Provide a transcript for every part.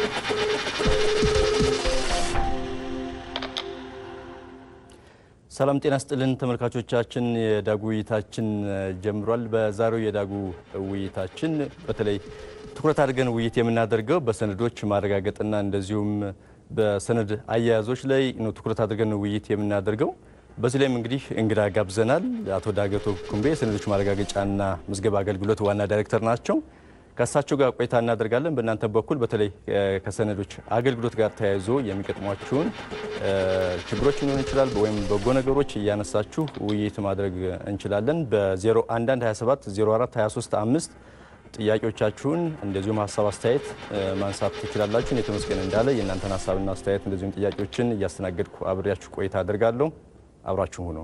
ሰላም ጤና ስጥልን ተመልካቾቻችን፣ የዳጉ ውይይታችን ጀምሯል። በዛሬው የዳጉ ውይይታችን በተለይ ትኩረት አድርገን ውይይት የምናደርገው በሰነዶች ማረጋገጥና እንደዚሁም በሰነድ አያያዞች ላይ ነው ትኩረት አድርገን ውይይት የምናደርገው። በዚህ ላይም እንግዲህ እንግዳ ጋብዘናል። አቶ ዳገቶ ኩምቤ የሰነዶች ማረጋገጫና ምዝገባ አገልግሎት ዋና ዳይሬክተር ናቸው። ከእሳቸው ጋር ቆይታ እናደርጋለን። በእናንተ በኩል በተለይ ከሰነዶች አገልግሎት ጋር ተያይዞ የሚገጥሟችሁን ችግሮች ሊሆን ይችላል ወይም በጎ ነገሮች እያነሳችሁ ውይይት ማድረግ እንችላለን። በ01127 04 23 5 ጥያቄዎቻችሁን እንደዚሁም ሀሳብ አስተያየት ማንሳት ትችላላችሁ። እኔ ተመስገን እንዳለ የእናንተን ሀሳብና አስተያየት እንደዚሁም ጥያቄዎችን እያስተናገድኩ አብሬያችሁ ቆይታ አደርጋለሁ። አብራችሁ ሁኑ።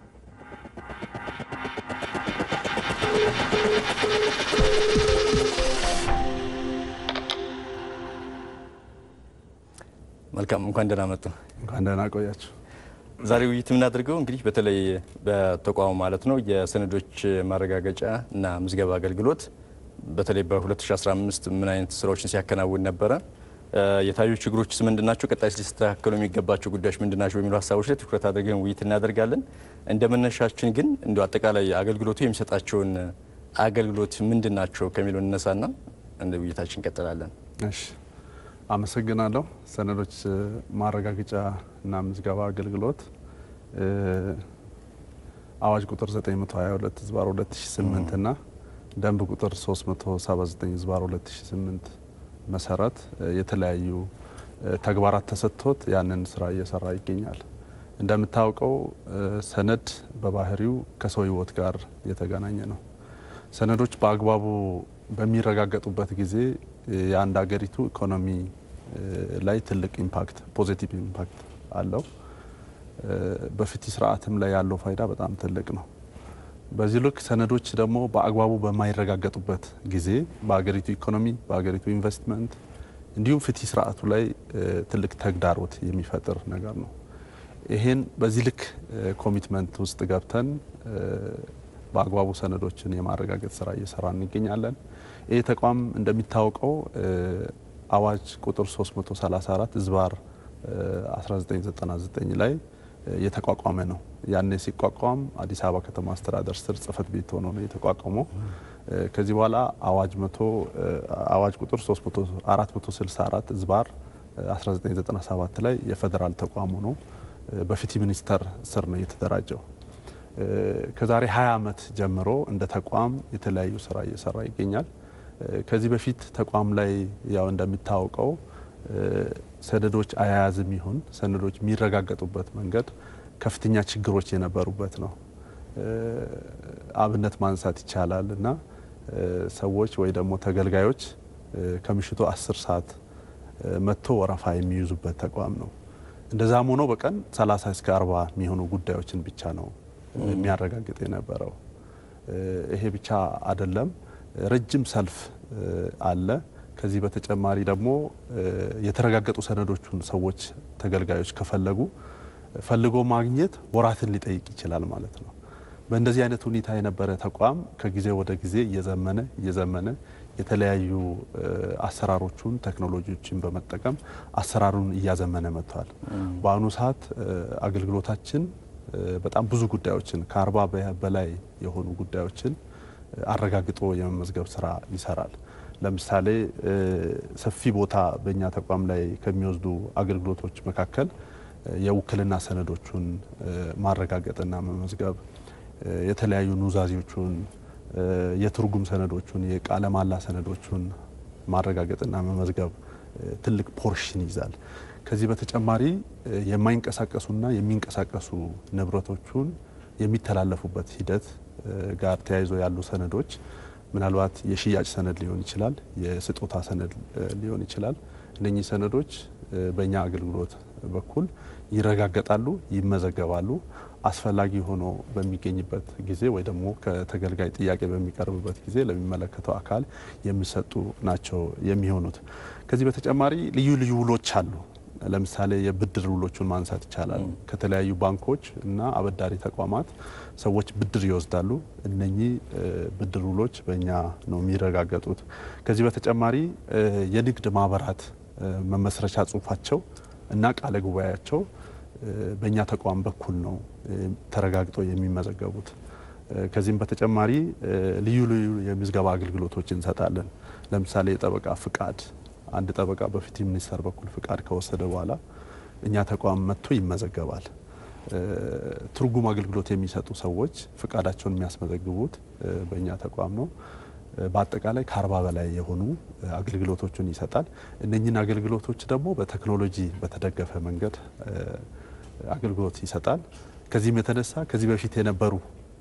መልካም እንኳን ደህና መጡ። እንኳን ደህና ቆያችሁ። ዛሬ ውይይት የምናደርገው እንግዲህ በተለይ በተቋሙ ማለት ነው የሰነዶች ማረጋገጫ እና ምዝገባ አገልግሎት በተለይ በ2015 ምን አይነት ስራዎችን ሲያከናውን ነበረ፣ የታዩ ችግሮችስ ምንድን ናቸው፣ ቀጣይ ሊስተካከሉ የሚገባቸው ጉዳዮች ምንድን ናቸው በሚሉ ሀሳቦች ላይ ትኩረት አድርገን ውይይት እናደርጋለን። እንደ መነሻችን ግን እንዲ አጠቃላይ አገልግሎቱ የሚሰጣቸውን አገልግሎት ምንድን ናቸው ከሚለው እነሳና እንደ ውይይታችን እንቀጥላለን። እሺ፣ አመሰግናለሁ። ሰነዶች ማረጋገጫ እና ምዝገባ አገልግሎት አዋጅ ቁጥር 922 ዝባር 2008 እና ደንብ ቁጥር 379 ዝባር 2008 መሰረት የተለያዩ ተግባራት ተሰጥቶት ያንን ስራ እየሰራ ይገኛል። እንደምታውቀው ሰነድ በባህሪው ከሰው ሕይወት ጋር የተገናኘ ነው። ሰነዶች በአግባቡ በሚረጋገጡበት ጊዜ የአንድ ሀገሪቱ ኢኮኖሚ ላይ ትልቅ ኢምፓክት ፖዚቲቭ ኢምፓክት አለው። በፍትህ ስርዓትም ላይ ያለው ፋይዳ በጣም ትልቅ ነው። በዚህ ልክ ሰነዶች ደግሞ በአግባቡ በማይረጋገጡበት ጊዜ በሀገሪቱ ኢኮኖሚ፣ በሀገሪቱ ኢንቨስትመንት እንዲሁም ፍትህ ስርዓቱ ላይ ትልቅ ተግዳሮት የሚፈጥር ነገር ነው። ይሄን በዚህ ልክ ኮሚትመንት ውስጥ ገብተን በአግባቡ ሰነዶችን የማረጋገጥ ስራ እየሰራ እንገኛለን። ይህ ተቋም እንደሚታወቀው አዋጅ ቁጥር 334 ዝባር 1999 ላይ የተቋቋመ ነው። ያኔ ሲቋቋም አዲስ አበባ ከተማ አስተዳደር ስር ጽህፈት ቤት ሆኖ ነው የተቋቋመው። ከዚህ በኋላ አዋጅ መቶ አዋጅ ቁጥር 464 ዝባር 1997 ላይ የፌዴራል ተቋም ሆኖ በፍትህ ሚኒስቴር ስር ነው የተደራጀው። ከዛሬ 20 ዓመት ጀምሮ እንደ ተቋም የተለያዩ ስራ እየሰራ ይገኛል። ከዚህ በፊት ተቋም ላይ ያው እንደሚታወቀው ሰነዶች አያያዝም ይሁን ሰነዶች የሚረጋገጡበት መንገድ ከፍተኛ ችግሮች የነበሩበት ነው። አብነት ማንሳት ይቻላል እና ሰዎች ወይ ደግሞ ተገልጋዮች ከምሽቱ አስር ሰዓት መጥቶ ወረፋ የሚይዙበት ተቋም ነው። እንደዛም ሆኖ በቀን 30 እስከ 40 የሚሆኑ ጉዳዮችን ብቻ ነው የሚያረጋግጥ የነበረው። ይሄ ብቻ አይደለም፣ ረጅም ሰልፍ አለ። ከዚህ በተጨማሪ ደግሞ የተረጋገጡ ሰነዶቹን ሰዎች ተገልጋዮች ከፈለጉ ፈልጎ ማግኘት ወራትን ሊጠይቅ ይችላል ማለት ነው። በእንደዚህ አይነት ሁኔታ የነበረ ተቋም ከጊዜ ወደ ጊዜ እየዘመነ እየዘመነ የተለያዩ አሰራሮቹን ቴክኖሎጂዎችን በመጠቀም አሰራሩን እያዘመነ መጥቷል። በአሁኑ ሰዓት አገልግሎታችን በጣም ብዙ ጉዳዮችን ከአርባ በላይ የሆኑ ጉዳዮችን አረጋግጦ የመመዝገብ ስራ ይሰራል። ለምሳሌ ሰፊ ቦታ በእኛ ተቋም ላይ ከሚወስዱ አገልግሎቶች መካከል የውክልና ሰነዶቹን ማረጋገጥና መመዝገብ፣ የተለያዩ ኑዛዜዎቹን፣ የትርጉም ሰነዶቹን፣ የቃለ ማላ ሰነዶቹን ማረጋገጥና መመዝገብ ትልቅ ፖርሽን ይዛል። ከዚህ በተጨማሪ የማይንቀሳቀሱና የሚንቀሳቀሱ ንብረቶቹን የሚተላለፉበት ሂደት ጋር ተያይዞ ያሉ ሰነዶች ምናልባት የሽያጭ ሰነድ ሊሆን ይችላል፣ የስጦታ ሰነድ ሊሆን ይችላል። እነኚህ ሰነዶች በእኛ አገልግሎት በኩል ይረጋገጣሉ፣ ይመዘገባሉ። አስፈላጊ ሆኖ በሚገኝበት ጊዜ ወይ ደግሞ ከተገልጋይ ጥያቄ በሚቀርብበት ጊዜ ለሚመለከተው አካል የሚሰጡ ናቸው የሚሆኑት። ከዚህ በተጨማሪ ልዩ ልዩ ውሎች አሉ። ለምሳሌ የብድር ውሎቹን ማንሳት ይቻላል። ከተለያዩ ባንኮች እና አበዳሪ ተቋማት ሰዎች ብድር ይወስዳሉ። እነኚህ ብድር ውሎች በእኛ ነው የሚረጋገጡት። ከዚህ በተጨማሪ የንግድ ማህበራት መመስረቻ ጽሁፋቸው እና ቃለ ጉባኤያቸው በእኛ ተቋም በኩል ነው ተረጋግጦ የሚመዘገቡት። ከዚህም በተጨማሪ ልዩ ልዩ የምዝገባ አገልግሎቶች እንሰጣለን። ለምሳሌ የጠበቃ ፍቃድ፣ አንድ ጠበቃ በፍትህ ሚኒስቴር በኩል ፍቃድ ከወሰደ በኋላ እኛ ተቋም መጥቶ ይመዘገባል። ትርጉም አገልግሎት የሚሰጡ ሰዎች ፍቃዳቸውን የሚያስመዘግቡት በእኛ ተቋም ነው። በአጠቃላይ ከአርባ በላይ የሆኑ አገልግሎቶችን ይሰጣል። እነኝህን አገልግሎቶች ደግሞ በቴክኖሎጂ በተደገፈ መንገድ አገልግሎት ይሰጣል። ከዚህም የተነሳ ከዚህ በፊት የነበሩ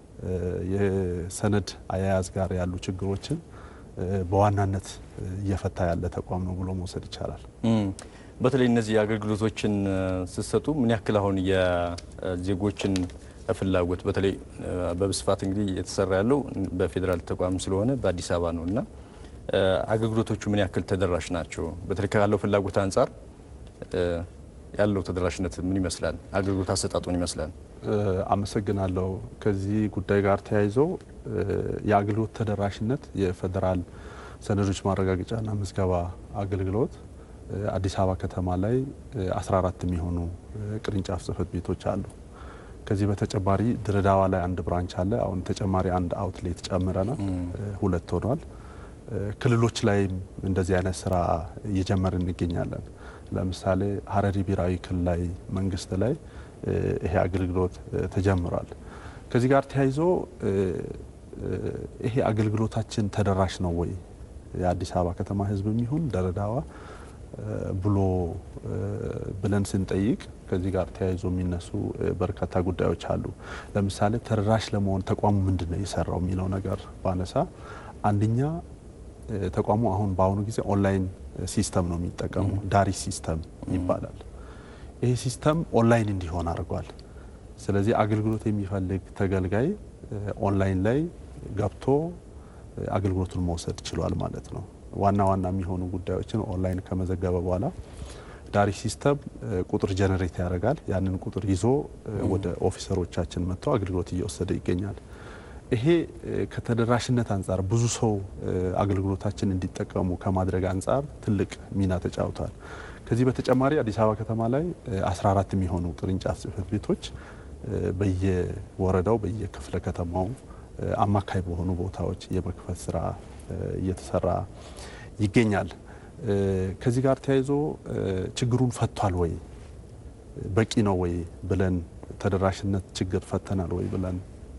የሰነድ አያያዝ ጋር ያሉ ችግሮችን በዋናነት እየፈታ ያለ ተቋም ነው ብሎ መውሰድ ይቻላል። በተለይ እነዚህ አገልግሎቶችን ስትሰጡ ምን ያክል አሁን የዜጎችን ፍላጎት በተለይ በብስፋት እንግዲህ የተሰራ ያለው በፌዴራል ተቋም ስለሆነ በአዲስ አበባ ነው እና አገልግሎቶቹ ምን ያክል ተደራሽ ናቸው? በተለይ ካለው ፍላጎት አንጻር ያለው ተደራሽነት ምን ይመስላል? አገልግሎት አሰጣጡ ምን ይመስላል? አመሰግናለሁ። ከዚህ ጉዳይ ጋር ተያይዞ የአገልግሎት ተደራሽነት የፌዴራል ሰነዶች ማረጋገጫና ምዝገባ አገልግሎት አዲስ አበባ ከተማ ላይ 14 የሚሆኑ ቅርንጫፍ ጽህፈት ቤቶች አሉ። ከዚህ በተጨማሪ ድሬዳዋ ላይ አንድ ብራንች አለ። አሁን ተጨማሪ አንድ አውትሌት ጨምረናል፣ ሁለት ሆኗል። ክልሎች ላይም እንደዚህ አይነት ስራ እየጀመርን እንገኛለን። ለምሳሌ ሀረሪ ብሔራዊ ክልላዊ መንግስት ላይ ይሄ አገልግሎት ተጀምሯል። ከዚህ ጋር ተያይዞ ይሄ አገልግሎታችን ተደራሽ ነው ወይ የአዲስ አበባ ከተማ ህዝብ የሚሆን ድሬዳዋ ብሎ ብለን ስንጠይቅ ከዚህ ጋር ተያይዞ የሚነሱ በርካታ ጉዳዮች አሉ። ለምሳሌ ተደራሽ ለመሆን ተቋሙ ምንድን ነው የሰራው የሚለው ነገር ባነሳ አንደኛ ተቋሙ አሁን በአሁኑ ጊዜ ኦንላይን ሲስተም ነው የሚጠቀሙ ዳሪ ሲስተም ይባላል። ይሄ ሲስተም ኦንላይን እንዲሆን አድርጓል። ስለዚህ አገልግሎት የሚፈልግ ተገልጋይ ኦንላይን ላይ ገብቶ አገልግሎቱን መውሰድ ችሏል ማለት ነው። ዋና ዋና የሚሆኑ ጉዳዮችን ኦንላይን ከመዘገበ በኋላ ዳሪ ሲስተም ቁጥር ጀነሬት ያደርጋል። ያንን ቁጥር ይዞ ወደ ኦፊሰሮቻችን መጥቶ አገልግሎት እየወሰደ ይገኛል። ይሄ ከተደራሽነት አንጻር ብዙ ሰው አገልግሎታችን እንዲጠቀሙ ከማድረግ አንጻር ትልቅ ሚና ተጫውቷል። ከዚህ በተጨማሪ አዲስ አበባ ከተማ ላይ 14 የሚሆኑ ቅርንጫፍ ጽህፈት ቤቶች በየወረዳው በየክፍለ ከተማው አማካይ በሆኑ ቦታዎች የመክፈት ስራ እየተሰራ ይገኛል። ከዚህ ጋር ተያይዞ ችግሩን ፈቷል ወይ በቂ ነው ወይ ብለን ተደራሽነት ችግር ፈተናል ወይ ብለን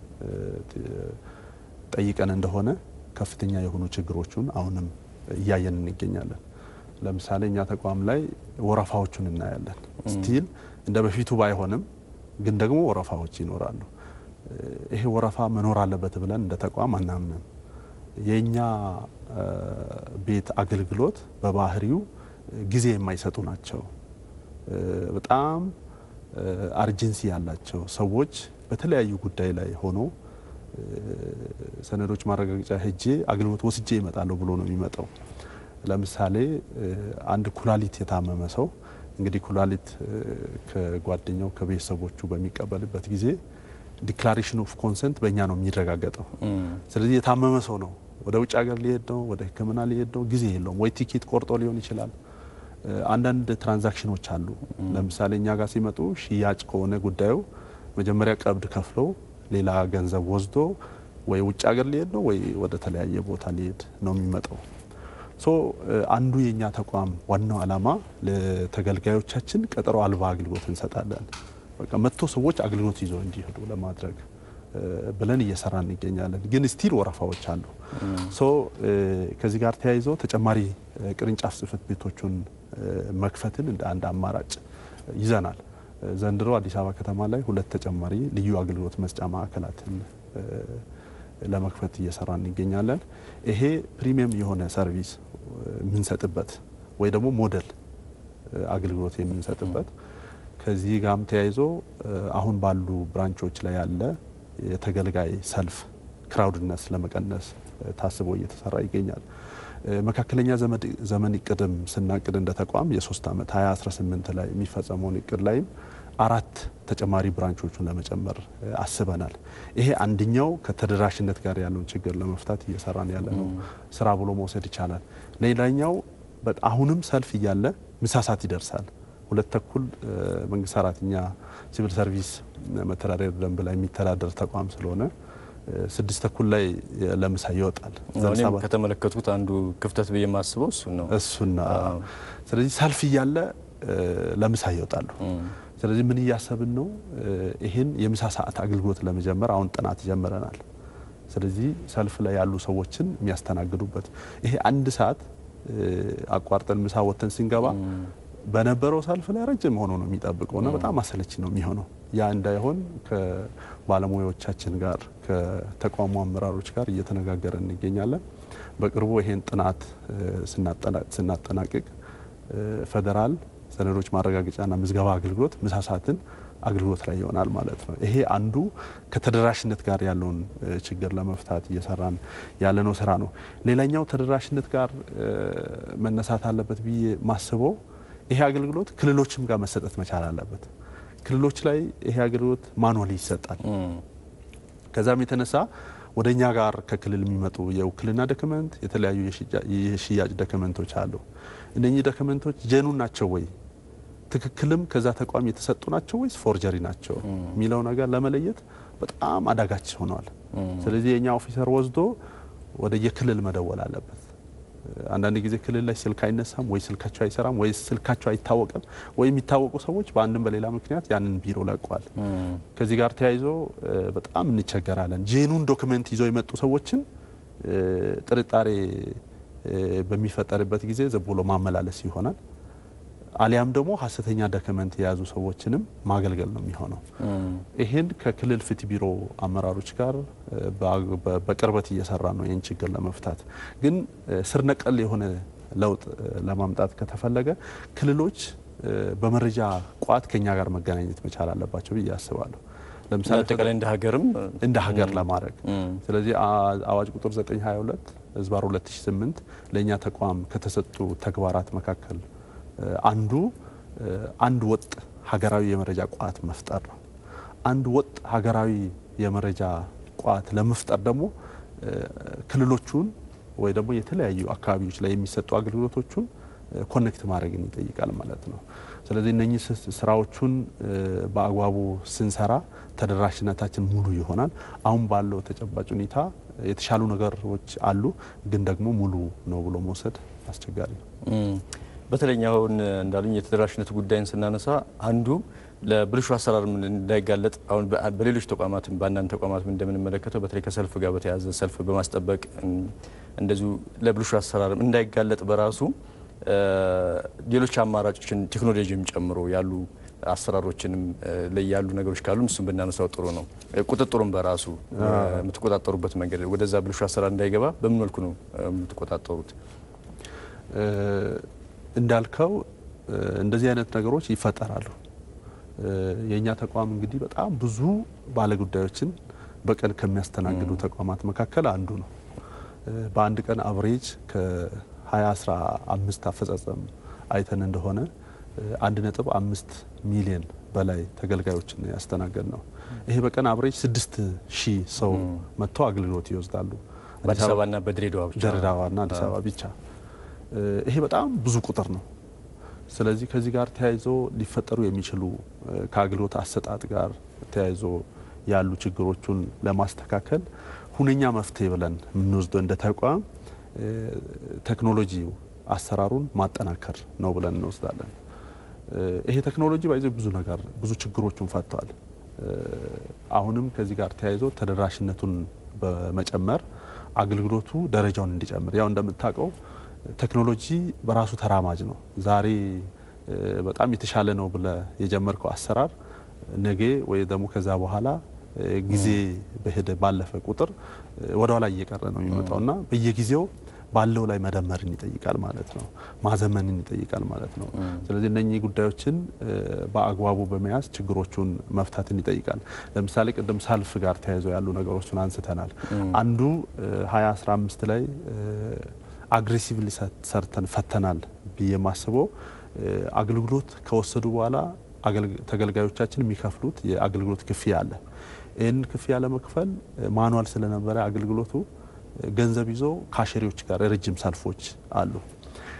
ጠይቀን እንደሆነ ከፍተኛ የሆኑ ችግሮቹን አሁንም እያየን እንገኛለን። ለምሳሌ እኛ ተቋም ላይ ወረፋዎቹን እናያለን። ስቲል እንደ በፊቱ ባይሆንም ግን ደግሞ ወረፋዎች ይኖራሉ። ይሄ ወረፋ መኖር አለበት ብለን እንደ ተቋም አናምንም። የእኛ ቤት አገልግሎት በባህሪው ጊዜ የማይሰጡ ናቸው። በጣም አርጀንሲ ያላቸው ሰዎች በተለያዩ ጉዳይ ላይ ሆኖ ሰነዶች ማረጋገጫ ሄጄ አገልግሎት ወስጄ ይመጣለሁ ብሎ ነው የሚመጣው። ለምሳሌ አንድ ኩላሊት የታመመ ሰው እንግዲህ ኩላሊት ከጓደኛው ከቤተሰቦቹ በሚቀበልበት ጊዜ ዲክላሬሽን ኦፍ ኮንሰንት በእኛ ነው የሚረጋገጠው። ስለዚህ የታመመ ሰው ነው፣ ወደ ውጭ ሀገር ሊሄድ ነው፣ ወደ ሕክምና ሊሄድ ነው፣ ጊዜ የለውም። ወይ ቲኬት ቆርጦ ሊሆን ይችላል። አንዳንድ ትራንዛክሽኖች አሉ። ለምሳሌ እኛ ጋር ሲመጡ ሽያጭ ከሆነ ጉዳዩ መጀመሪያ ቀብድ ከፍለው ሌላ ገንዘብ ወስዶ ወይ ውጭ ሀገር ሊሄድ ነው ወይ ወደ ተለያየ ቦታ ሊሄድ ነው የሚመጣው። ሶ አንዱ የእኛ ተቋም ዋናው ዓላማ ለተገልጋዮቻችን ቀጠሮ አልባ አገልግሎት እንሰጣለን። በቃ መጥቶ ሰዎች አገልግሎት ይዘው እንዲሄዱ ለማድረግ ብለን እየሰራ እንገኛለን። ግን ስቲል ወረፋዎች አሉ። ሶ ከዚህ ጋር ተያይዞ ተጨማሪ ቅርንጫፍ ጽህፈት ቤቶቹን መክፈትን እንደ አንድ አማራጭ ይዘናል። ዘንድሮ አዲስ አበባ ከተማ ላይ ሁለት ተጨማሪ ልዩ አገልግሎት መስጫ ማዕከላትን ለመክፈት እየሰራ እንገኛለን። ይሄ ፕሪሚየም የሆነ ሰርቪስ የምንሰጥበት ወይ ደግሞ ሞዴል አገልግሎት የምንሰጥበት ከዚህ ጋርም ተያይዞ አሁን ባሉ ብራንቾች ላይ ያለ የተገልጋይ ሰልፍ ክራውድነስ ለመቀነስ ታስቦ እየተሰራ ይገኛል። መካከለኛ ዘመን እቅድም ስናቅድ እንደ ተቋም የሶስት ዓመት 2018 ላይ የሚፈጸመውን እቅድ ላይም አራት ተጨማሪ ብራንቾቹን ለመጨመር አስበናል። ይሄ አንደኛው ከተደራሽነት ጋር ያለውን ችግር ለመፍታት እየሰራን ያለ ነው ስራ ብሎ መውሰድ ይቻላል። ሌላኛው አሁንም ሰልፍ እያለ ምሳ ሰዓት ይደርሳል። ሁለት ተኩል መንግስት ሰራተኛ ሲቪል ሰርቪስ መተዳደሪያ ደንብ ላይ የሚተዳደር ተቋም ስለሆነ ስድስት ተኩል ላይ ለምሳ ይወጣል። እኔም ከተመለከቱት አንዱ ክፍተት ብዬ የማስበው እሱን ነው እሱና ስለዚህ ሰልፍ እያለ ለምሳ ይወጣሉ። ስለዚህ ምን እያሰብን ነው? ይህን የምሳ ሰዓት አገልግሎት ለመጀመር አሁን ጥናት ጀምረናል። ስለዚህ ሰልፍ ላይ ያሉ ሰዎችን የሚያስተናግዱበት ይሄ አንድ ሰዓት አቋርጠን ምሳ ወጥተን ስንገባ በነበረው ሰልፍ ላይ ረጅም ሆኖ ነው የሚጠብቀው እና በጣም አሰለች ነው የሚሆነው። ያ እንዳይሆን ከባለሙያዎቻችን ጋር ከተቋሙ አመራሮች ጋር እየተነጋገረን እንገኛለን። በቅርቡ ይሄን ጥናት ስናጠናቅቅ ፌዴራል ሰነዶች ማረጋገጫና ምዝገባ አገልግሎት ምሳ ሰዓትን አገልግሎት ላይ ይሆናል ማለት ነው። ይሄ አንዱ ከተደራሽነት ጋር ያለውን ችግር ለመፍታት እየሰራን ያለነው ስራ ነው። ሌላኛው ተደራሽነት ጋር መነሳት አለበት ብዬ ማስበው ይሄ አገልግሎት ክልሎችም ጋር መሰጠት መቻል አለበት። ክልሎች ላይ ይሄ አገልግሎት ማኑዋሊ ይሰጣል። ከዛም የተነሳ ወደ እኛ ጋር ከክልል የሚመጡ የውክልና ዶክመንት፣ የተለያዩ የሽያጭ ዶክመንቶች አሉ። እነኚህ ዶክመንቶች ጀኑን ናቸው ወይ ትክክልም ከዛ ተቋም የተሰጡ ናቸው ወይስ ፎርጀሪ ናቸው የሚለው ነገር ለመለየት በጣም አዳጋች ሆነዋል። ስለዚህ የእኛ ኦፊሰር ወስዶ ወደ የክልል መደወል አለበት። አንዳንድ ጊዜ ክልል ላይ ስልክ አይነሳም ወይ ስልካቸው አይሰራም ወይ ስልካቸው አይታወቅም ወይ የሚታወቁ ሰዎች በአንድም በሌላ ምክንያት ያንን ቢሮ ለቋል። ከዚህ ጋር ተያይዞ በጣም እንቸገራለን። ጄኑን ዶክመንት ይዘው የመጡ ሰዎችን ጥርጣሬ በሚፈጠርበት ጊዜ ዝም ብሎ ማመላለስ ይሆናል። አሊያም ደግሞ ሀሰተኛ ዶክመንት የያዙ ሰዎችንም ማገልገል ነው የሚሆነው። ይህን ከክልል ፍትህ ቢሮ አመራሮች ጋር በቅርበት እየሰራ ነው ይህን ችግር ለመፍታት። ግን ስር ነቀል የሆነ ለውጥ ለማምጣት ከተፈለገ ክልሎች በመረጃ ቋት ከኛ ጋር መገናኘት መቻል አለባቸው ብዬ አስባለሁ። ለምሳሌ አጠቃላይ እንደ ሀገርም እንደ ሀገር ለማድረግ ስለዚህ አዋጅ ቁጥር 922 ህዝባር 2008 ለእኛ ተቋም ከተሰጡ ተግባራት መካከል አንዱ አንድ ወጥ ሀገራዊ የመረጃ ቋት መፍጠር ነው። አንድ ወጥ ሀገራዊ የመረጃ ቋት ለመፍጠር ደግሞ ክልሎቹን ወይ ደግሞ የተለያዩ አካባቢዎች ላይ የሚሰጡ አገልግሎቶቹን ኮኔክት ማድረግን ይጠይቃል ማለት ነው። ስለዚህ እነኚህ ስራዎቹን በአግባቡ ስንሰራ ተደራሽነታችን ሙሉ ይሆናል። አሁን ባለው ተጨባጭ ሁኔታ የተሻሉ ነገሮች አሉ፣ ግን ደግሞ ሙሉ ነው ብሎ መውሰድ አስቸጋሪ ነው። በተለይ አሁን እንዳሉኝ የተደራሽነት ጉዳይን ስናነሳ አንዱ ለብልሹ አሰራር እንዳይጋለጥ አሁን በሌሎች ተቋማትም በአንዳንድ ተቋማትም እንደምንመለከተው በተለይ ከሰልፍ ጋር በተያያዘ ሰልፍ በማስጠበቅ እንደዚሁ ለብልሹ አሰራር እንዳይጋለጥ በራሱ ሌሎች አማራጮችን ቴክኖሎጂም ጨምሮ ያሉ አሰራሮችንም ላይ ያሉ ነገሮች ካሉ እሱም ብናነሳው ጥሩ ነው። ቁጥጥሩም በራሱ የምትቆጣጠሩበት መንገድ ወደዛ ብልሹ አሰራር እንዳይገባ በምን መልኩ ነው የምትቆጣጠሩት? እንዳልከው እንደዚህ አይነት ነገሮች ይፈጠራሉ። የእኛ ተቋም እንግዲህ በጣም ብዙ ባለጉዳዮችን በቀን ከሚያስተናግዱ ተቋማት መካከል አንዱ ነው። በአንድ ቀን አቨሬጅ ከ2015 አፈጻጸም አይተን እንደሆነ አንድ ነጥብ አምስት ሚሊዮን በላይ ተገልጋዮችን ያስተናገድ ነው። ይሄ በቀን አቨሬጅ ስድስት ሺህ ሰው መጥተው አገልግሎት ይወስዳሉ። በአዲስ አበባና በድሬዳዋ ብቻ ድሬዳዋና አዲስ አበባ ብቻ ይሄ በጣም ብዙ ቁጥር ነው። ስለዚህ ከዚህ ጋር ተያይዞ ሊፈጠሩ የሚችሉ ከአገልግሎት አሰጣጥ ጋር ተያይዞ ያሉ ችግሮቹን ለማስተካከል ሁነኛ መፍትሄ ብለን የምንወስደው እንደ ተቋም ቴክኖሎጂ አሰራሩን ማጠናከር ነው ብለን እንወስዳለን። ይሄ ቴክኖሎጂ ባይዞ ብዙ ነገር ብዙ ችግሮቹን ፈጥተዋል። አሁንም ከዚህ ጋር ተያይዞ ተደራሽነቱን በመጨመር አገልግሎቱ ደረጃውን እንዲጨምር ያው እንደምታውቀው ቴክኖሎጂ በራሱ ተራማጅ ነው። ዛሬ በጣም የተሻለ ነው ብለ የጀመርከው አሰራር ነገ ወይ ደግሞ ከዛ በኋላ ጊዜ በሄደ ባለፈ ቁጥር ወደ ኋላ እየቀረ ነው የሚመጣው እና በየጊዜው ባለው ላይ መደመርን ይጠይቃል ማለት ነው። ማዘመንን ይጠይቃል ማለት ነው። ስለዚህ እነኚህ ጉዳዮችን በአግባቡ በመያዝ ችግሮቹን መፍታትን ይጠይቃል። ለምሳሌ ቅድም ሰልፍ ጋር ተያይዘው ያሉ ነገሮችን አንስተናል። አንዱ 2015 ላይ አግሬሲቭሊ ሰርተን ፈተናል ብዬ የማስበው አገልግሎት ከወሰዱ በኋላ ተገልጋዮቻችን የሚከፍሉት የአገልግሎት ክፍያ አለ። ይህን ክፍያ ለመክፈል ማኑዋል ስለነበረ አገልግሎቱ ገንዘብ ይዞ ካሸሪዎች ጋር ረጅም ሰልፎች አሉ።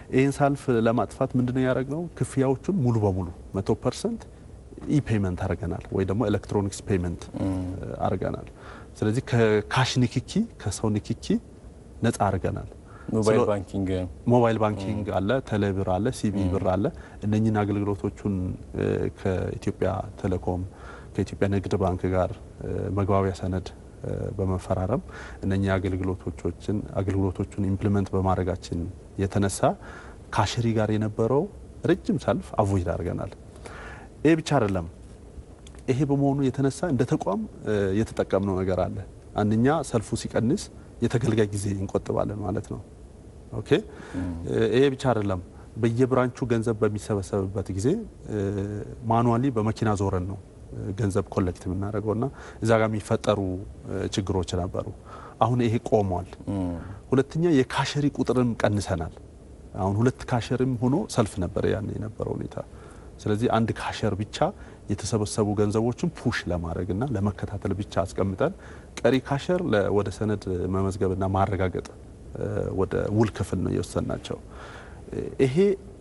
ይህን ሳልፍ ለማጥፋት ምንድነው ያደረግነው? ክፍያዎቹን ሙሉ በሙሉ መቶ ፐርሰንት ኢፔመንት አድርገናል ወይ ደግሞ ኤሌክትሮኒክስ ፔመንት አድርገናል። ስለዚህ ከካሽ ንክኪ ከሰው ንክኪ ነጻ አድርገናል። ሞባይል ስለ- ባንኪንግ ሞባይል ባንኪንግ አለ፣ ቴሌብር አለ፣ ሲቢ ብር አለ። እነኝህን አገልግሎቶቹን እ፣ ከኢትዮጵያ ቴሌኮም ከኢትዮጵያ ንግድ ባንክ ጋር እ፣ መግባቢያ ሰነድ እ፣ በመፈራረም እነኚህ አገልግሎቶችን አገልግሎቶቹን ኢምፕሊመንት በማድረጋችን የተነሳ ካሸሪ ጋር የነበረው ረጅም ሰልፍ አቮይድ አድርገናል። ይህ ብቻ አይደለም። ይሄ በመሆኑ የተነሳ እንደ ተቋም እ፣ የተጠቀምነው ነገር አለ። አንደኛ ሰልፉ ሲቀንስ የተገልጋይ ጊዜ እንቆጥባለን ማለት ነው። ኦኬ እ፣ ይሄ ብቻ አይደለም። በየብራንቹ ገንዘብ በሚሰበሰብበት ጊዜ ማኑዋሊ በመኪና ዞረን ነው እ፣ ገንዘብ ኮሌክት የምናደርገው እና እዛ ጋር የሚፈጠሩ እ፣ ችግሮች ነበሩ። አሁን ይሄ ቆሟል። ሁለተኛ የካሸሪ ቁጥርም ቀንሰናል። አሁን ሁለት ካሸርም ሆኖ ሰልፍ ነበር ያን የነበረው ሁኔታ። ስለዚህ አንድ ካሸር ብቻ የተሰበሰቡ ገንዘቦችን ፑሽ ለማድረግና ለመከታተል ብቻ አስቀምጠን ቀሪ ካሸር ለ- ወደ ሰነድ መመዝገብና ማረጋገጥ እ፣ ወደ ውል ክፍል ነው የወሰናቸው። ይሄ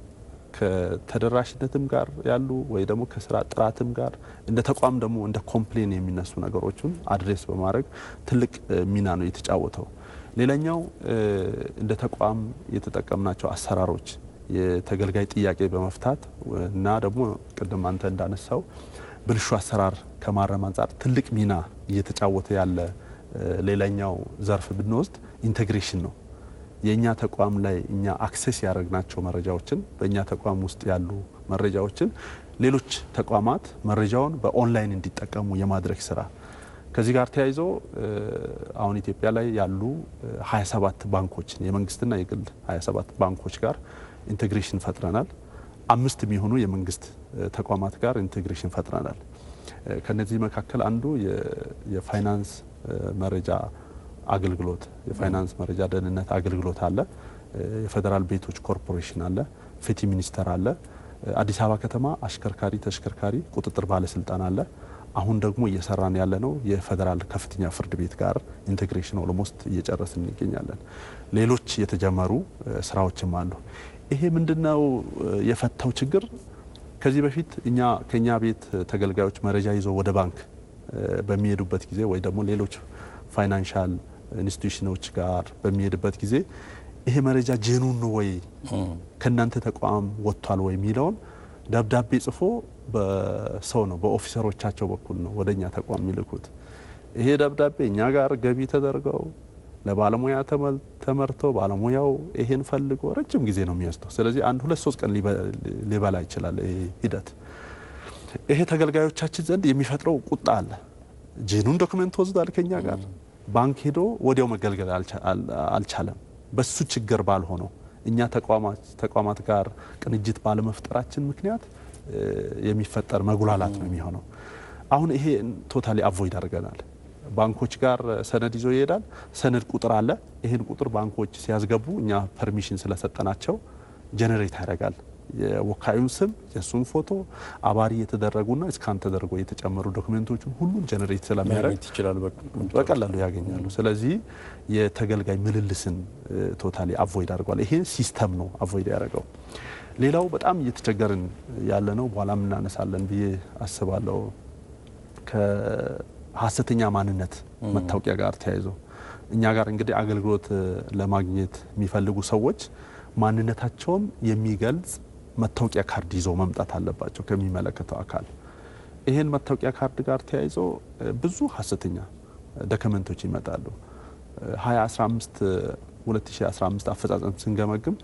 ከተደራሽነትም ጋር ያሉ ወይ ደግሞ ከስራ ጥራትም ጋር እንደ ተቋም ደግሞ እንደ ኮምፕሌን የሚነሱ ነገሮችን አድሬስ በማድረግ ትልቅ እ፣ ሚና ነው የተጫወተው። ሌላኛው እ፣ እንደ ተቋም የተጠቀምናቸው አሰራሮች የተገልጋይ ጥያቄ በመፍታት እና ደግሞ ቅድም አንተ እንዳነሳው ብልሹ አሰራር ከማረም አንጻር ትልቅ ሚና እየተጫወተ ያለ እ፣ ሌላኛው ዘርፍ ብንወስድ ኢንቴግሬሽን ነው። የእኛ ተቋም ላይ እኛ አክሴስ ያደረግናቸው መረጃዎችን በእኛ ተቋም ውስጥ ያሉ መረጃዎችን ሌሎች ተቋማት መረጃውን በኦንላይን እንዲጠቀሙ የማድረግ ስራ ከዚህ ጋር ተያይዞ እ፣ አሁን ኢትዮጵያ ላይ ያሉ እ፣ 27 ባንኮችን የመንግስትና የግል 27 ባንኮች ጋር ኢንቴግሬሽን ፈጥረናል። አምስት የሚሆኑ የመንግስት እ፣ ተቋማት ጋር ኢንቴግሬሽን ፈጥረናል። እ፣ ከነዚህ መካከል አንዱ የ- የፋይናንስ እ፣ መረጃ አገልግሎት የፋይናንስ መረጃ ደህንነት አገልግሎት አለ። እ፣ የፌዴራል ቤቶች ኮርፖሬሽን አለ። ፍትህ ሚኒስቴር አለ። እ፣ አዲስ አበባ ከተማ አሽከርካሪ ተሽከርካሪ ቁጥጥር ባለስልጣን አለ። አሁን ደግሞ እየሰራን ያለ ነው የፌዴራል ከፍተኛ ፍርድ ቤት ጋር ኢንቴግሬሽን ኦልሞስት እየጨረስን እንገኛለን። ሌሎች የተጀመሩ እ፣ ስራዎችም አሉ። ይሄ ምንድነው እ፣ የፈታው ችግር? ከዚህ በፊት እኛ ከኛ ቤት ተገልጋዮች መረጃ ይዘው ወደ ባንክ እ፣ በሚሄዱበት ጊዜ ወይ ደግሞ ሌሎች ፋይናንሻል ኢንስቲትዩሽኖች ጋር በሚሄድበት ጊዜ ይሄ መረጃ ጄኑን ነው ወይ ከእናንተ ተቋም ወጥቷል ወይ የሚለውን ደብዳቤ ጽፎ በሰው ነው በኦፊሰሮቻቸው በኩል ነው ወደ እኛ ተቋም የሚልኩት። ይሄ ደብዳቤ እኛ ጋር ገቢ ተደርገው ለባለሙያ ተመል- ተመርተው ባለሙያው ይሄን ፈልጎ ረጅም ጊዜ ነው የሚወስደው። ስለዚህ አንድ ሁለት ሶስት ቀን ሊበ- ሊበላ ይችላል ይሄ ሂደት። ይሄ ተገልጋዮቻችን ዘንድ የሚፈጥረው ቁጣ አለ። ጄኑን ዶክመንት ወስዷል ከኛ ጋር ባንክ ሄዶ ወዲያው መገልገል አልቻ- አል- አልቻለም። በሱ ችግር ባልሆነው እኛ ተቋማት ተቋማት ጋር ቅንጅት ባለመፍጠራችን ምክንያት እ፣ የሚፈጠር መጉላላት ነው የሚሆነው። አሁን ይሄ ቶታሊ አቮይድ አድርገናል። ባንኮች ጋር ሰነድ ይዞ ይሄዳል። ሰነድ ቁጥር አለ። ይህን ቁጥር ባንኮች ሲያስገቡ እኛ ፐርሚሽን ስለሰጠናቸው ጀኔሬት ያደርጋል። የወካዩን ስም፣ የእሱን ፎቶ አባሪ የተደረጉና እስካን ተደርጎ የተጨመሩ ዶክሜንቶችን ሁሉም ጀኔሬት ስለሚያደርግ ማግኘት ይችላል። በቀላሉ ያገኛሉ። ስለዚህ የተገልጋይ ምልልስን ቶታሊ አቮይድ አድርጓል። ይሄ ሲስተም ነው አቮይድ ያደረገው። ሌላው በጣም እየተቸገርን ያለ ነው፣ በኋላም እናነሳለን ብዬ አስባለሁ። ከሀሰተኛ ማንነት መታወቂያ ጋር ተያይዞ እኛ ጋር እንግዲህ አገልግሎት ለማግኘት የሚፈልጉ ሰዎች ማንነታቸውን የሚገልጽ መታወቂያ ካርድ ይዘው መምጣት አለባቸው ከሚመለከተው አካል። ይህን መታወቂያ ካርድ ጋር ተያይዞ ብዙ ሀሰተኛ ዶክመንቶች ይመጣሉ። 2015 2015 አፈጻጸም ስንገመግም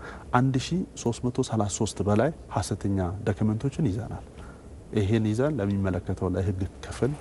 1333 በላይ ሀሰተኛ ዶክመንቶችን ይዘናል። ይሄን ይዘን ለሚመለከተው ለሕግ ክፍል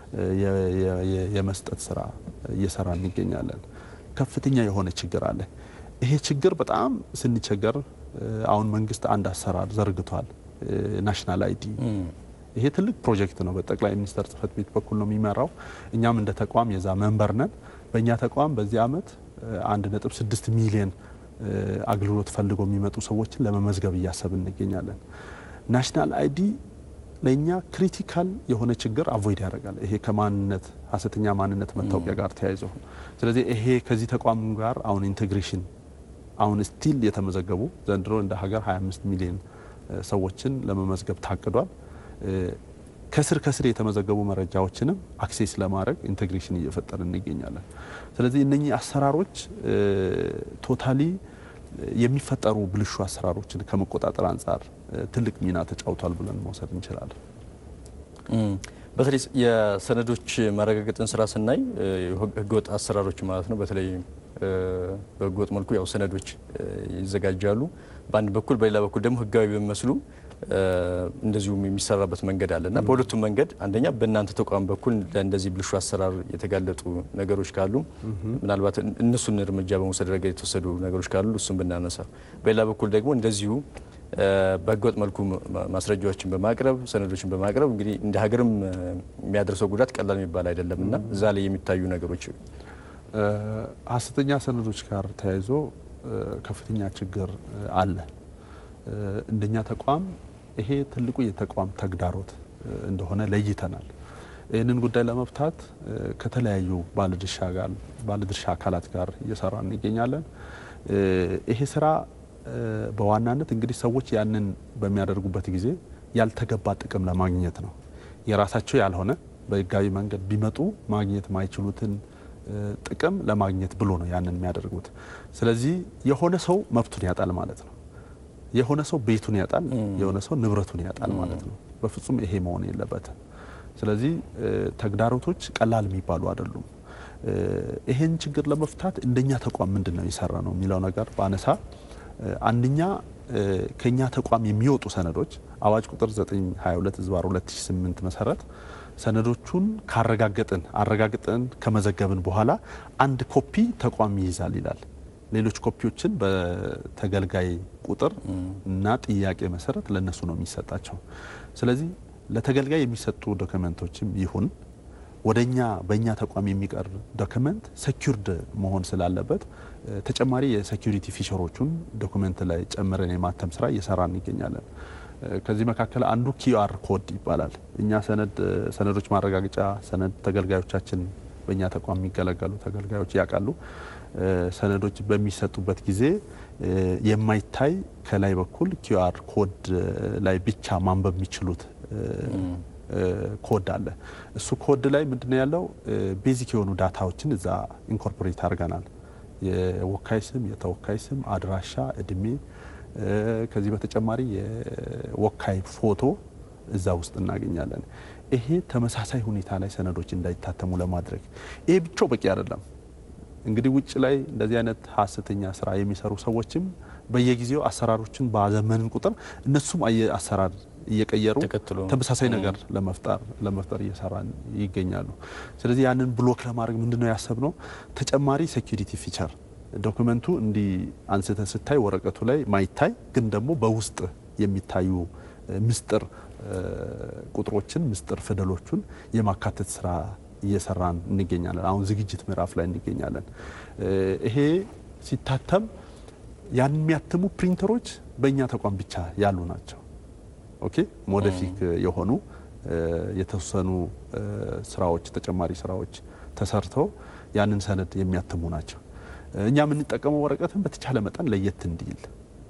የመስጠት ስራ እየሰራ እንገኛለን። ከፍተኛ የሆነ ችግር አለ። ይሄ ችግር በጣም ስንቸገር አሁን መንግስት አንድ አሰራር ዘርግቷል። ናሽናል አይዲ ይሄ ትልቅ ፕሮጀክት ነው። በጠቅላይ ሚኒስትር ጽህፈት ቤት በኩል ነው የሚመራው። እኛም እንደ ተቋም የዛ መንበር ነን። በእኛ ተቋም በዚህ አመት አንድ ነጥብ ስድስት ሚሊዮን አገልግሎት ፈልገው የሚመጡ ሰዎችን ለመመዝገብ እያሰብን እንገኛለን። ናሽናል አይዲ ለእኛ ክሪቲካል የሆነ ችግር አቮይድ ያደርጋል። ይሄ ከማንነት ሀሰተኛ ማንነት መታወቂያ ጋር ተያይዞ ስለዚህ ይሄ ከዚህ ተቋም ጋር አሁን ኢንቴግሬሽን አሁን ስቲል የተመዘገቡ ዘንድሮ እንደ ሀገር 25 ሚሊዮን ሰዎችን ለመመዝገብ ታቅዷል። ከስር ከስር የተመዘገቡ መረጃዎችንም አክሴስ ለማድረግ ኢንቴግሬሽን እየፈጠርን እንገኛለን። ስለዚህ እነኚህ አሰራሮች ቶታሊ የሚፈጠሩ ብልሹ አሰራሮችን ከመቆጣጠር አንጻር ትልቅ ሚና ተጫውቷል ብለን መውሰድ እንችላለን። በተለይ የሰነዶች ማረጋገጥን ስራ ስናይ ህገወጥ አሰራሮች ማለት ነው። በተለይ በህገወጥ መልኩ ያው ሰነዶች ይዘጋጃሉ በአንድ በኩል፣ በሌላ በኩል ደግሞ ህጋዊ በሚመስሉ እንደዚሁም የሚሰራበት መንገድ አለ እና በሁለቱም መንገድ አንደኛ በእናንተ ተቋም በኩል ለእንደዚህ ብልሹ አሰራር የተጋለጡ ነገሮች ካሉ ምናልባት እነሱን እርምጃ በመውሰድ ረገድ የተወሰዱ ነገሮች ካሉ እሱን ብናነሳ፣ በሌላ በኩል ደግሞ እንደዚሁ በህገወጥ መልኩ ማስረጃዎችን በማቅረብ ሰነዶችን በማቅረብ እንግዲህ እንደ ሀገርም የሚያደርሰው ጉዳት ቀላል የሚባል አይደለም እና እዛ ላይ የሚታዩ ነገሮች ሀሰተኛ ሰነዶች ጋር ተያይዞ ከፍተኛ ችግር አለ። እንደኛ ተቋም ይሄ ትልቁ የተቋም ተግዳሮት እንደሆነ ለይተናል። ይህንን ጉዳይ ለመፍታት ከተለያዩ ባለድርሻ ጋር ባለድርሻ አካላት ጋር እየሰራን እንገኛለን። ይሄ ስራ በዋናነት እንግዲህ ሰዎች ያንን በሚያደርጉበት ጊዜ ያልተገባ ጥቅም ለማግኘት ነው። የራሳቸው ያልሆነ በህጋዊ መንገድ ቢመጡ ማግኘት ማይችሉትን ጥቅም ለማግኘት ብሎ ነው ያንን የሚያደርጉት። ስለዚህ የሆነ ሰው መብቱን ያጣል ማለት ነው። የሆነ ሰው ቤቱን ያጣል፣ የሆነ ሰው ንብረቱን ያጣል ማለት ነው። በፍጹም ይሄ መሆን የለበትም። ስለዚህ ተግዳሮቶች ቀላል የሚባሉ አይደሉም። ይሄን ችግር ለመፍታት እንደኛ ተቋም ምንድን ነው የሰራ ነው የሚለው ነገር በአነሳ አንደኛ ከኛ ተቋም የሚወጡ ሰነዶች አዋጅ ቁጥር 922 ዝባር 2008 መሰረት ሰነዶቹን ካረጋገጥን አረጋግጠን ከመዘገብን በኋላ አንድ ኮፒ ተቋም ይይዛል ይላል። ሌሎች ኮፒዎችን በተገልጋይ ቁጥር እና ጥያቄ መሰረት ለነሱ ነው የሚሰጣቸው። ስለዚህ ለተገልጋይ የሚሰጡ ዶክመንቶችም ይሁን ወደኛ በእኛ ተቋም የሚቀርብ ዶክመንት ሴኩርድ መሆን ስላለበት ተጨማሪ የሴኩሪቲ ፊቸሮቹን ዶክመንት ላይ ጨምረን የማተም ስራ እየሰራን እንገኛለን። ከዚህ መካከል አንዱ ኪዩአር ኮድ ይባላል። እኛ ሰነድ ሰነዶች ማረጋገጫ ሰነድ ተገልጋዮቻችን በእኛ ተቋም የሚገለገሉ ተገልጋዮች ያውቃሉ። ሰነዶች በሚሰጡበት ጊዜ የማይታይ ከላይ በኩል ኪዩአር ኮድ ላይ ብቻ ማንበብ የሚችሉት ኮድ አለ። እሱ ኮድ ላይ ምንድነው ያለው? ቤዚክ የሆኑ ዳታዎችን እዛ ኢንኮርፖሬት አድርገናል። የወካይ ስም፣ የተወካይ ስም፣ አድራሻ፣ እድሜ ከዚህ በተጨማሪ የወካይ ፎቶ እዛ ውስጥ እናገኛለን። ይሄ ተመሳሳይ ሁኔታ ላይ ሰነዶች እንዳይታተሙ ለማድረግ ይሄ ብቻው በቂ አይደለም። እንግዲህ ውጭ ላይ እንደዚህ አይነት ሀሰተኛ ስራ የሚሰሩ ሰዎችም በየጊዜው አሰራሮችን ባዘመንን ቁጥር እነሱም አሰራር እየቀየሩ ተመሳሳይ ነገር ለመፍጠር ለመፍጠር እየሰራን ይገኛሉ። ስለዚህ ያንን ብሎክ ለማድረግ ምንድነው ያሰብነው ተጨማሪ ሴኩሪቲ ፊቸር ዶክመንቱ እንዲህ አንስተ ስታይ ወረቀቱ ላይ ማይታይ ግን ደግሞ በውስጥ የሚታዩ ምስጢር ቁጥሮችን ምስጢር ፊደሎቹን የማካተት ስራ እየሰራን እንገኛለን። አሁን ዝግጅት ምዕራፍ ላይ እንገኛለን። ይሄ ሲታተም ያን የሚያትሙ ፕሪንተሮች በእኛ ተቋም ብቻ ያሉ ናቸው። ኦኬ ሞደፊክ የሆኑ የተወሰኑ ስራዎች ተጨማሪ ስራዎች ተሰርተው ያንን ሰነድ የሚያትሙ ናቸው። እኛ የምንጠቀመው ወረቀትን በተቻለ መጠን ለየት እንዲል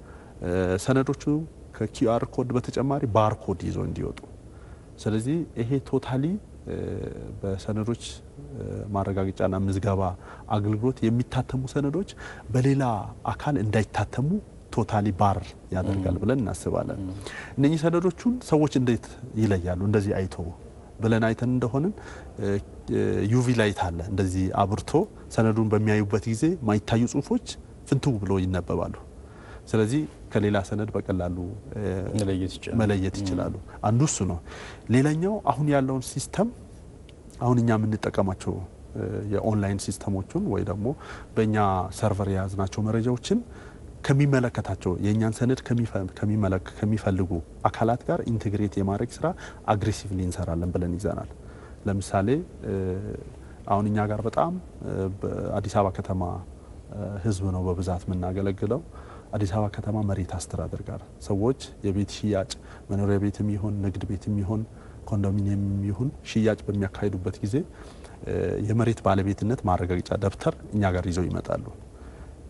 ሰነዶቹ ከኪዩአር ኮድ በተጨማሪ ባር ኮድ ይዘው እንዲወጡ። ስለዚህ ይሄ ቶታሊ በሰነዶች ማረጋገጫና ምዝገባ አገልግሎት የሚታተሙ ሰነዶች በሌላ አካል እንዳይታተሙ ቶታሊ ባር ያደርጋል ብለን እናስባለን። እነኚህ ሰነዶቹን ሰዎች እንዴት ይለያሉ? እንደዚህ አይቶ ብለን አይተን እንደሆንን ዩቪ ላይት አለ። እንደዚህ አብርቶ ሰነዱን በሚያዩበት ጊዜ ማይታዩ ጽሁፎች ፍንትው ብሎ ይነበባሉ። ስለዚህ ከሌላ ሰነድ በቀላሉ መለየት ይችላሉ። አንዱ እሱ ነው። ሌላኛው አሁን ያለውን ሲስተም አሁን እኛ የምንጠቀማቸው የኦንላይን ሲስተሞቹን ወይ ደግሞ በእኛ ሰርቨር የያዝናቸው መረጃዎችን ከሚመለከታቸው የእኛን ሰነድ ከሚፈልጉ አካላት ጋር ኢንቴግሬት የማድረግ ስራ አግሬሲቭሊ እንሰራለን ብለን ይዘናል። ለምሳሌ አሁን እኛ ጋር በጣም በአዲስ አበባ ከተማ ህዝብ ነው በብዛት የምናገለግለው። አዲስ አበባ ከተማ መሬት አስተዳደር ጋር ሰዎች የቤት ሽያጭ መኖሪያ ቤትም ይሁን ንግድ ቤትም ይሁን ኮንዶሚኒየም ይሁን ሽያጭ በሚያካሂዱበት ጊዜ የመሬት ባለቤትነት ማረጋገጫ ደብተር እኛ ጋር ይዘው ይመጣሉ።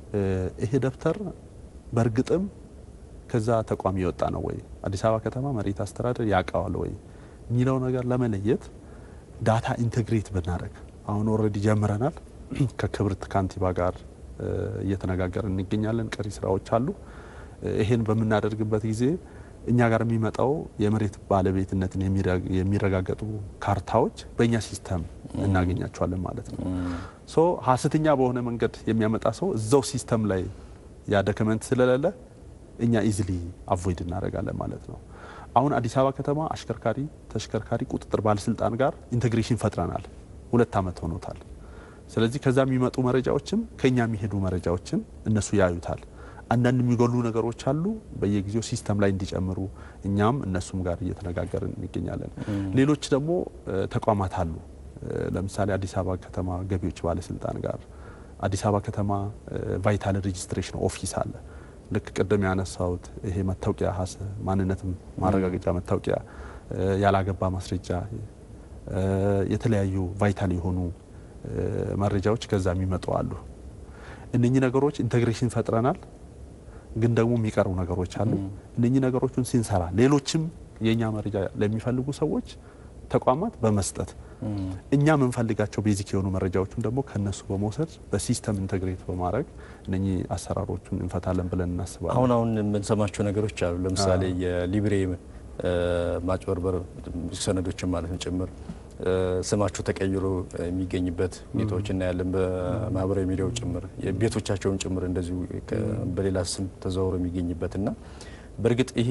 ይሄ ደብተር በእርግጥም ከዛ ተቋም የወጣ ነው ወይ፣ አዲስ አበባ ከተማ መሬት አስተዳደር ያውቀዋል ወይ የሚለው ነገር ለመለየት ዳታ ኢንቴግሬት ብናደርግ አሁን ኦልሬዲ ጀምረናል። ከክብርት ካንቲባ ጋር እየተነጋገርን እንገኛለን። ቀሪ ስራዎች አሉ። ይሄን በምናደርግበት ጊዜ እኛ ጋር የሚመጣው የመሬት ባለቤትነትን የሚረጋገጡ ካርታዎች በእኛ ሲስተም እናገኛቸዋለን ማለት ነው። ሶ ሀሰተኛ በሆነ መንገድ የሚያመጣ ሰው እዛው ሲስተም ላይ ያ ዶክመንት ስለሌለ እኛ ኢዝሊ አቮይድ እናደርጋለን ማለት ነው። አሁን አዲስ አበባ ከተማ አሽከርካሪ ተሽከርካሪ ቁጥጥር ባለስልጣን ጋር ኢንቴግሬሽን ፈጥረናል። ሁለት ዓመት ሆኖታል። ስለዚህ ከዛ የሚመጡ መረጃዎችም ከኛ የሚሄዱ መረጃዎችን እነሱ ያዩታል። አንዳንድ የሚጎሉ ነገሮች አሉ። በየጊዜው ሲስተም ላይ እንዲጨምሩ እኛም እነሱም ጋር እየተነጋገርን እንገኛለን። ሌሎች ደግሞ ተቋማት አሉ። ለምሳሌ አዲስ አበባ ከተማ ገቢዎች ባለስልጣን ጋር አዲስ አበባ ከተማ ቫይታል ሬጂስትሬሽን ኦፊስ አለ። ልክ ቅድም ያነሳሁት ይሄ መታወቂያ ሀሰ ማንነትም ማረጋገጫ መታወቂያ፣ ያላገባ ማስረጃ፣ የተለያዩ ቫይታል የሆኑ መረጃዎች ከዛ የሚመጡ አሉ። እነኚህ ነገሮች ኢንቴግሬሽን ፈጥረናል። ግን ደግሞ የሚቀሩ ነገሮች አሉ። እነኚህ ነገሮችን ሲንሰራ ሌሎችም የእኛ መረጃ ለሚፈልጉ ሰዎች ተቋማት በመስጠት እኛ የምንፈልጋቸው ቤዚክ የሆኑ መረጃዎችን ደግሞ ከነሱ በመውሰድ በሲስተም ኢንተግሬት በማድረግ እነኚህ አሰራሮቹን እንፈታለን ብለን እናስባለን። አሁን አሁን የምንሰማቸው ነገሮች አሉ። ለምሳሌ የሊብሬ ማጭበርበር ሰነዶችን ማለት ነው ጭምር ስማቸው ተቀይሮ የሚገኝበት ሁኔታዎች እናያለን። በማህበራዊ ሚዲያው ጭምር ቤቶቻቸውን ጭምር እንደዚሁ በሌላ ስም ተዘዋውሮ የሚገኝበት እና በእርግጥ ይሄ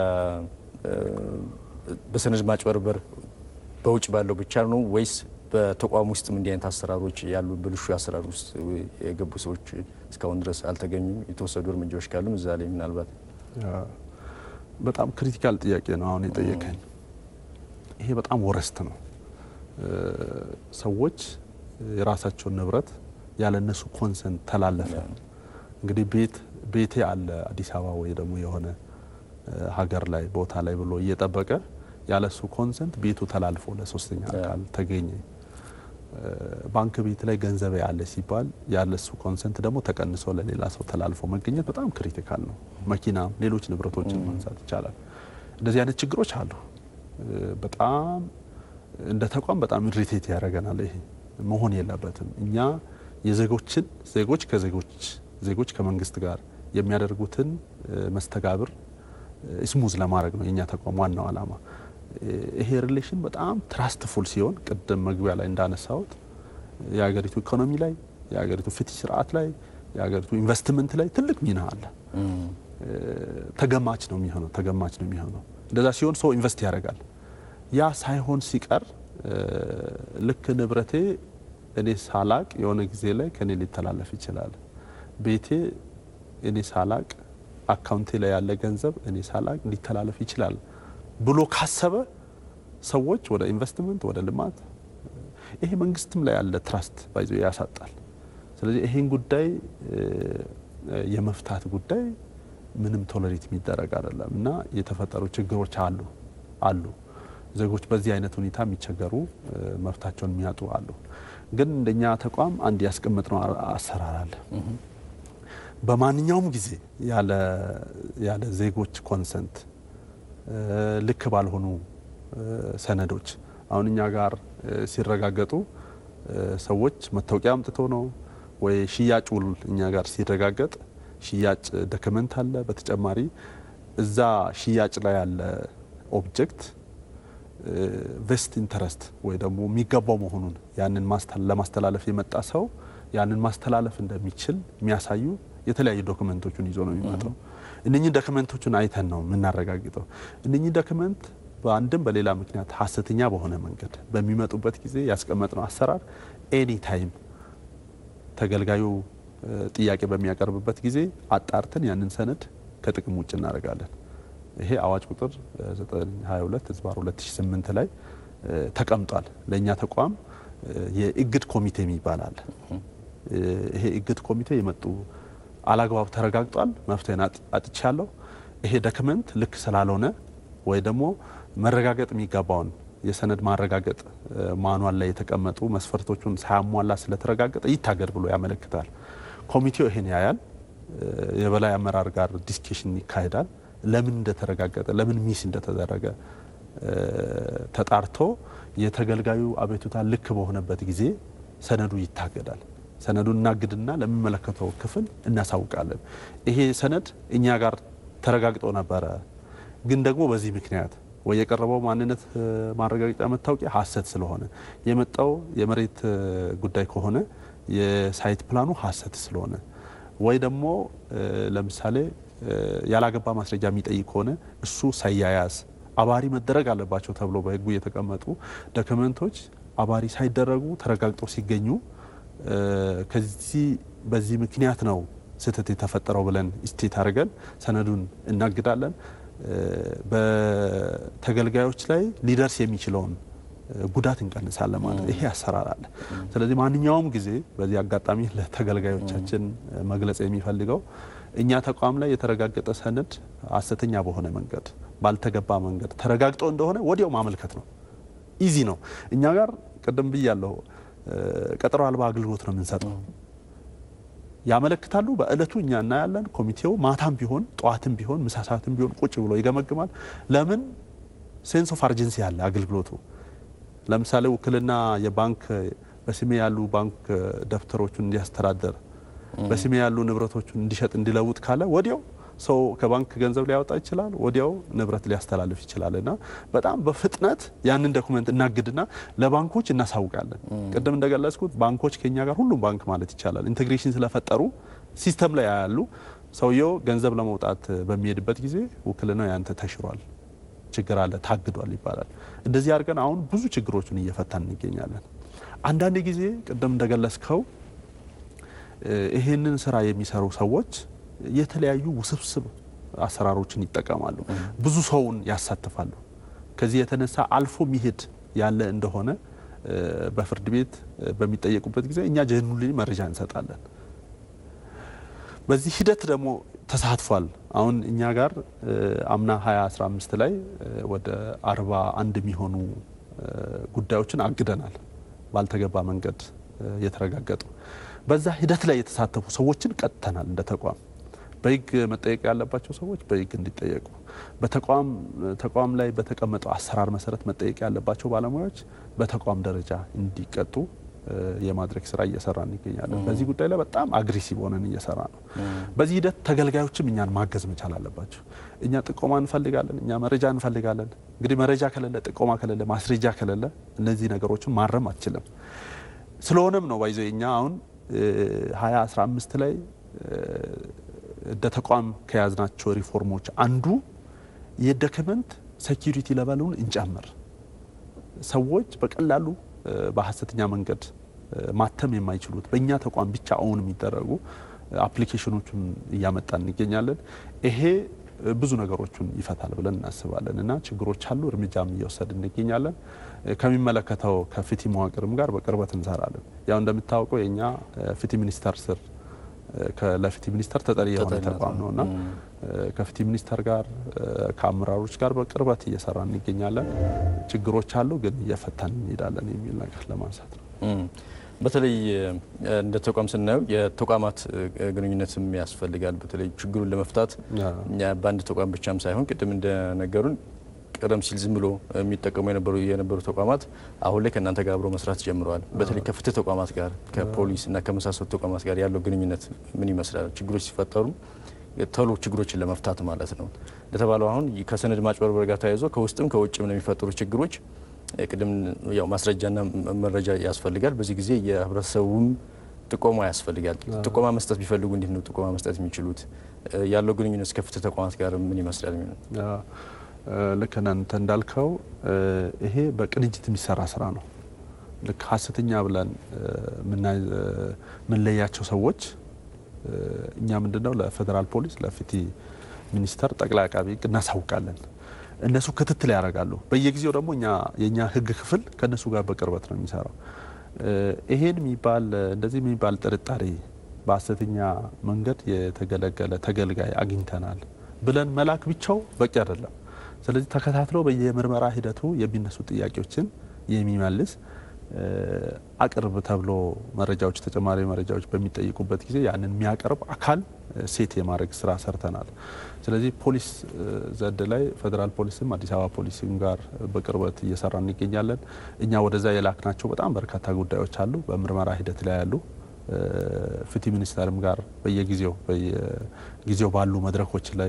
በሰነድ ማጭበርበር በውጭ ባለው ብቻ ነው ወይስ በተቋም ውስጥም እንዲህ አይነት አሰራሮች ያሉ ብልሹ አሰራር ውስጥ የገቡ ሰዎች እስካሁን ድረስ አልተገኙም? የተወሰዱ እርምጃዎች ካሉም እዛ ላይ ምናልባት በጣም ክሪቲካል ጥያቄ ነው አሁን የጠየቀኝ። ይሄ በጣም ወረስት ነው። ሰዎች የራሳቸውን ንብረት ያለ እነሱ ኮንሰንት ተላለፈ። እንግዲህ ቤት ቤቴ አለ አዲስ አበባ ወይ ደግሞ የሆነ ሀገር ላይ ቦታ ላይ ብሎ እየጠበቀ ያለ እሱ ኮንሰንት ቤቱ ተላልፎ ለሶስተኛ አካል ተገኘ። ባንክ ቤት ላይ ገንዘብ ያለ ሲባል ያለ እሱ ኮንሰንት ደግሞ ተቀንሶ ለሌላ ሰው ተላልፎ መገኘት በጣም ክሪቲካል ነው። መኪናም ሌሎች ንብረቶችን ማንሳት ይቻላል። እንደዚህ አይነት ችግሮች አሉ። በጣም እንደ ተቋም በጣም ኢሪቴት ያደርገናል። ይሄ መሆን የለበትም። እኛ የዜጎችን ዜጎች ከዜጎች ዜጎች ከመንግስት ጋር የሚያደርጉትን መስተጋብር ስሙዝ ለማድረግ ነው የእኛ ተቋም ዋናው ዓላማ። ይሄ ሪሌሽን በጣም ትራስትፉል ሲሆን ቅድም መግቢያ ላይ እንዳነሳሁት የሀገሪቱ ኢኮኖሚ ላይ የሀገሪቱ ፍትህ ስርዓት ላይ የሀገሪቱ ኢንቨስትመንት ላይ ትልቅ ሚና አለ። ተገማች ነው የሚሆነው ተገማች ነው የሚሆነው። እንደዛ ሲሆን ሰው ኢንቨስት ያደርጋል። ያ ሳይሆን ሲቀር ልክ ንብረቴ እኔ ሳላቅ የሆነ ጊዜ ላይ ከኔ ሊተላለፍ ይችላል። ቤቴ እኔ ሳላቅ አካውንቴ ላይ ያለ ገንዘብ እኔ ሳላቅ ሊተላለፍ ይችላል ብሎ ካሰበ ሰዎች ወደ ኢንቨስትመንት ወደ ልማት ይሄ መንግስትም ላይ ያለ ትራስት ባይዞ ያሳጣል። ስለዚህ ይሄን ጉዳይ የመፍታት ጉዳይ ምንም ቶለሬት የሚደረግ አይደለም እና የተፈጠሩ ችግሮች አሉ አሉ ዜጎች በዚህ አይነት ሁኔታ የሚቸገሩ መብታቸውን የሚያጡ አሉ። ግን እንደኛ ተቋም አንድ ያስቀመጥነው አሰራር አለ። በማንኛውም ጊዜ ያለ ዜጎች ኮንሰንት ልክ ባልሆኑ ሰነዶች አሁን እኛ ጋር ሲረጋገጡ ሰዎች መታወቂያ አምጥቶ ነው ወይ ሽያጭ ውል እኛ ጋር ሲረጋገጥ ሽያጭ ዶክመንት አለ። በተጨማሪ እዛ ሽያጭ ላይ ያለ ኦብጀክት ቬስት ኢንተረስት ወይ ደግሞ የሚገባው መሆኑን ያንን ለማስተላለፍ የመጣ ሰው ያንን ማስተላለፍ እንደሚችል የሚያሳዩ የተለያዩ ዶክመንቶችን ይዞ ነው የሚመጣው። እነኚህ ዶክመንቶችን አይተን ነው የምናረጋግጠው። እነኚህ ዶክመንት በአንድም በሌላ ምክንያት ሀሰተኛ በሆነ መንገድ በሚመጡበት ጊዜ ያስቀመጥነው አሰራር ኤኒ ታይም ተገልጋዩ ጥያቄ በሚያቀርብበት ጊዜ አጣርተን ያንን ሰነድ ከጥቅም ውጭ እናደርጋለን። ይሄ አዋጅ ቁጥር 922 ህዝባር 2008 ላይ ተቀምጧል። ለእኛ ተቋም የእግድ ኮሚቴ የሚባል አለ። ይሄ እግድ ኮሚቴ የመጡ አላግባብ ተረጋግጧል፣ መፍትሄን አጥቻለሁ፣ ይሄ ዶክመንት ልክ ስላልሆነ ወይ ደግሞ መረጋገጥ የሚገባውን የሰነድ ማረጋገጥ ማኗል ላይ የተቀመጡ መስፈርቶቹን ሳያሟላ ስለተረጋገጠ ይታገድ ብሎ ያመለክታል። ኮሚቴው ይሄን ያያል። የበላይ አመራር ጋር ዲስኬሽን ይካሄዳል። ለምን እንደተረጋገጠ ለምን ሚስ እንደተደረገ ተጣርቶ የተገልጋዩ አቤቱታ ልክ በሆነበት ጊዜ ሰነዱ ይታገዳል። ሰነዱን እናግድና ለሚመለከተው ክፍል እናሳውቃለን። ይሄ ሰነድ እኛ ጋር ተረጋግጦ ነበረ፣ ግን ደግሞ በዚህ ምክንያት ወይ የቀረበው ማንነት ማረጋገጫ መታወቂያ ሀሰት ስለሆነ የመጣው የመሬት ጉዳይ ከሆነ የሳይት ፕላኑ ሀሰት ስለሆነ ወይ ደግሞ ለምሳሌ ያላገባ ማስረጃ የሚጠይቅ ከሆነ እሱ ሳያያዝ አባሪ መደረግ አለባቸው ተብሎ በሕጉ የተቀመጡ ዶክመንቶች አባሪ ሳይደረጉ ተረጋግጦ ሲገኙ ከዚህ በዚህ ምክንያት ነው ስህተት የተፈጠረው ብለን ስቴት አድርገን ሰነዱን እናግዳለን። በተገልጋዮች ላይ ሊደርስ የሚችለውን ጉዳት እንቀንሳለን ማለት ይሄ አሰራር አለ። ስለዚህ ማንኛውም ጊዜ በዚህ አጋጣሚ ለተገልጋዮቻችን መግለጽ የሚፈልገው እኛ ተቋም ላይ የተረጋገጠ ሰነድ ሀሰተኛ በሆነ መንገድ ባልተገባ መንገድ ተረጋግጦ እንደሆነ ወዲያው ማመልከት ነው። ኢዚ ነው። እኛ ጋር ቅድም ብያለሁ፣ ቀጠሮ አልባ አገልግሎት ነው የምንሰጠው። ያመለክታሉ። በእለቱ እኛ እናያለን። ኮሚቴው ማታም ቢሆን ጠዋትም ቢሆን ምሳ ሰዓትም ቢሆን ቁጭ ብሎ ይገመግማል። ለምን ሴንስ ኦፍ አርጀንሲ ያለ አገልግሎቱ ለምሳሌ ውክልና የባንክ በስሜ ያሉ ባንክ ደብተሮቹን እንዲያስተዳደር በስሜ ያሉ ንብረቶቹን እንዲሸጥ እንዲለውጥ ካለ ወዲያው ሰው ከባንክ ገንዘብ ሊያወጣ ይችላል፣ ወዲያው ንብረት ሊያስተላልፍ ይችላል። እና በጣም በፍጥነት ያንን ዶኩመንት እናግድና ለባንኮች እናሳውቃለን። ቅድም እንደገለጽኩት ባንኮች ከኛ ጋር ሁሉም ባንክ ማለት ይቻላል ኢንቴግሬሽን ስለፈጠሩ ሲስተም ላይ ያሉ ሰውየው ገንዘብ ለመውጣት በሚሄድበት ጊዜ ውክልናው ያንተ ተሽሯል፣ ችግር አለ፣ ታግዷል ይባላል። እንደዚህ አድርገን አሁን ብዙ ችግሮችን እየፈታን እንገኛለን። አንዳንድ ጊዜ ቅድም እንደገለጽከው ይሄንን ስራ የሚሰሩ ሰዎች የተለያዩ ውስብስብ አሰራሮችን ይጠቀማሉ። ብዙ ሰውን ያሳትፋሉ። ከዚህ የተነሳ አልፎ ሚሄድ ያለ እንደሆነ በፍርድ ቤት በሚጠየቁበት ጊዜ እኛ ጀኑሊ መረጃ እንሰጣለን። በዚህ ሂደት ደግሞ ተሳትፏል። አሁን እኛ ጋር አምና 2015 ላይ ወደ 41 የሚሆኑ ጉዳዮችን አግደናል፣ ባልተገባ መንገድ የተረጋገጡ በዛ ሂደት ላይ የተሳተፉ ሰዎችን ቀጥተናል እንደ ተቋም በሕግ መጠየቅ ያለባቸው ሰዎች በሕግ እንዲጠየቁ በተቋም ተቋም ላይ በተቀመጠው አሰራር መሰረት መጠየቅ ያለባቸው ባለሙያዎች በተቋም ደረጃ እንዲቀጡ የማድረግ ስራ እየሰራ እንገኛለን። በዚህ ጉዳይ ላይ በጣም አግሬሲቭ ሆነን እየሰራ ነው። በዚህ ሂደት ተገልጋዮችም እኛን ማገዝ መቻል አለባቸው። እኛ ጥቆማ እንፈልጋለን፣ እኛ መረጃ እንፈልጋለን። እንግዲህ መረጃ ከሌለ፣ ጥቆማ ከሌለ፣ ማስረጃ ከሌለ እነዚህ ነገሮችን ማረም አትችልም። ስለሆነም ነው ባይዘ እኛ አሁን 2015 ላይ እንደ ተቋም ከያዝናቸው ሪፎርሞች አንዱ የዶክመንት ሴኪሪቲ ለበሉን እንጨምር። ሰዎች በቀላሉ በሀሰተኛ መንገድ ማተም የማይችሉት በእኛ ተቋም ብቻ አሁን የሚደረጉ አፕሊኬሽኖቹን እያመጣን እንገኛለን። ይሄ ብዙ ነገሮችን ይፈታል ብለን እናስባለን እና ችግሮች አሉ፣ እርምጃም እየወሰድን እንገኛለን። ከሚመለከተው ከፍትህ መዋቅርም ጋር በቅርበት እንሰራለን። ያው እንደምታወቀው የእኛ ፍትህ ሚኒስቴር ስር ለፍትህ ሚኒስቴር ተጠሪ የሆነ ተቋም ነው እና ከፍትህ ሚኒስቴር ጋር ከአመራሮች ጋር በቅርበት እየሰራ እንገኛለን። ችግሮች አሉ፣ ግን እየፈታን እንሄዳለን የሚል ነገር ለማንሳት ነው። በተለይ እንደ ተቋም ስናየው የተቋማት ግንኙነትም ያስፈልጋል። በተለይ ችግሩን ለመፍታት በአንድ ተቋም ብቻም ሳይሆን ቅድም እንደነገሩን ቀደም ሲል ዝም ብሎ የሚጠቀሙ የነበሩ የነበሩ ተቋማት አሁን ላይ ከእናንተ ጋር አብሮ መስራት ጀምረዋል። በተለይ ከፍትህ ተቋማት ጋር ከፖሊስ እና ከመሳሰሉ ተቋማት ጋር ያለው ግንኙነት ምን ይመስላል? ችግሮች ሲፈጠሩ ቶሎ ችግሮችን ለመፍታት ማለት ነው። እንደተባለው አሁን ከሰነድ ማጭበርበር ጋር ተያይዞ ከውስጥም ከውጭም ለሚፈጠሩ ችግሮች ቅድም ያው ማስረጃና መረጃ ያስፈልጋል። በዚህ ጊዜ የህብረተሰቡም ጥቆማ ያስፈልጋል። ጥቆማ መስጠት ቢፈልጉ እንዴት ነው ጥቆማ መስጠት የሚችሉት? ያለው ግንኙነት ከፍትህ ተቋማት ጋር ምን ይመስላል? ልክ እናንተ እንዳልከው ይሄ በቅንጅት የሚሰራ ስራ ነው። ልክ ሀሰተኛ ብለን የምንለያቸው ሰዎች እኛ ምንድነው ለፌዴራል ፖሊስ፣ ለፍትህ ሚኒስቴር፣ ጠቅላይ አቃቢ ሕግ እናሳውቃለን። እነሱ ክትትል ያደርጋሉ። በየጊዜው ደግሞ እኛ የእኛ ህግ ክፍል ከእነሱ ጋር በቅርበት ነው የሚሰራው። ይሄን የሚባል እንደዚህ የሚባል ጥርጣሬ በሀሰተኛ መንገድ የተገለገለ ተገልጋይ አግኝተናል ብለን መላክ ብቻው በቂ አይደለም። ስለዚህ ተከታትሎ በየምርመራ ሂደቱ የሚነሱ ጥያቄዎችን የሚመልስ አቅርብ ተብሎ መረጃዎች ተጨማሪ መረጃዎች በሚጠይቁበት ጊዜ ያንን የሚያቀርብ አካል ሴት የማድረግ ስራ ሰርተናል። ስለዚህ ፖሊስ ዘድ ላይ ፌዴራል ፖሊስም አዲስ አበባ ፖሊስም ጋር በቅርበት እየሰራ እንገኛለን። እኛ ወደዛ የላክናቸው በጣም በርካታ ጉዳዮች አሉ፣ በምርመራ ሂደት ላይ ያሉ ፍትህ ሚኒስቴርም ጋር በየጊዜው በየጊዜው ባሉ መድረኮች ላይ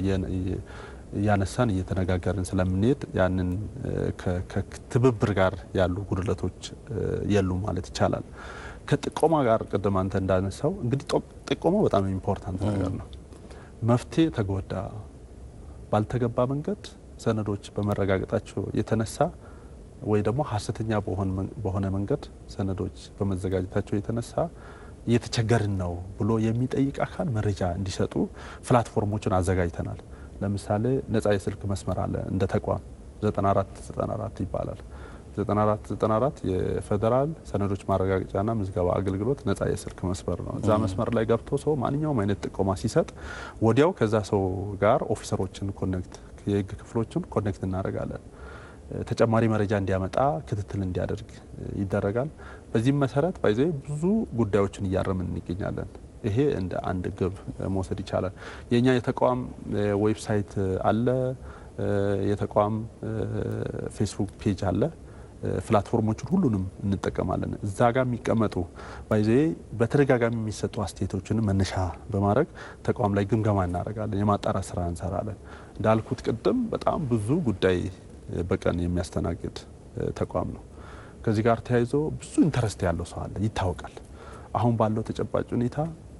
እያነሳን እየተነጋገርን ስለምንሄድ ያንን ከትብብር ጋር ያሉ ጉድለቶች የሉም ማለት ይቻላል። ከጥቆማ ጋር ቅድም አንተ እንዳነሳው እንግዲህ ጥቆማ በጣም ኢምፖርታንት ነገር ነው። መፍትሄ ተጎዳ ባልተገባ መንገድ ሰነዶች በመረጋገጣቸው የተነሳ ወይ ደግሞ ሀሰተኛ በሆነ መንገድ ሰነዶች በመዘጋጀታቸው የተነሳ እየተቸገርን ነው ብሎ የሚጠይቅ አካል መረጃ እንዲሰጡ ፕላትፎርሞችን አዘጋጅተናል። ለምሳሌ ነጻ የስልክ መስመር አለ እንደ ተቋም 9494 ይባላል። 9494 የፌዴራል ሰነዶች ማረጋገጫና ምዝገባ አገልግሎት ነጻ የስልክ መስመር ነው። እዛ መስመር ላይ ገብቶ ሰው ማንኛውም አይነት ጥቆማ ሲሰጥ ወዲያው ከዛ ሰው ጋር ኦፊሰሮችን ኮኔክት የህግ ክፍሎችን ኮኔክት እናደርጋለን። ተጨማሪ መረጃ እንዲያመጣ ክትትል እንዲያደርግ ይደረጋል። በዚህም መሰረት ባይዘ ብዙ ጉዳዮችን እያረምን እንገኛለን። ይሄ እንደ አንድ ግብ መውሰድ ይቻላል። የእኛ የተቋም ዌብሳይት አለ፣ የተቋም ፌስቡክ ፔጅ አለ። ፕላትፎርሞችን ሁሉንም እንጠቀማለን። እዛ ጋር የሚቀመጡ ባይዘ በተደጋጋሚ የሚሰጡ አስተያየቶችን መነሻ በማድረግ ተቋም ላይ ግምገማ እናደርጋለን፣ የማጣራት ስራ እንሰራለን። እንዳልኩት ቅድም በጣም ብዙ ጉዳይ በቀን የሚያስተናግድ ተቋም ነው። ከዚህ ጋር ተያይዞ ብዙ ኢንተረስት ያለው ሰው አለ፣ ይታወቃል። አሁን ባለው ተጨባጭ ሁኔታ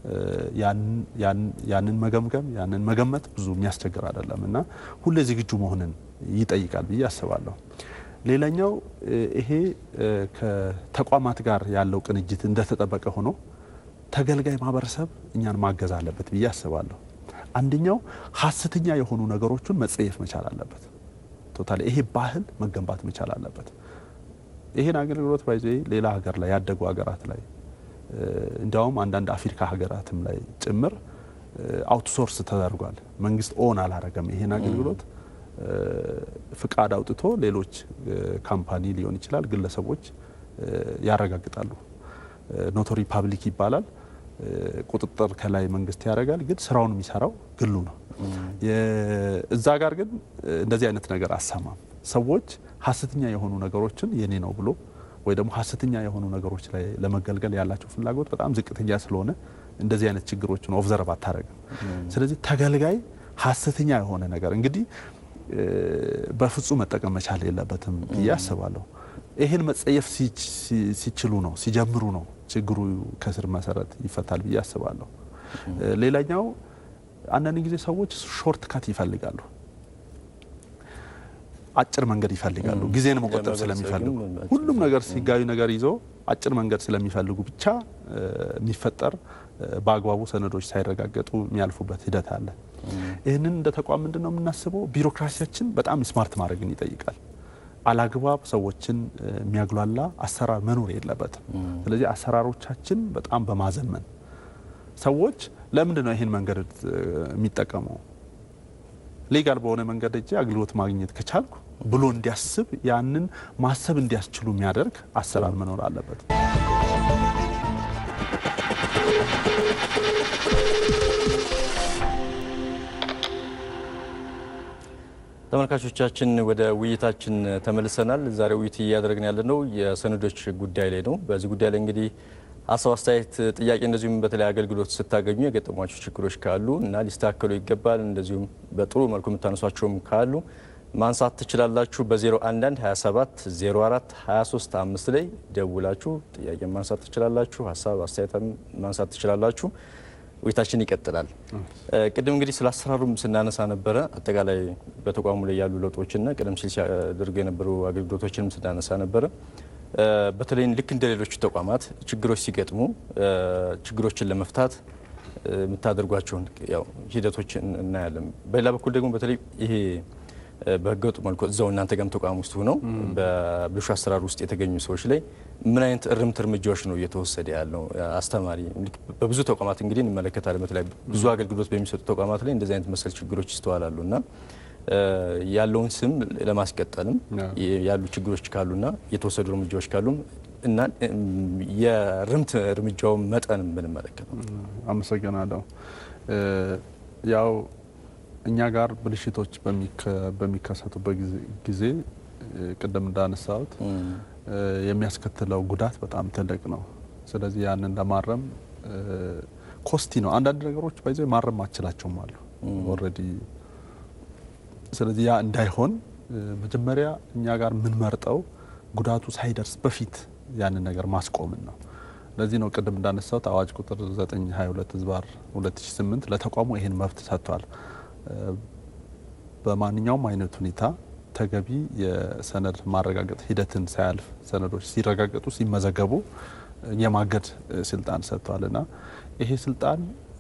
ያንን መገምገም ያንን መገመት ብዙ የሚያስቸግር አይደለም እና ሁሌ ዝግጁ መሆንን ይጠይቃል ብዬ አስባለሁ። ሌላኛው ይሄ ከተቋማት ጋር ያለው ቅንጅት እንደተጠበቀ ሆኖ ተገልጋይ ማህበረሰብ እኛን ማገዝ አለበት ብዬ አስባለሁ። አንደኛው ሀሰተኛ የሆኑ ነገሮችን መጸየፍ መቻል አለበት። ቶታሊ ይሄ ባህል መገንባት መቻል አለበት። ይሄን አገልግሎት ባይዘ ሌላ ሀገር ላይ ያደጉ ሀገራት ላይ እንዲያውም አንዳንድ አፍሪካ ሀገራትም ላይ ጭምር አውትሶርስ ተደርጓል። መንግስት ኦን አላረገም ይሄን አገልግሎት ፍቃድ አውጥቶ ሌሎች ካምፓኒ ሊሆን ይችላል ግለሰቦች ያረጋግጣሉ። ኖቶሪ ፓብሊክ ይባላል። ቁጥጥር ከላይ መንግስት ያደርጋል፣ ግን ስራውን የሚሰራው ግሉ ነው። እዛ ጋር ግን እንደዚህ አይነት ነገር አሰማም። ሰዎች ሀሰተኛ የሆኑ ነገሮችን የኔ ነው ብሎ ወይ ደግሞ ሀሰተኛ የሆኑ ነገሮች ላይ ለመገልገል ያላቸው ፍላጎት በጣም ዝቅተኛ ስለሆነ እንደዚህ አይነት ችግሮችን ኦብዘርቭ አታደርግም። ስለዚህ ተገልጋይ ሀሰተኛ የሆነ ነገር እንግዲህ በፍጹም መጠቀም መቻል የለበትም ብዬ አስባለሁ። ይህን መጸየፍ ሲችሉ ነው ሲጀምሩ ነው ችግሩ ከስር መሰረት ይፈታል ብዬ አስባለሁ። ሌላኛው አንዳንድ ጊዜ ሰዎች ሾርት ካት ይፈልጋሉ፣ አጭር መንገድ ይፈልጋሉ። ጊዜን መቆጠብ ስለሚፈልጉ ሁሉም ነገር ሲጋዩ ነገር ይዞ አጭር መንገድ ስለሚፈልጉ ብቻ የሚፈጠር በአግባቡ ሰነዶች ሳይረጋገጡ የሚያልፉበት ሂደት አለ። ይህንን እንደ ተቋም ምንድን ነው የምናስበው? ቢሮክራሲያችን በጣም ስማርት ማድረግን ይጠይቃል። አላግባብ ሰዎችን የሚያግሏላ አሰራር መኖር የለበትም። ስለዚህ አሰራሮቻችን በጣም በማዘመን ሰዎች ለምንድን ነው ይህን መንገድ የሚጠቀመው ሌጋል በሆነ መንገድ እጅ አገልግሎት ማግኘት ከቻልኩ ብሎ እንዲያስብ ያንን ማሰብ እንዲያስችሉ የሚያደርግ አሰራር መኖር አለበት። ተመልካቾቻችን ወደ ውይይታችን ተመልሰናል። ዛሬ ውይይት እያደረግን ያለነው የሰነዶች ጉዳይ ላይ ነው። በዚህ ጉዳይ ላይ እንግዲህ ሀሳብ፣ አስተያየት፣ ጥያቄ እንደዚሁም በተለይ አገልግሎት ስታገኙ የገጠሟቸው ችግሮች ካሉ እና ሊስተካከሉ ይገባል እንደዚሁም በጥሩ መልኩ የምታነሷቸውም ካሉ ማንሳት ትችላላችሁ። በ011 27 04 23 5 ላይ ደውላችሁ ጥያቄ ማንሳት ትችላላችሁ። ሀሳብ አስተያየት ማንሳት ትችላላችሁ። ውይይታችን ይቀጥላል። ቅድም እንግዲህ ስለ አሰራሩም ስናነሳ ነበረ። አጠቃላይ በተቋሙ ላይ ያሉ ለውጦችና ቀደም ሲል ሲያደርጉ የነበሩ አገልግሎቶችንም ስናነሳ ነበረ። በተለይ ልክ እንደ ሌሎቹ ተቋማት ችግሮች ሲገጥሙ ችግሮችን ለመፍታት የምታደርጓቸውን ያው ሂደቶች እናያለን። በሌላ በኩል ደግሞ በተለይ ይሄ በህገወጥ መልኩ እዛው እናንተ ጋርም ተቋም ውስጥ ሆነው በብልሹ አሰራር ውስጥ የተገኙ ሰዎች ላይ ምን አይነት እርምት እርምጃዎች ነው እየተወሰደ ያለው? አስተማሪ በብዙ ተቋማት እንግዲህ እንመለከታለን። በተለይ ብዙ አገልግሎት በሚሰጡ ተቋማት ላይ እንደዚህ አይነት መሰል ችግሮች ይስተዋላሉ እና ያለውን ስም ለማስቀጠልም ያሉ ችግሮች ካሉና የተወሰዱ እርምጃዎች ካሉም እና የርምት እርምጃውን መጠን ብንመለከት ነው። አመሰግናለሁ። ያው እኛ ጋር ብልሽቶች በሚከሰቱበት ጊዜ ቅድም እንዳነሳሁት የሚያስከትለው ጉዳት በጣም ትልቅ ነው። ስለዚህ ያንን ለማረም ኮስቲ ነው። አንዳንድ ነገሮች ባይዘ ማረም ማችላቸውም አሉ ኦልሬዲ። ስለዚህ ያ እንዳይሆን መጀመሪያ እኛ ጋር የምንመርጠው ጉዳቱ ሳይደርስ በፊት ያንን ነገር ማስቆምን ነው። ለዚህ ነው ቅድም እንዳነሳሁት አዋጅ ቁጥር 922 ህዝባር 2008 ለተቋሙ ይሄን መብት ሰጥቷል። በማንኛውም አይነት ሁኔታ ተገቢ የሰነድ ማረጋገጥ ሂደትን ሳያልፍ ሰነዶች ሲረጋገጡ ሲመዘገቡ የማገድ ስልጣን ሰጥቷል እና ይሄ ስልጣን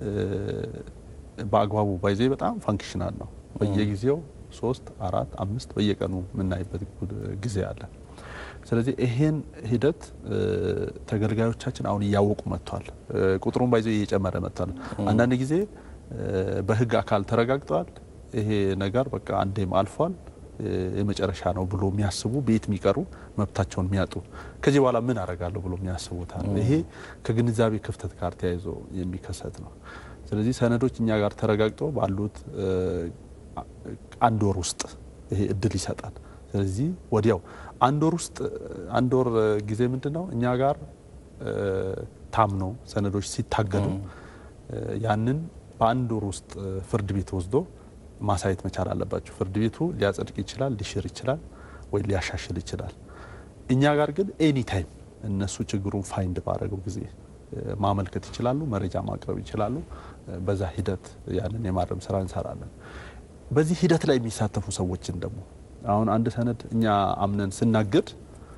በአግባቡ ባይዜ በጣም ፋንክሽናል ነው። በየጊዜው ሶስት አራት አምስት በየቀኑ የምናይበት ጊዜ አለ። ስለዚህ ይሄን ሂደት ተገልጋዮቻችን አሁን እያወቁ መጥቷል። ቁጥሩን ባይዘ እየጨመረ መጥቷል። አንዳንድ ጊዜ በህግ አካል ተረጋግጠዋል። ይሄ ነገር በቃ አንዴም አልፏል የመጨረሻ ነው ብሎ የሚያስቡ ቤት የሚቀሩ መብታቸውን የሚያጡ ከዚህ በኋላ ምን አደርጋለሁ ብሎ የሚያስቡታል። ይሄ ከግንዛቤ ክፍተት ጋር ተያይዞ የሚከሰት ነው። ስለዚህ ሰነዶች እኛ ጋር ተረጋግጦ ባሉት አንድ ወር ውስጥ ይሄ እድል ይሰጣል። ስለዚህ ወዲያው አንድ ወር ውስጥ አንድ ወር ጊዜ ምንድን ነው እኛ ጋር ታምኖ ሰነዶች ሲታገዱ ያንን በአንድ ወር ውስጥ ፍርድ ቤት ወስዶ ማሳየት መቻል አለባቸው። ፍርድ ቤቱ ሊያጸድቅ ይችላል፣ ሊሽር ይችላል ወይ ሊያሻሽል ይችላል። እኛ ጋር ግን ኤኒ ታይም እነሱ ችግሩን ፋይንድ ባደረገው ጊዜ ማመልከት ይችላሉ፣ መረጃ ማቅረብ ይችላሉ። በዛ ሂደት ያንን የማረም ስራ እንሰራለን። በዚህ ሂደት ላይ የሚሳተፉ ሰዎችን ደግሞ አሁን አንድ ሰነድ እኛ አምነን ስናግድ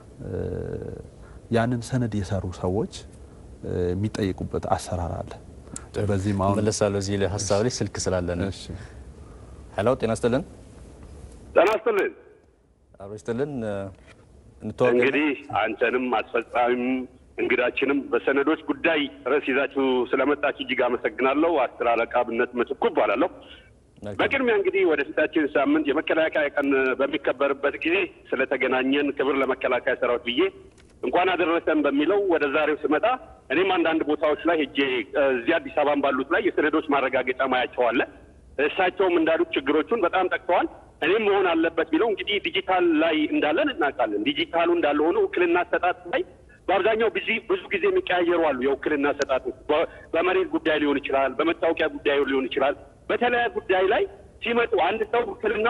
ያንን ሰነድ የሰሩ ሰዎች የሚጠየቁበት አሰራር አለ። በዚህም አሁን መለሳለሁ እዚህ ላይ ሀሳብ ላይ ስልክ ስላለን እሺ ሄሎ፣ ጤና ይስጥልን። ጤና ይስጥልን። አብሮ ይስጥልን። እንተዋወቅ። እንግዲህ አንተንም አስፈጻሚም እንግዳችንም በሰነዶች ጉዳይ ርዕስ ይዛችሁ ስለመጣችሁ እጅግ አመሰግናለሁ። አስር አለቃ ብነት ምትኩ እባላለሁ። በቅድሚያ እንግዲህ ወደ ፊታችን ሳምንት የመከላከያ ቀን በሚከበርበት ጊዜ ስለተገናኘን ክብር ለመከላከያ ሰራዊት ብዬ እንኳን አደረሰን በሚለው ወደ ዛሬው ስመጣ እኔም አንዳንድ ቦታዎች ላይ ሄጄ እዚህ አዲስ አበባን ባሉት ላይ የሰነዶች ማረጋገጫ ማያቸው አለ። እሳቸውም እንዳሉት ችግሮቹን በጣም ጠቅሰዋል። እኔም መሆን አለበት ቢለው እንግዲህ ዲጂታል ላይ እንዳለን እናውቃለን። ዲጂታሉ እንዳለ ሆኖ ውክልና አሰጣጥ ላይ በአብዛኛው ብዙ ብዙ ጊዜ የሚቀያየሩ አሉ። የውክልና አሰጣጡ በመሬት ጉዳይ ሊሆን ይችላል፣ በመታወቂያ ጉዳይ ሊሆን ይችላል። በተለያየ ጉዳይ ላይ ሲመጡ አንድ ሰው ውክልና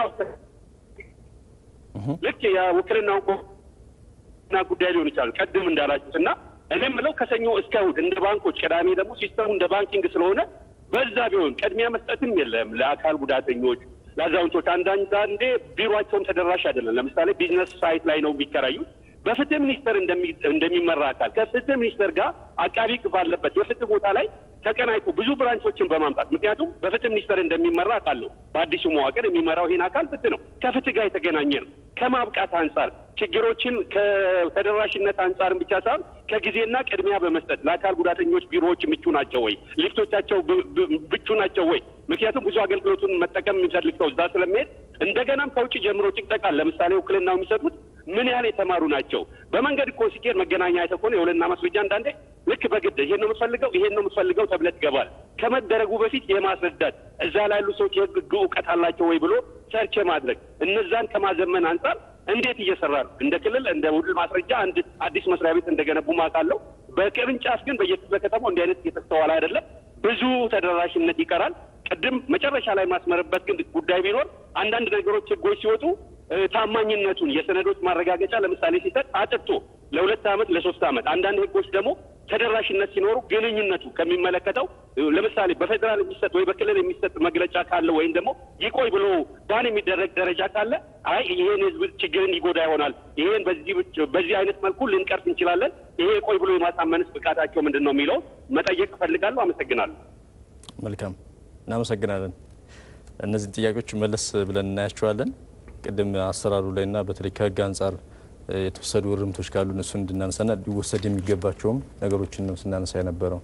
ልክ የውክልናው ና ጉዳይ ሊሆን ይችላል ቀድም እንዳላችሁት እና እኔ የምለው ከሰኞ እስከ እሑድ እንደ ባንኮች፣ ቅዳሜ ደግሞ ሲስተሙ እንደ ባንኪንግ ስለሆነ በዛ ቢሆን ቅድሚያ መስጠትም የለም ለአካል ጉዳተኞች፣ ለአዛውንቶች። አንዳንዴ ቢሮቸውም ተደራሽ አይደለም። ለምሳሌ ቢዝነስ ሳይት ላይ ነው የሚከራዩት። በፍትህ ሚኒስቴር እንደሚመራ አካል ከፍትህ ሚኒስቴር ጋር አቃቢ ሕግ ባለበት የፍትህ ቦታ ላይ ተቀናይቶ ብዙ ብራንቾችን በማምጣት ምክንያቱም በፍትህ ሚኒስቴር እንደሚመራ አውቃለሁ። በአዲሱ መዋቅር የሚመራው ይሄን አካል ፍትህ ነው። ከፍትህ ጋር የተገናኘ ነው። ከማብቃት አንጻር ችግሮችን ከተደራሽነት አንጻርም ብቻ ሳይሆን ከጊዜና ቅድሚያ በመስጠት ለአካል ጉዳተኞች ቢሮዎች ምቹ ናቸው ወይ? ሊፍቶቻቸው ምቹ ናቸው ወይ? ምክንያቱም ብዙ አገልግሎቱን መጠቀም የሚፈልግ ሰው እዛ ስለሚሄድ እንደገናም ከውጭ ጀምሮ ጭቅጠቃል። ለምሳሌ ውክልናው የሚሰጡት ምን ያህል የተማሩ ናቸው? በመንገድ እኮ ሲኬድ መገናኛ አይተህ ከሆነ የውልና ማስረጃ አንዳንዴ ልክ በግድ ይሄን ነው የምትፈልገው ይሄን ነው የምትፈልገው ተብለህ ትገባል። ከመደረጉ በፊት የማስረዳት እዛ ላይ ያሉ ሰዎች የህግ እውቀት አላቸው ወይ ብሎ ሰርች ማድረግ እነዛን ከማዘመን አንጻር እንዴት እየሰራ ነው? እንደ ክልል እንደ ውል ማስረጃ አንድ አዲስ መስሪያ ቤት እንደገነቡ ማውቃለሁ። በቅርንጫፍ ግን በየክፍለ ከተማው እንዲህ አይነት እየተስተዋለ አይደለም። ብዙ ተደራሽነት ይቀራል። ቅድም መጨረሻ ላይ ማስመርበት ግን ጉዳይ ቢኖር አንዳንድ ነገሮች ህጎች ሲወጡ ታማኝነቱን የሰነዶች ማረጋገጫ ለምሳሌ ሲሰጥ አጥቶ ለሁለት ዓመት ለሶስት ዓመት አንዳንድ ህጎች ደግሞ ተደራሽነት ሲኖሩ ግንኙነቱ ከሚመለከተው ለምሳሌ በፌዴራል የሚሰጥ ወይ በክልል የሚሰጥ መግለጫ ካለ ወይም ደግሞ ይቆይ ብሎ ባን የሚደረግ ደረጃ ካለ አይ ይሄን ህዝብ ችግርን ይጎዳ ይሆናል፣ ይሄን በዚህ በዚህ አይነት መልኩ ልንቀርፍ እንችላለን፣ ይሄ ቆይ ብሎ የማሳመንስ ብቃታቸው ምንድን ነው የሚለው መጠየቅ እፈልጋለሁ። አመሰግናለሁ። መልካም እናመሰግናለን። እነዚህን ጥያቄዎች መለስ ብለን እናያቸዋለን። ቅድም አሰራሩ ላይና በተለይ ከህግ አንጻር የተወሰዱ እርምቶች ካሉ እነሱን እንድናነሳና ሊወሰድ የሚገባቸውም ነገሮችን ነው ስናነሳ የነበረው።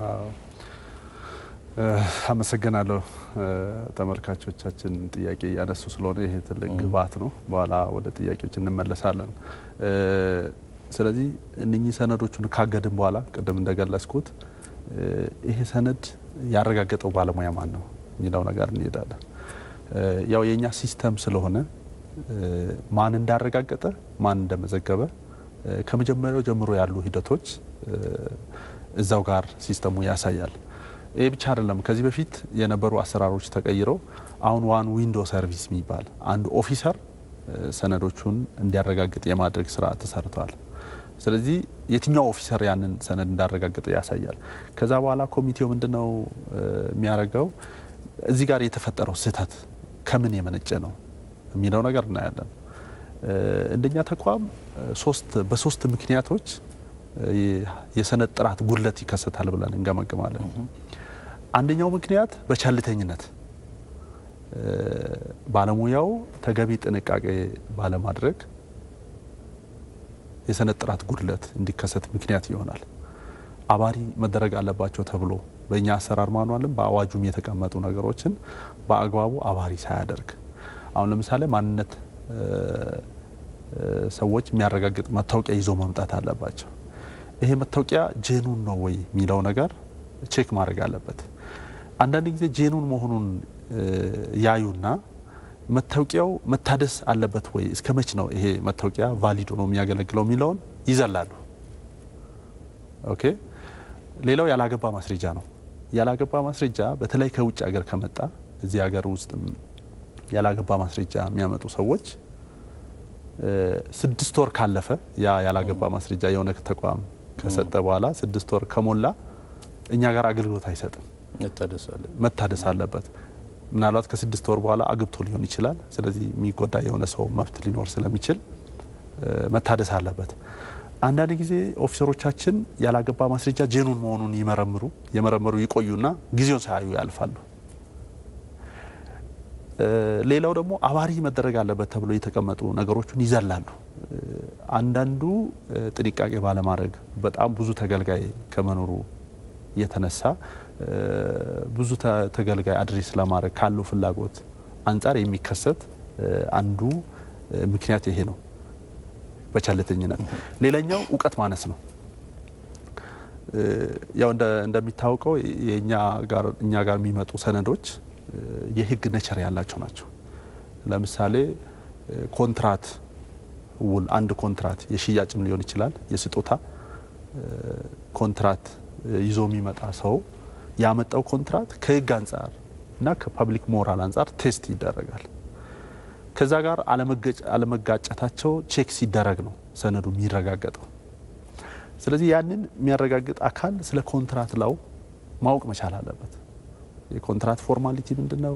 አመሰግናለሁ። ተመልካቾቻችን ጥያቄ እያነሱ ስለሆነ ይሄ ትልቅ ግብዓት ነው። በኋላ ወደ ጥያቄዎች እንመለሳለን። ስለዚህ እነኚህ ሰነዶቹን ካገድን በኋላ ቅድም እንደገለጽኩት ይሄ ሰነድ ያረጋገጠው ባለሙያ ማን ነው የሚለው ነገር እንሄዳለን። ያው የእኛ ሲስተም ስለሆነ ማን እንዳረጋገጠ ማን እንደመዘገበ ከመጀመሪያው ጀምሮ ያሉ ሂደቶች እዛው ጋር ሲስተሙ ያሳያል። ይህ ብቻ አይደለም። ከዚህ በፊት የነበሩ አሰራሮች ተቀይረው አሁን ዋን ዊንዶ ሰርቪስ የሚባል አንድ ኦፊሰር ሰነዶቹን እንዲያረጋግጥ የማድረግ ስራ ተሰርተዋል። ስለዚህ የትኛው ኦፊሰር ያንን ሰነድ እንዳረጋገጠ ያሳያል። ከዛ በኋላ ኮሚቴው ምንድነው የሚያደርገው? እዚህ ጋር የተፈጠረው ስህተት ከምን የመነጨ ነው የሚለው ነገር እናያለን። እንደኛ ተቋም ሶስት በሶስት ምክንያቶች የሰነድ ጥራት ጉድለት ይከሰታል ብለን እንገመግማለን። አንደኛው ምክንያት በቸልተኝነት ባለሙያው ተገቢ ጥንቃቄ ባለማድረግ የሰነድ ጥራት ጉድለት እንዲከሰት ምክንያት ይሆናል። አባሪ መደረግ አለባቸው ተብሎ በእኛ አሰራር ማኗልም በአዋጁም የተቀመጡ ነገሮችን በአግባቡ አባሪ ሳያደርግ አሁን ለምሳሌ ማንነት ሰዎች የሚያረጋግጥ መታወቂያ ይዞ መምጣት አለባቸው። ይሄ መታወቂያ ጄኑን ነው ወይ የሚለው ነገር ቼክ ማድረግ አለበት። አንዳንድ ጊዜ ጄኑን መሆኑን ያዩና መታወቂያው መታደስ አለበት ወይ እስከ መች ነው ይሄ መታወቂያ ቫሊድ ነው የሚያገለግለው የሚለውን ይዘላሉ። ኦኬ። ሌላው ያላገባ ማስረጃ ነው። ያላገባ ማስረጃ በተለይ ከውጭ ሀገር ከመጣ እዚህ ሀገር ውስጥ ያላገባ ማስረጃ የሚያመጡ ሰዎች ስድስት ወር ካለፈ ያ ያላገባ ማስረጃ የሆነ ተቋም ከሰጠ በኋላ ስድስት ወር ከሞላ እኛ ጋር አገልግሎት አይሰጥም፣ መታደስ አለበት። ምናልባት ከስድስት ወር በኋላ አግብቶ ሊሆን ይችላል። ስለዚህ የሚጎዳ የሆነ ሰው መብት ሊኖር ስለሚችል መታደስ አለበት። አንዳንድ ጊዜ ኦፊሰሮቻችን ያላገባ ማስረጃ ጄኑን መሆኑን ይመረምሩ የመረመሩ ይቆዩና ጊዜውን ሳያዩ ያልፋሉ። ሌላው ደግሞ አባሪ መደረግ አለበት ተብሎ የተቀመጡ ነገሮችን ይዘላሉ። አንዳንዱ ጥንቃቄ ባለማድረግ በጣም ብዙ ተገልጋይ ከመኖሩ የተነሳ ብዙ ተገልጋይ አድሬስ ለማድረግ ካለው ፍላጎት አንጻር የሚከሰት አንዱ ምክንያት ይሄ ነው፣ በቸልተኝነት። ሌላኛው እውቀት ማነስ ነው። ያው እንደሚታወቀው የእኛ ጋር እኛ ጋር የሚመጡ ሰነዶች የህግ ነቸር ያላቸው ናቸው። ለምሳሌ ኮንትራት ውል፣ አንድ ኮንትራት የሽያጭም ሊሆን ይችላል፣ የስጦታ ኮንትራት ይዞ የሚመጣ ሰው ያመጣው ኮንትራት ከህግ አንጻር እና ከፐብሊክ ሞራል አንጻር ቴስት ይደረጋል። ከዛ ጋር አለመጋጨታቸው ቼክ ሲደረግ ነው ሰነዱ የሚረጋገጠው። ስለዚህ ያንን የሚያረጋግጥ አካል ስለ ኮንትራት ላው ማወቅ መቻል አለበት። የኮንትራት ፎርማሊቲ ምንድን ነው?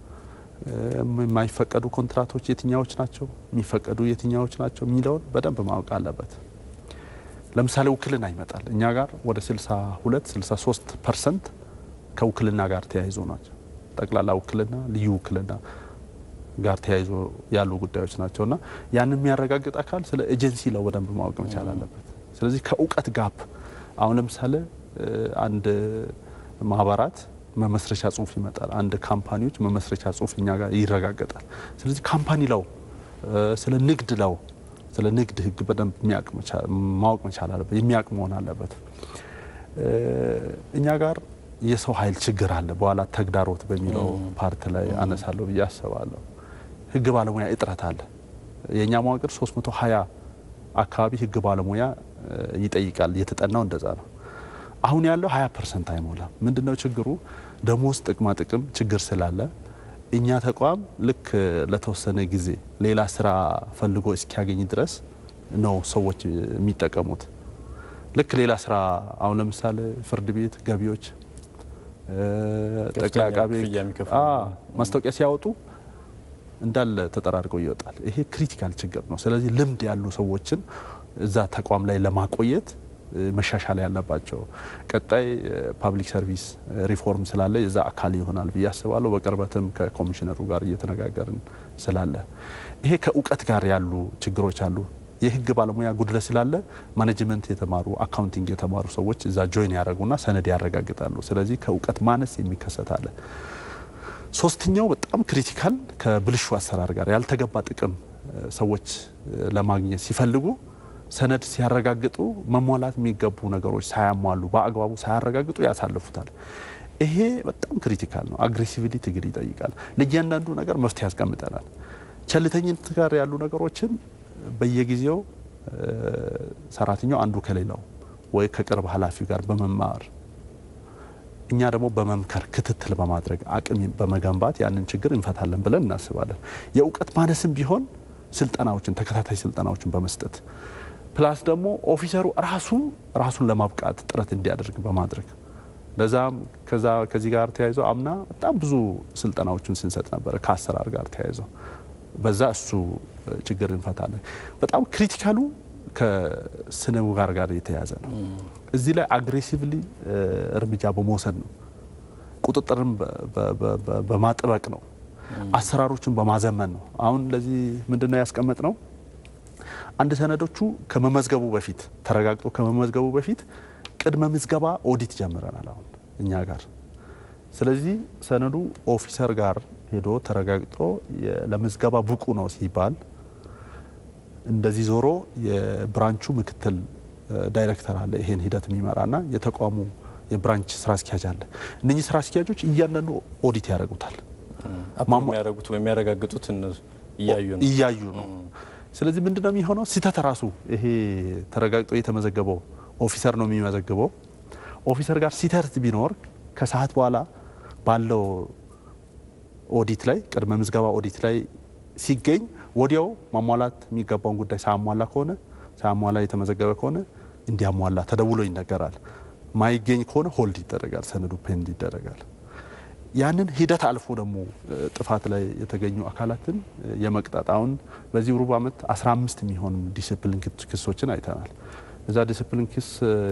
የማይፈቀዱ ኮንትራቶች የትኛዎች ናቸው? የሚፈቀዱ የትኛዎች ናቸው? የሚለውን በደንብ ማወቅ አለበት። ለምሳሌ ውክልና ይመጣል። እኛ ጋር ወደ 62 63 ፐርሰንት ከውክልና ጋር ተያይዞ ናቸው። ጠቅላላ ውክልና፣ ልዩ ውክልና ጋር ተያይዞ ያሉ ጉዳዮች ናቸው እና ያንን የሚያረጋግጥ አካል ስለ ኤጀንሲ ለው በደንብ ማወቅ መቻል አለበት። ስለዚህ ከእውቀት ጋፕ አሁን ለምሳሌ አንድ ማህበራት መመስረቻ ጽሁፍ ይመጣል። አንድ ካምፓኒዎች መመስረቻ ጽሁፍ እኛ ጋር ይረጋገጣል። ስለዚህ ካምፓኒ ለው ስለ ንግድ ለው ስለ ንግድ ሕግ በደንብ ማወቅ መቻል አለበት፣ የሚያውቅ መሆን አለበት። እኛ ጋር የሰው ኃይል ችግር አለ። በኋላ ተግዳሮት በሚለው ፓርት ላይ አነሳለሁ ብዬ አስባለሁ። ሕግ ባለሙያ እጥረት አለ። የእኛ መዋቅር 320 አካባቢ ሕግ ባለሙያ ይጠይቃል። የተጠናው እንደዛ ነው። አሁን ያለው 20 ፐርሰንት አይሞላም። ምንድነው ችግሩ? ደሞዝ፣ ጥቅማ ጥቅም ችግር ስላለ እኛ ተቋም ልክ ለተወሰነ ጊዜ ሌላ ስራ ፈልጎ እስኪያገኝ ድረስ ነው ሰዎች የሚጠቀሙት። ልክ ሌላ ስራ አሁን ለምሳሌ ፍርድ ቤት፣ ገቢዎች፣ ጠቅላይ አቃቤ ማስታወቂያ ሲያወጡ እንዳለ ተጠራርገው ይወጣል። ይሄ ክሪቲካል ችግር ነው። ስለዚህ ልምድ ያሉ ሰዎችን እዛ ተቋም ላይ ለማቆየት መሻሻል ያለባቸው ቀጣይ ፓብሊክ ሰርቪስ ሪፎርም ስላለ የዛ አካል ይሆናል ብዬ አስባለሁ። በቅርበትም ከኮሚሽነሩ ጋር እየተነጋገርን ስላለ ይሄ ከእውቀት ጋር ያሉ ችግሮች አሉ። የህግ ባለሙያ ጉድለት ስላለ ማኔጅመንት የተማሩ አካውንቲንግ የተማሩ ሰዎች እዛ ጆይን ያደረጉና ሰነድ ያረጋግጣሉ። ስለዚህ ከእውቀት ማነስ የሚከሰት አለ። ሶስተኛው በጣም ክሪቲካል ከብልሹ አሰራር ጋር ያልተገባ ጥቅም ሰዎች ለማግኘት ሲፈልጉ ሰነድ ሲያረጋግጡ መሟላት የሚገቡ ነገሮች ሳያሟሉ በአግባቡ ሳያረጋግጡ ያሳልፉታል። ይሄ በጣም ክሪቲካል ነው። አግሬሲቭሊ ትግል ይጠይቃል። ለእያንዳንዱ ነገር መፍትሄ ያስቀምጠናል። ቸልተኝነት ጋር ያሉ ነገሮችን በየጊዜው ሰራተኛው አንዱ ከሌላው ወይ ከቅርብ ኃላፊው ጋር በመማር እኛ ደግሞ በመምከር ክትትል በማድረግ አቅም በመገንባት ያንን ችግር እንፈታለን ብለን እናስባለን። የእውቀት ማነስም ቢሆን ስልጠናዎችን ተከታታይ ስልጠናዎችን በመስጠት ፕላስ ደግሞ ኦፊሰሩ ራሱ ራሱን ለማብቃት ጥረት እንዲያደርግ በማድረግ ለዛም ከዛ ከዚህ ጋር ተያይዞ አምና በጣም ብዙ ስልጠናዎችን ስንሰጥ ነበረ ከአሰራር ጋር ተያይዞ በዛ እሱ ችግር እንፈታለን። በጣም ክሪቲካሉ ከስነ ምግባር ጋር የተያዘ ነው። እዚህ ላይ አግሬሲቭሊ እርምጃ በመውሰድ ነው። ቁጥጥርን በማጥበቅ ነው። አሰራሮችን በማዘመን ነው። አሁን ለዚህ ምንድን ነው ያስቀመጥ ነው? አንድ ሰነዶቹ ከመመዝገቡ በፊት ተረጋግጦ ከመመዝገቡ በፊት ቅድመ ምዝገባ ኦዲት ጀምረናል አሁን እኛ ጋር። ስለዚህ ሰነዱ ኦፊሰር ጋር ሄዶ ተረጋግጦ ለምዝገባ ብቁ ነው ሲባል እንደዚህ ዞሮ የብራንቹ ምክትል ዳይሬክተር አለ ይሄን ሂደት የሚመራና የተቋሙ የብራንች ስራ አስኪያጅ አለ። እነኚህ ስራ አስኪያጆች እያንዳንዱ ኦዲት ያደርጉታል። የሚያደርጉት የሚያረጋግጡት እያዩ ነው እያዩ ነው። ስለዚህ ምንድነው የሚሆነው? ስህተት ራሱ ይሄ ተረጋግጦ የተመዘገበው ኦፊሰር ነው የሚመዘግበው። ኦፊሰር ጋር ስህተት ቢኖር ከሰዓት በኋላ ባለው ኦዲት ላይ ቅድመ ምዝገባ ኦዲት ላይ ሲገኝ ወዲያው ማሟላት የሚገባውን ጉዳይ ሳያሟላ ከሆነ ሳያሟላ የተመዘገበ ከሆነ እንዲያሟላ ተደውሎ ይነገራል። ማይገኝ ከሆነ ሆልድ ይደረጋል፣ ሰነዱ ፔንድ ይደረጋል። ያንን ሂደት አልፎ ደግሞ ጥፋት ላይ የተገኙ አካላትን የመቅጣት አሁን በዚህ ሩብ ዓመት 15 የሚሆኑ ዲስፕሊን ክሶችን አይተናል። እዛ ዲስፕሊን ክስ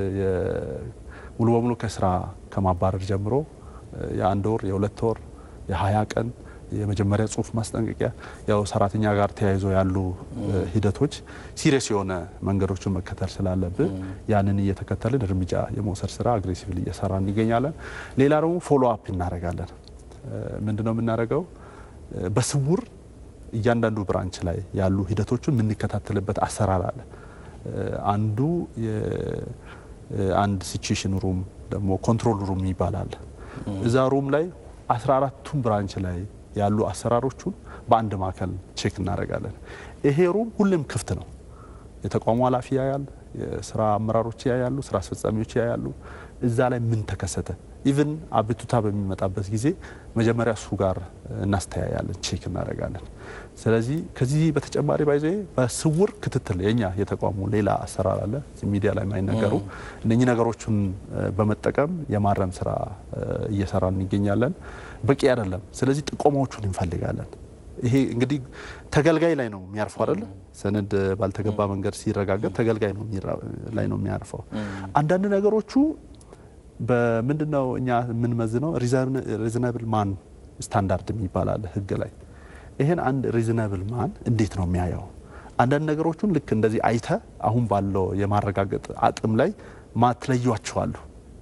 ሙሉ በሙሉ ከስራ ከማባረር ጀምሮ የአንድ ወር የሁለት ወር የሀያ ቀን የመጀመሪያ ጽሁፍ ማስጠንቀቂያ ያው ሰራተኛ ጋር ተያይዞ ያሉ ሂደቶች ሲሪየስ የሆነ መንገዶችን መከተል ስላለብን ያንን እየተከተልን እርምጃ የመውሰድ ስራ አግሬሲቭሊ እየሰራ እንገኛለን። ሌላ ደግሞ ፎሎ አፕ እናደርጋለን። ምንድን ነው የምናደርገው? በስውር እያንዳንዱ ብራንች ላይ ያሉ ሂደቶችን የምንከታተልበት አሰራር አለ። አንዱ አንድ ሲቹዌሽን ሩም ደግሞ ኮንትሮል ሩም ይባላል። እዛ ሩም ላይ አስራ አራቱም ብራንች ላይ ያሉ አሰራሮቹን በአንድ ማዕከል ቼክ እናደርጋለን። ይሄ ሩም ሁሌም ክፍት ነው። የተቋሙ ኃላፊ ያያል፣ የስራ አመራሮች ያያሉ፣ ስራ አስፈጻሚዎች ያያሉ። እዛ ላይ ምን ተከሰተ፣ ኢቭን አቤቱታ በሚመጣበት ጊዜ መጀመሪያ እሱ ጋር እናስተያያለን፣ ቼክ እናደርጋለን። ስለዚህ ከዚህ በተጨማሪ ባይዘ በስውር ክትትል የኛ የተቋሙ ሌላ አሰራር አለ ሚዲያ ላይ የማይነገሩ እነኚህ ነገሮችን በመጠቀም የማረም ስራ እየሰራን እንገኛለን። በቂ አይደለም። ስለዚህ ጥቆማዎቹን እንፈልጋለን። ይሄ እንግዲህ ተገልጋይ ላይ ነው የሚያርፈው አይደለ? ሰነድ ባልተገባ መንገድ ሲረጋገጥ ተገልጋይ ነው ላይ ነው የሚያርፈው። አንዳንድ ነገሮቹ በምንድነው እኛ የምንመዝነው ሪዝናብል ማን ስታንዳርድ የሚባል አለ ህግ ላይ ይሄን አንድ ሪዝናብል ማን እንዴት ነው የሚያየው? አንዳንድ ነገሮቹን ልክ እንደዚህ አይተ አሁን ባለው የማረጋገጥ አቅም ላይ ማትለዩቸዋሉ።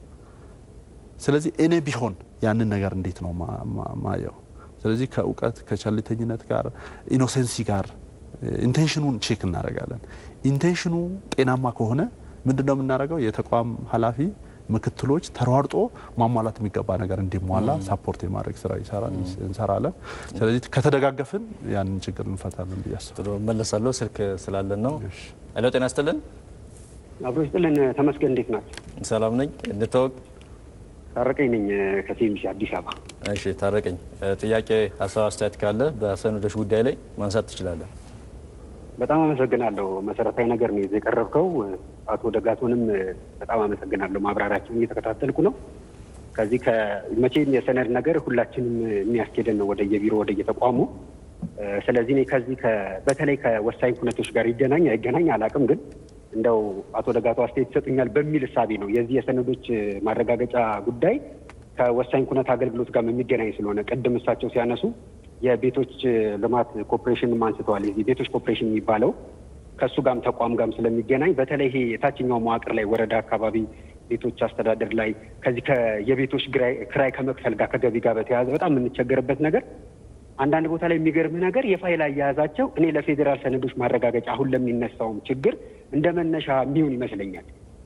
ስለዚህ እኔ ቢሆን ያንን ነገር እንዴት ነው ማየው? ስለዚህ ከእውቀት ከቸልተኝነት ጋር ኢኖሴንሲ ጋር ኢንቴንሽኑን ቼክ እናደርጋለን። ኢንቴንሽኑ ጤናማ ከሆነ ምንድን ነው የምናደርገው? የተቋም ኃላፊ ምክትሎች ተሯርጦ ማሟላት የሚገባ ነገር እንዲሟላ ሳፖርት የማድረግ ስራ እንሰራለን። ስለዚህ ከተደጋገፍን ያንን ችግር እንፈታለን ብዬ አስባለሁ። መለሳለሁ። ስልክ ስላለን ነው። ሄሎ፣ ጤና ይስጥልን። አብሮ ይስጥልን። ተመስገን፣ እንዴት ናቸው? ሰላም ነኝ። እንታወቅ። ታረቀኝ ነኝ ከሴሚሲ አዲስ አበባ። እሺ፣ ታረቀኝ። ጥያቄ፣ ሀሳብ፣ አስተያየት ካለ በሰነዶች ጉዳይ ላይ ማንሳት ትችላለን። በጣም አመሰግናለሁ። መሰረታዊ ነገር ነው ይዘህ የቀረብከው። አቶ ደጋቶንም በጣም አመሰግናለሁ። ማብራሪያቸውን እየተከታተልኩ ነው። ከዚህ መቼም የሰነድ ነገር ሁላችንም የሚያስኬደን ነው ወደ የቢሮ ወደ የተቋሙ። ስለዚህ እኔ ከዚህ በተለይ ከወሳኝ ኩነቶች ጋር ይገናኝ አይገናኝ አላውቅም፣ ግን እንደው አቶ ደጋቶ አስተያየት ይሰጡኛል በሚል እሳቤ ነው የዚህ የሰነዶች ማረጋገጫ ጉዳይ ከወሳኝ ኩነት አገልግሎት ጋር የሚገናኝ ስለሆነ ቅድም እሳቸው ሲያነሱ የቤቶች ልማት ኮርፖሬሽን አንስተዋል። የዚህ ቤቶች ኮርፖሬሽን የሚባለው ከእሱ ጋርም ተቋም ጋርም ስለሚገናኝ በተለይ ይሄ የታችኛው መዋቅር ላይ ወረዳ አካባቢ ቤቶች አስተዳደር ላይ ከዚህ የቤቶች ክራይ ከመክፈል ጋር ከገቢ ጋር በተያያዘ በጣም የምንቸገርበት ነገር አንዳንድ ቦታ ላይ የሚገርምህ ነገር የፋይል አያያዛቸው እኔ ለፌዴራል ሰነዶች ማረጋገጫ አሁን ለሚነሳውም ችግር እንደ መነሻ የሚሆን ይመስለኛል።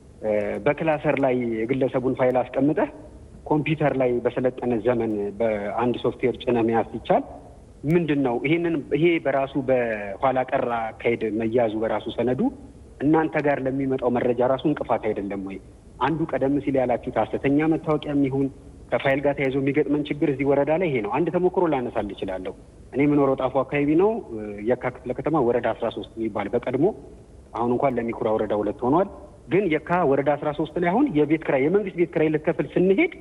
በክላሰር ላይ የግለሰቡን ፋይል አስቀምጠህ ኮምፒውተር ላይ በሰለጠነ ዘመን በአንድ ሶፍትዌር ጭነ መያዝ ሲቻል ምንድን ነው ይሄንን ይሄ በራሱ በኋላ ቀር አካሄድ መያዙ በራሱ ሰነዱ እናንተ ጋር ለሚመጣው መረጃ ራሱ እንቅፋት አይደለም ወይ? አንዱ ቀደም ሲል ያላችሁት ሐሰተኛ መታወቂያ የሚሆን ከፋይል ጋር ተያይዞ የሚገጥመን ችግር እዚህ ወረዳ ላይ ይሄ ነው። አንድ ተሞክሮ ላነሳል እችላለሁ። እኔ የምኖረው ጣፎ አካባቢ ነው። የካ ክፍለ ከተማ ወረዳ አስራ ሶስት የሚባል በቀድሞ አሁን እንኳን ለሚኩራ ወረዳ ሁለት ሆኗል። ግን የካ ወረዳ አስራ ሶስት ላይ አሁን የቤት ክራይ የመንግስት ቤት ክራይ ልትከፍል ስንሄድ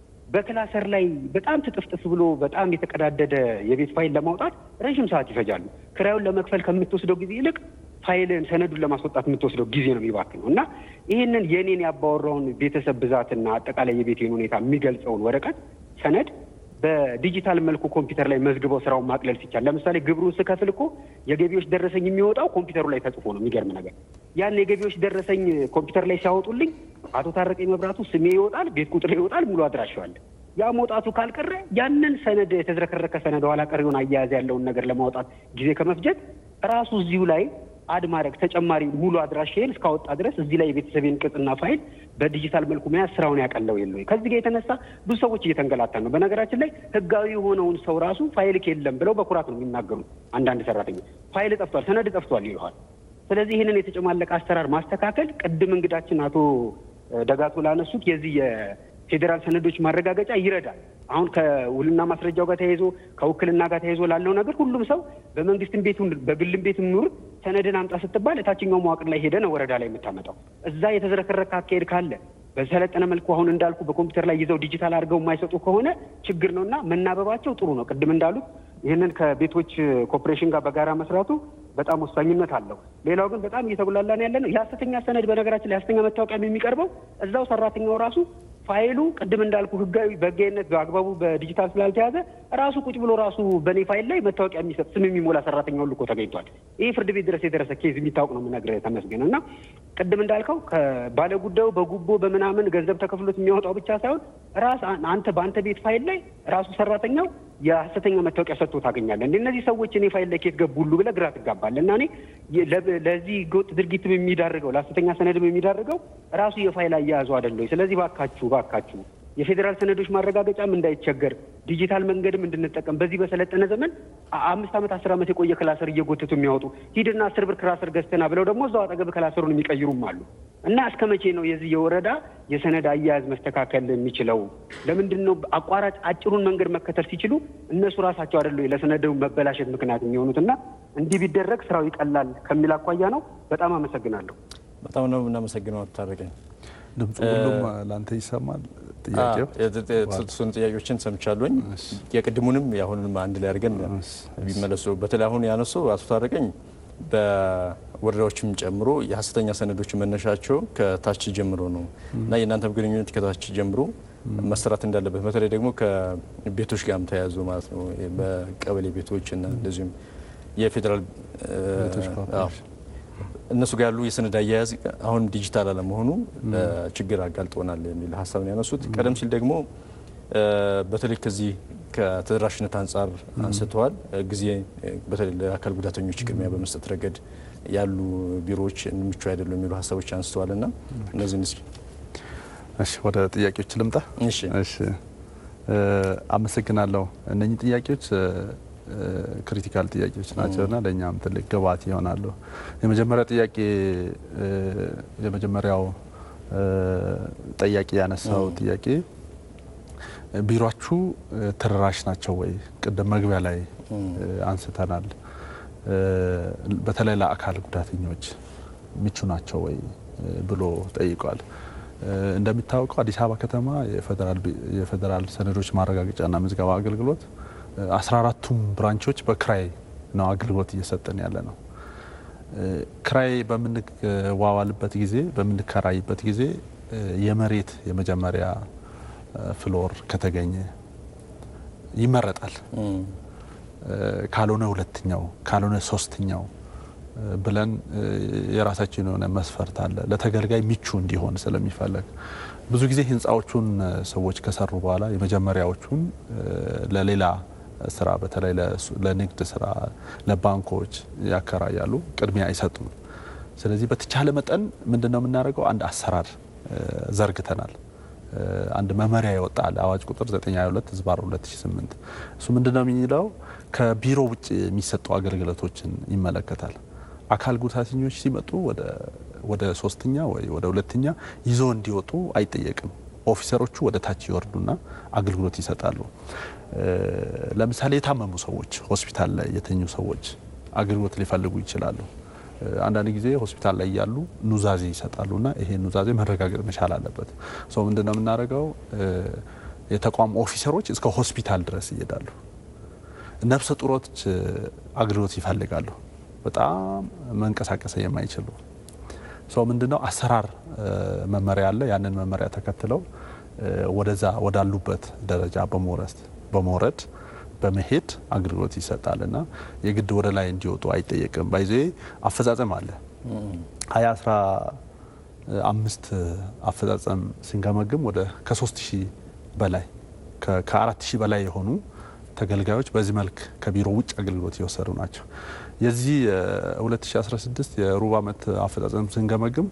በክላሰር ላይ በጣም ትጥፍጥፍ ብሎ በጣም የተቀዳደደ የቤት ፋይል ለማውጣት ረዥም ሰዓት ይፈጃሉ። ክራዩን ለመክፈል ከምትወስደው ጊዜ ይልቅ ፋይልን ሰነዱን ለማስወጣት የምትወስደው ጊዜ ነው የሚባክነው እና ይህንን የኔን ያባወራውን ቤተሰብ ብዛትና አጠቃላይ የቤቴን ሁኔታ የሚገልጸውን ወረቀት ሰነድ በዲጂታል መልኩ ኮምፒውተር ላይ መዝግበው ስራውን ማቅለል ሲቻል፣ ለምሳሌ ግብሩን ስከፍል እኮ የገቢዎች ደረሰኝ የሚወጣው ኮምፒውተሩ ላይ ተጽፎ ነው። የሚገርም ነገር ያን የገቢዎች ደረሰኝ ኮምፒውተር ላይ ሲያወጡልኝ አቶ ታረቀኝ መብራቱ ስሜ ይወጣል፣ ቤት ቁጥር ይወጣል፣ ሙሉ አድራሻዋል። ያ መውጣቱ ካልቀረ ያንን ሰነድ የተዝረከረከ ሰነድ ኋላ ቀሪውን አያያዝ ያለውን ነገር ለማውጣት ጊዜ ከመፍጀት ራሱ እዚሁ ላይ አድ ማድረግ ተጨማሪ ሙሉ አድራሻዬን እስካወጣ ድረስ እዚህ ላይ የቤተሰቤን ቅጽና ፋይል በዲጂታል መልኩ መያዝ ስራውን ያቀለው የለ ወይ? ከዚህ ጋር የተነሳ ብዙ ሰዎች እየተንገላታ ነው። በነገራችን ላይ ህጋዊ የሆነውን ሰው ራሱ ፋይልክ የለም ብለው በኩራት ነው የሚናገሩ። አንዳንድ ሰራተኛ ፋይል ጠፍቷል፣ ሰነድ ጠፍቷል ይለዋል። ስለዚህ ይህንን የተጨማለቀ አሰራር ማስተካከል ቅድም እንግዳችን አቶ ደጋቶ ላነሱት የዚህ የፌዴራል ሰነዶች ማረጋገጫ ይረዳል። አሁን ከውልና ማስረጃው ጋር ተያይዞ ከውክልና ጋር ተያይዞ ላለው ነገር ሁሉም ሰው በመንግስትም ቤቱ በግልም ቤት ኑር ሰነድን አምጣ ስትባል እታችኛው መዋቅር ላይ ሄደ ነው ወረዳ ላይ የምታመጣው። እዛ የተዝረከረከ አካሄድ ካለ በሰለጠነ መልኩ አሁን እንዳልኩ በኮምፒውተር ላይ ይዘው ዲጂታል አድርገው የማይሰጡ ከሆነ ችግር ነው እና መናበባቸው ጥሩ ነው። ቅድም እንዳሉት ይህንን ከቤቶች ኮርፖሬሽን ጋር በጋራ መስራቱ በጣም ወሳኝነት አለው። ሌላው ግን በጣም እየተጉላላን ያለ ነው የሀሰተኛ ሰነድ። በነገራችን ላይ ሀሰተኛ መታወቂያ የሚቀርበው እዛው ሰራተኛው ራሱ ፋይሉ ቅድም እንዳልኩ ህጋዊ በህጋዊነት በአግባቡ በዲጂታል ስላልተያዘ ራሱ ቁጭ ብሎ ራሱ በእኔ ፋይል ላይ መታወቂያ የሚሰጥ ስም የሚሞላ ሰራተኛ ሁሉ እኮ ተገኝቷል። ይህ ፍርድ ቤት ድረስ የደረሰ ኬዝ የሚታወቅ ነው የምነግርህ ተመስገን። እና ቅድም እንዳልከው ከባለ ጉዳዩ በጉቦ በምናምን ገንዘብ ተከፍሎት የሚያወጣው ብቻ ሳይሆን ራስ አንተ በአንተ ቤት ፋይል ላይ ራሱ ሰራተኛው የሀሰተኛ መታወቂያ ሰጥቶ ታገኛለህ። እንደ እነዚህ ሰዎች እኔ ፋይል ላይ ኬት ገቡ ሁሉ ብለህ ግራ ትጋባለህ። እና እኔ ለዚህ ህገወጥ ድርጊትም የሚዳርገው ለሀሰተኛ ሰነድም የሚዳርገው ራሱ የፋይል አያያዙ አይደለ ወይ? ስለዚህ ባካችሁ ባካችሁ የፌዴራል ሰነዶች ማረጋገጫም እንዳይቸገር ዲጂታል መንገድም እንድንጠቀም በዚህ በሰለጠነ ዘመን አምስት ዓመት አስር ዓመት የቆየ ክላሰር እየጎተቱ የሚያወጡ ሂድና አስር ብር ክላሰር ገዝተና ብለው ደግሞ እዛው አጠገብ ክላሰሩን የሚቀይሩም አሉ። እና እስከ መቼ ነው የዚህ የወረዳ የሰነድ አያያዝ መስተካከል የሚችለው? ለምንድን ነው አቋራጭ አጭሩን መንገድ መከተል ሲችሉ እነሱ ራሳቸው አይደሉ ለሰነዱ መበላሸት ምክንያት የሚሆኑት? እና እንዲህ ቢደረግ ስራው ይቀላል ከሚል አኳያ ነው። በጣም አመሰግናለሁ። በጣም ነው የምናመሰግነው አቶ ታረቀኝ። ድምፁ ሁሉም ለአንተ ይሰማል? ጥያቄው የተሰጡን ጥያቄዎችን ሰምቻለኝ። የቅድሙንም የአሁኑንም አንድ ላይ አድርገን ቢመለሱ በተለይ አሁን ያነሱ አቶ ታረቀኝ በወረዳዎችም ጨምሮ የሀሰተኛ ሰነዶች መነሻቸው ከታች ጀምሮ ነው እና የእናንተም ግንኙነት ከታች ጀምሮ መሰራት እንዳለበት በተለይ ደግሞ ከቤቶች ጋርም ተያያዙ ማለት ነው በቀበሌ ቤቶች እና እንደዚሁም የፌዴራል እነሱ ጋር ያሉ የሰነድ አያያዝ አሁን ዲጂታል አለመሆኑ ለችግር አጋልጦናል የሚል ሀሳብን ያነሱት። ቀደም ሲል ደግሞ በተለይ ከዚህ ከተደራሽነት አንጻር አንስተዋል። ጊዜ በተለይ ለአካል ጉዳተኞች ቅድሚያ በመስጠት ረገድ ያሉ ቢሮዎች ምቹ አይደሉም የሚሉ ሀሳቦች አንስተዋል እና እነዚህ እስኪ እሺ፣ ወደ ጥያቄዎች ልምጣ። እሺ፣ እሺ፣ አመሰግናለሁ። እነኚህ ጥያቄዎች ክሪቲካል ጥያቄዎች ናቸውና ለእኛም ትልቅ ግብዓት ይሆናሉ። የመጀመሪያ ጥያቄ የመጀመሪያው ጠያቂ ያነሳው ጥያቄ ቢሮችሁ ተደራሽ ናቸው ወይ? ቅድም መግቢያ ላይ አንስተናል። በተለይ ለአካል ጉዳተኞች ምቹ ናቸው ወይ ብሎ ጠይቋል። እንደሚታወቀው አዲስ አበባ ከተማ የፌዴራል ሰነዶች ማረጋገጫና ምዝገባ አገልግሎት አስራ አራቱም ብራንቾች በክራይ ነው አገልግሎት እየሰጠን ያለ ነው። ክራይ በምንዋዋልበት ጊዜ በምንከራይበት ጊዜ የመሬት የመጀመሪያ ፍሎር ከተገኘ ይመረጣል። ካልሆነ ሁለተኛው፣ ካልሆነ ሶስተኛው ብለን የራሳችን የሆነ መስፈርት አለ። ለተገልጋይ ምቹ እንዲሆን ስለሚፈለግ ብዙ ጊዜ ህንፃዎቹን ሰዎች ከሰሩ በኋላ የመጀመሪያዎቹን ለሌላ ስራ በተለይ ለንግድ ስራ ለባንኮች ያከራያሉ፣ ቅድሚያ አይሰጡም። ስለዚህ በተቻለ መጠን ምንድን ነው የምናደርገው? አንድ አሰራር ዘርግተናል። አንድ መመሪያ ይወጣል። አዋጅ ቁጥር 922 ዝባር 2008 እሱ ምንድን ነው የሚለው ከቢሮ ውጭ የሚሰጡ አገልግሎቶችን ይመለከታል። አካል ጉዳተኞች ሲመጡ ወደ ሶስተኛ ወይ ወደ ሁለተኛ ይዞ እንዲወጡ አይጠየቅም። ኦፊሰሮቹ ወደ ታች ይወርዱና አገልግሎት ይሰጣሉ። ለምሳሌ የታመሙ ሰዎች፣ ሆስፒታል ላይ የተኙ ሰዎች አገልግሎት ሊፈልጉ ይችላሉ። አንዳንድ ጊዜ ሆስፒታል ላይ ያሉ ኑዛዜ ይሰጣሉና ይሄ ኑዛዜ መረጋገጥ መቻል አለበት። ሰው ምንድን ነው የምናደርገው? የተቋም ኦፊሰሮች እስከ ሆስፒታል ድረስ ይሄዳሉ። ነፍሰ ጡሮች አገልግሎት ይፈልጋሉ። በጣም መንቀሳቀስ የማይችሉ ሰው ምንድነው አሰራር መመሪያ አለ። ያንን መመሪያ ተከትለው ወደዛ ወዳሉበት ደረጃ በመውረድ በመውረድ በመሄድ አገልግሎት ይሰጣል እና የግድ ወደ ላይ እንዲወጡ አይጠየቅም። ባይዜ አፈጻጸም አለ ሀያ አስራ አምስት አፈጻጸም ስንገመግም ወደ ከሶስት ሺህ በላይ ከአራት ሺህ በላይ የሆኑ ተገልጋዮች በዚህ መልክ ከቢሮ ውጭ አገልግሎት የወሰዱ ናቸው። የዚህ 2016 የሩብ ዓመት አፈጻጸም ስንገመግም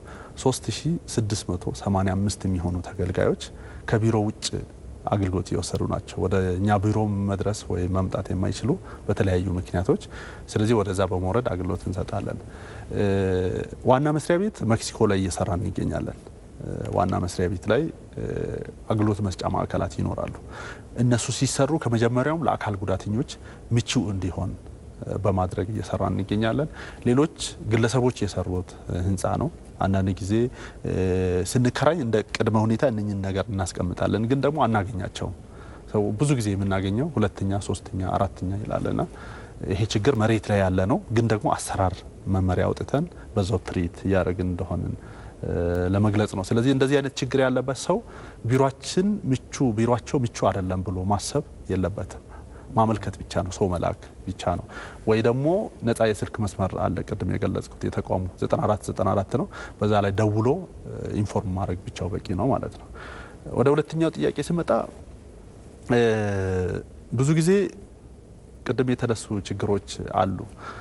3685 የሚሆኑ ተገልጋዮች ከቢሮ ውጭ አገልግሎት የወሰዱ ናቸው። ወደ እኛ ቢሮ መድረስ ወይም መምጣት የማይችሉ በተለያዩ ምክንያቶች። ስለዚህ ወደዛ በመውረድ አገልግሎት እንሰጣለን። ዋና መስሪያ ቤት ሜክሲኮ ላይ እየሰራን እንገኛለን። ዋና መስሪያ ቤት ላይ አገልግሎት መስጫ ማዕከላት ይኖራሉ። እነሱ ሲሰሩ ከመጀመሪያውም ለአካል ጉዳተኞች ምቹ እንዲሆን በማድረግ እየሰራን እንገኛለን። ሌሎች ግለሰቦች የሰሩት ህንፃ ነው። አንዳንድ ጊዜ ስንከራይ እንደ ቅድመ ሁኔታ እነኝን ነገር እናስቀምጣለን፣ ግን ደግሞ አናገኛቸውም። ሰው ብዙ ጊዜ የምናገኘው ሁለተኛ፣ ሶስተኛ፣ አራተኛ ይላለና ይሄ ችግር መሬት ላይ ያለ ነው። ግን ደግሞ አሰራር መመሪያ አውጥተን በዛው ትርኢት እያደረግን እንደሆንን ለመግለጽ ነው። ስለዚህ እንደዚህ አይነት ችግር ያለበት ሰው ቢሮችን ምቹ ቢሮቸው ምቹ አይደለም ብሎ ማሰብ የለበትም። ማመልከት ብቻ ነው፣ ሰው መላክ ብቻ ነው። ወይ ደግሞ ነጻ የስልክ መስመር አለ፣ ቅድም የገለጽኩት የተቋሙ 9494 ነው። በዛ ላይ ደውሎ ኢንፎርም ማድረግ ብቻው በቂ ነው ማለት ነው። ወደ ሁለተኛው ጥያቄ ስመጣ ብዙ ጊዜ ቅድም የተነሱ ችግሮች አሉ።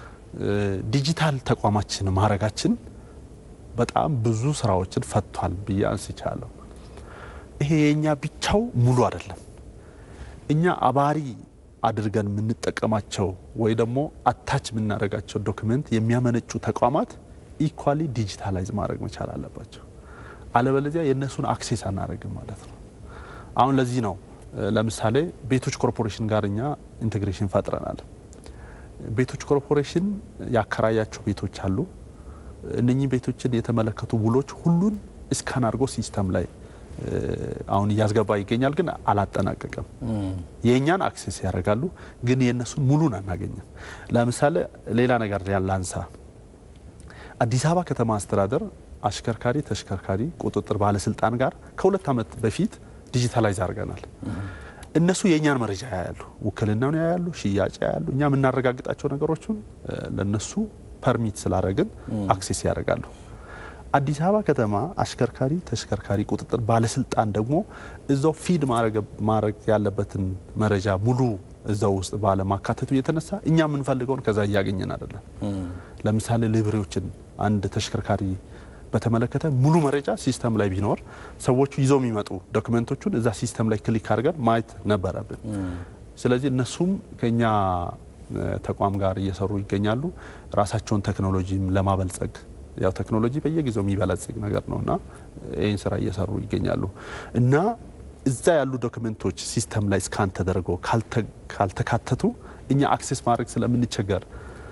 ዲጂታል ተቋማችን ማድረጋችን በጣም ብዙ ስራዎችን ፈቷል ብዬ አንስቻለሁ። ይሄ የእኛ ብቻው ሙሉ አይደለም። እኛ አባሪ አድርገን የምንጠቀማቸው ወይ ደግሞ አታች የምናደርጋቸው ዶክመንት የሚያመነጩ ተቋማት ኢኳሊ ዲጂታላይዝ ማድረግ መቻል አለባቸው። አለበለዚያ የእነሱን አክሴስ አናደርግም ማለት ነው። አሁን ለዚህ ነው ለምሳሌ ቤቶች ኮርፖሬሽን ጋር እኛ ኢንቴግሬሽን ፈጥረናል። ቤቶች ኮርፖሬሽን ያከራያቸው ቤቶች አሉ። እነኚህ ቤቶችን የተመለከቱ ውሎች ሁሉን እስካን አድርጎ ሲስተም ላይ አሁን እያስገባ ይገኛል፣ ግን አላጠናቀቅም። የእኛን አክሴስ ያደርጋሉ፣ ግን የእነሱን ሙሉን አናገኝም። ለምሳሌ ሌላ ነገር ያላንሳ። አዲስ አበባ ከተማ አስተዳደር አሽከርካሪ ተሽከርካሪ ቁጥጥር ባለስልጣን ጋር ከሁለት ዓመት በፊት ዲጂታላይዝ አድርገናል። እነሱ የእኛን መረጃ ያያሉ፣ ውክልናውን ያያሉ፣ ሽያጭ ያያሉ። እኛ የምናረጋግጣቸው ነገሮችን ለነሱ ፐርሚት ስላደረግን አክሴስ ያደርጋሉ። አዲስ አበባ ከተማ አሽከርካሪ ተሽከርካሪ ቁጥጥር ባለስልጣን ደግሞ እዛው ፊድ ማድረግ ያለበትን መረጃ ሙሉ እዛው ውስጥ ባለማካተቱ የተነሳ እኛ የምንፈልገውን ከዛ እያገኘን አይደለም። ለምሳሌ ሊብሬዎችን አንድ ተሽከርካሪ በተመለከተ ሙሉ መረጃ ሲስተም ላይ ቢኖር ሰዎቹ ይዘው የሚመጡ ዶክመንቶቹን እዛ ሲስተም ላይ ክሊክ አድርገን ማየት ነበረብን። ስለዚህ እነሱም ከኛ ተቋም ጋር እየሰሩ ይገኛሉ። ራሳቸውን ቴክኖሎጂም ለማበልጸግ ያው ቴክኖሎጂ በየጊዜው የሚበለጽግ ነገር ነው እና ይህን ስራ እየሰሩ ይገኛሉ እና እዛ ያሉ ዶክመንቶች ሲስተም ላይ ስካን ተደርገው ካልተካተቱ እኛ አክሴስ ማድረግ ስለምንቸገር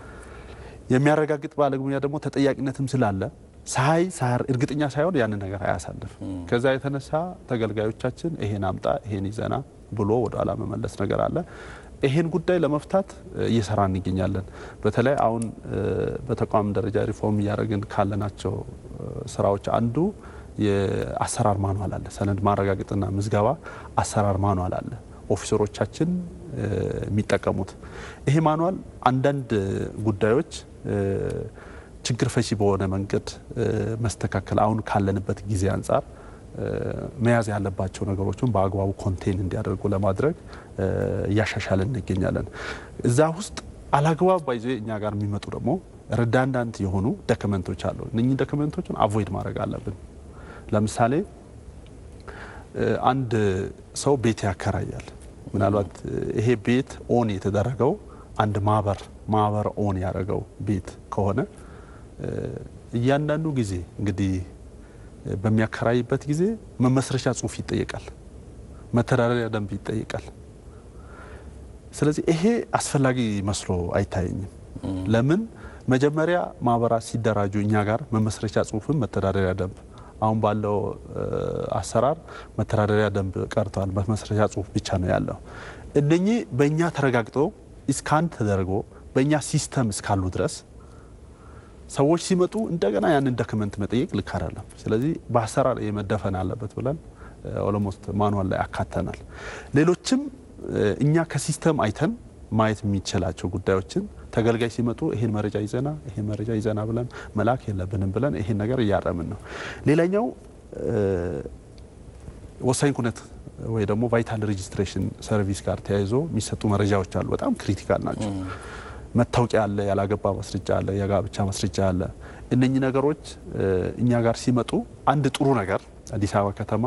የሚያረጋግጥ ባለሙያ ደግሞ ተጠያቂነትም ስላለ ሳይ ሳር እርግጠኛ ሳይሆን ያንን ነገር አያሳልፍ። ከዛ የተነሳ ተገልጋዮቻችን ይሄን አምጣ ይሄን ይዘና ብሎ ወደ ኋላ መመለስ ነገር አለ። ይሄን ጉዳይ ለመፍታት እየሰራ እንገኛለን። በተለይ አሁን በተቋም ደረጃ ሪፎርም እያደረግን ካለናቸው ስራዎች አንዱ የአሰራር ማኗል አለ። ሰነድ ማረጋገጥና ምዝገባ አሰራር ማኗል አለ ኦፊሰሮቻችን የሚጠቀሙት። ይሄ ማኗል አንዳንድ ጉዳዮች ችግር ፈቺ በሆነ መንገድ መስተካከል አሁን ካለንበት ጊዜ አንጻር መያዝ ያለባቸው ነገሮችን በአግባቡ ኮንቴን እንዲያደርጉ ለማድረግ እያሻሻለን እንገኛለን። እዛ ውስጥ አላግባብ ባይዞ እኛ ጋር የሚመጡ ደግሞ ረዳንዳንት የሆኑ ዶክመንቶች አሉ። እነኚህ ዶክመንቶችን አቮይድ ማድረግ አለብን። ለምሳሌ አንድ ሰው ቤት ያከራያል። ምናልባት ይሄ ቤት ኦን የተደረገው አንድ ማህበር ማህበር ኦን ያደረገው ቤት ከሆነ እያንዳንዱ ጊዜ እንግዲህ በሚያከራይበት ጊዜ መመስረቻ ጽሑፍ ይጠየቃል፣ መተዳደሪያ ደንብ ይጠየቃል። ስለዚህ ይሄ አስፈላጊ መስሎ አይታየኝም። ለምን መጀመሪያ ማህበራት ሲደራጁ እኛ ጋር መመስረቻ ጽሑፍም መተዳደሪያ ደንብ አሁን ባለው አሰራር መተዳደሪያ ደንብ ቀርቷል። መመስረቻ ጽሑፍ ብቻ ነው ያለው። እነኚህ በእኛ ተረጋግጦ ኢስካን ተደርጎ በእኛ ሲስተም እስካሉ ድረስ ሰዎች ሲመጡ እንደገና ያንን ዶክመንት መጠየቅ ልክ አይደለም። ስለዚህ በአሰራር የመደፈን አለበት ብለን ኦሎሞስት ማኑዋል ላይ አካተናል። ሌሎችም እኛ ከሲስተም አይተን ማየት የሚችላቸው ጉዳዮችን ተገልጋይ ሲመጡ ይሄን መረጃ ይዘና ይሄን መረጃ ይዘና ብለን መላክ የለብንም ብለን ይሄን ነገር እያረምን ነው። ሌላኛው ወሳኝ ኩነት ወይ ደግሞ ቫይታል ሬጂስትሬሽን ሰርቪስ ጋር ተያይዞ የሚሰጡ መረጃዎች አሉ። በጣም ክሪቲካል ናቸው። መታወቂያ አለ፣ ያላገባ ማስረጃ አለ፣ የጋብቻ ማስረጃ አለ። እነኚህ ነገሮች እኛ ጋር ሲመጡ አንድ ጥሩ ነገር አዲስ አበባ ከተማ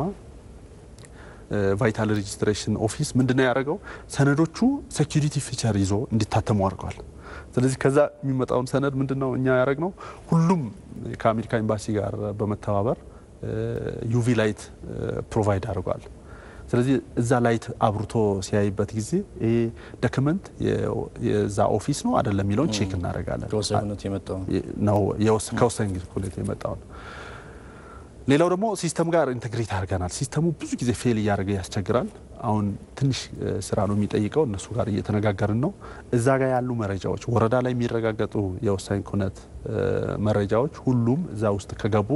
ቫይታል ሬጂስትሬሽን ኦፊስ ምንድነው ያደረገው? ሰነዶቹ ሴኪሪቲ ፊቸር ይዞ እንዲታተሙ አድርገዋል። ስለዚህ ከዛ የሚመጣውን ሰነድ ምንድነው እኛ ያደረግነው? ሁሉም ከአሜሪካ ኤምባሲ ጋር በመተባበር ዩቪ ላይት ፕሮቫይድ አድርጓል። ስለዚህ እዛ ላይት አብርቶ ሲያይበት ጊዜ ይሄ ዶክመንት የዛ ኦፊስ ነው አይደለም የሚለውን ቼክ እናደርጋለን። ነው ከወሳኝ ኩነት የመጣው ነው። ሌላው ደግሞ ሲስተም ጋር ኢንቴግሬት አድርገናል። ሲስተሙ ብዙ ጊዜ ፌል እያደረገ ያስቸግራል። አሁን ትንሽ ስራ ነው የሚጠይቀው። እነሱ ጋር እየተነጋገርን ነው። እዛ ጋር ያሉ መረጃዎች ወረዳ ላይ የሚረጋገጡ የወሳኝ ኩነት መረጃዎች ሁሉም እዛ ውስጥ ከገቡ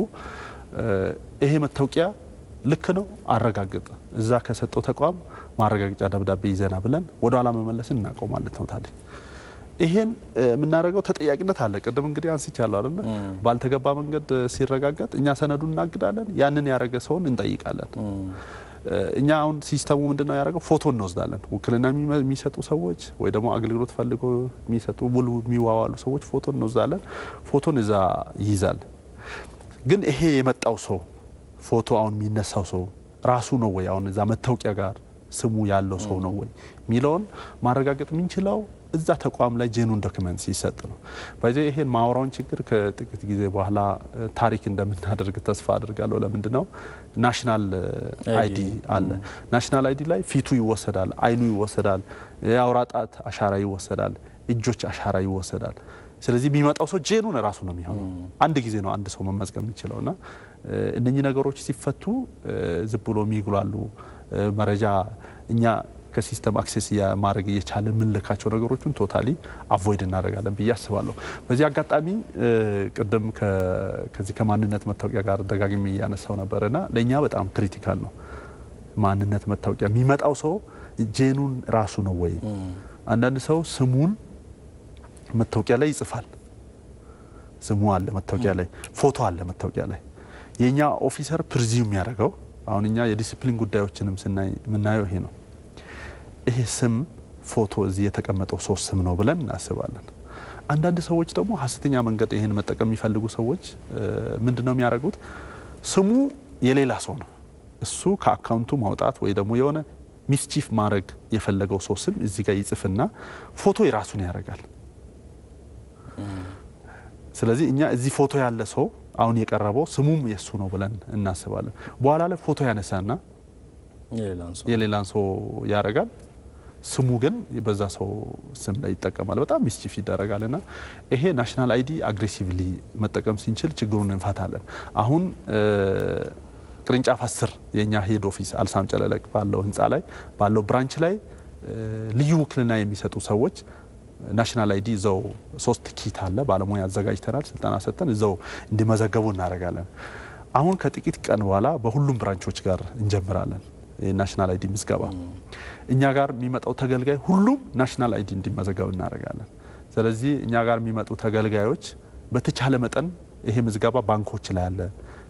ይሄ መታወቂያ ልክ ነው አረጋግጥ እዛ ከሰጠው ተቋም ማረጋገጫ ደብዳቤ ይዘና ብለን ወደ ኋላ መመለስን እናውቀው ማለት ነው። ታዲያ ይሄን የምናደርገው ተጠያቂነት አለ። ቅድም እንግዲህ አንስቻለሁ አይደለ? ባልተገባ መንገድ ሲረጋገጥ እኛ ሰነዱን እናግዳለን፣ ያንን ያደረገ ሰውን እንጠይቃለን። እኛ አሁን ሲስተሙ ምንድነው ያደረገው? ፎቶ እንወስዳለን። ውክልና የሚሰጡ ሰዎች ወይ ደግሞ አገልግሎት ፈልጎ የሚሰጡ ውል የሚዋዋሉ ሰዎች ፎቶ እንወስዳለን። ፎቶን እዛ ይይዛል። ግን ይሄ የመጣው ሰው ፎቶ አሁን የሚነሳው ሰው ራሱ ነው ወይ አሁን እዛ መታወቂያ ጋር ስሙ ያለው ሰው ነው ወይ የሚለውን ማረጋገጥ የምንችለው እዛ ተቋም ላይ ጄኑን ዶክመንት ሲሰጥ ነው። በዚ ይሄን ማውራውን ችግር ከጥቂት ጊዜ በኋላ ታሪክ እንደምናደርግ ተስፋ አድርጋለሁ። ለምንድን ነው ናሽናል አይዲ አለ። ናሽናል አይዲ ላይ ፊቱ ይወሰዳል፣ አይኑ ይወሰዳል፣ የአውራ ጣት አሻራ ይወሰዳል፣ እጆች አሻራ ይወሰዳል። ስለዚህ የሚመጣው ሰው ጄኑን ራሱ ነው የሚሆነው። አንድ ጊዜ ነው አንድ ሰው መመዝገብ የሚችለው እና እነኚህ ነገሮች ሲፈቱ ዝም ብሎ የሚጉላሉ መረጃ እኛ ከሲስተም አክሴስ ማድረግ እየቻለን የምንልካቸው ነገሮችን ቶታሊ አቮይድ እናደርጋለን ብዬ አስባለሁ። በዚህ አጋጣሚ ቅድም ከዚህ ከማንነት መታወቂያ ጋር ደጋግሜ እያነሳው ነበርና ለእኛ በጣም ክሪቲካል ነው። ማንነት መታወቂያ የሚመጣው ሰው ጄኑን ራሱ ነው ወይ? አንዳንድ ሰው ስሙን መታወቂያ ላይ ይጽፋል። ስሙ አለ መታወቂያ ላይ፣ ፎቶ አለ መታወቂያ ላይ። የእኛ ኦፊሰር ፕሪዚም የሚያደርገው አሁን እኛ የዲሲፕሊን ጉዳዮችንም ስናይ የምናየው ይሄ ነው። ይሄ ስም ፎቶ እዚህ የተቀመጠው ሶስት ስም ነው ብለን እናስባለን። አንዳንድ ሰዎች ደግሞ ሀሰተኛ መንገድ ይህን መጠቀም የሚፈልጉ ሰዎች ምንድን ነው የሚያደርጉት? ስሙ የሌላ ሰው ነው። እሱ ከአካውንቱ ማውጣት ወይ ደግሞ የሆነ ሚስቺፍ ማድረግ የፈለገው ሰው ስም እዚህ ጋር ይጽፍና ፎቶ የራሱን ያደርጋል። ስለዚህ እኛ እዚህ ፎቶ ያለ ሰው አሁን የቀረበው ስሙም የእሱ ነው ብለን እናስባለን። በኋላ ላይ ፎቶ ያነሳና የሌላን ሰው ያደርጋል። ስሙ ግን በዛ ሰው ስም ላይ ይጠቀማል። በጣም ሚስቺፍ ይደረጋል እና ይሄ ናሽናል አይዲ አግሬሲቭሊ መጠቀም ስንችል ችግሩን እንፈታለን። አሁን ቅርንጫፍ አስር የእኛ ሄድ ኦፊስ አልሳም ጨለለቅ ባለው ህንፃ ላይ ባለው ብራንች ላይ ልዩ ውክልና የሚሰጡ ሰዎች ናሽናል አይዲ እዛው ሶስት ኪት አለ ባለሙያ አዘጋጅተናል። ስልጠና ሰጥተን እዛው እንዲመዘገቡ እናደርጋለን። አሁን ከጥቂት ቀን በኋላ በሁሉም ብራንቾች ጋር እንጀምራለን የናሽናል አይዲ ምዝገባ። እኛ ጋር የሚመጣው ተገልጋይ ሁሉም ናሽናል አይዲ እንዲመዘገብ እናደርጋለን። ስለዚህ እኛ ጋር የሚመጡ ተገልጋዮች በተቻለ መጠን ይሄ ምዝገባ ባንኮች ላይ አለ፣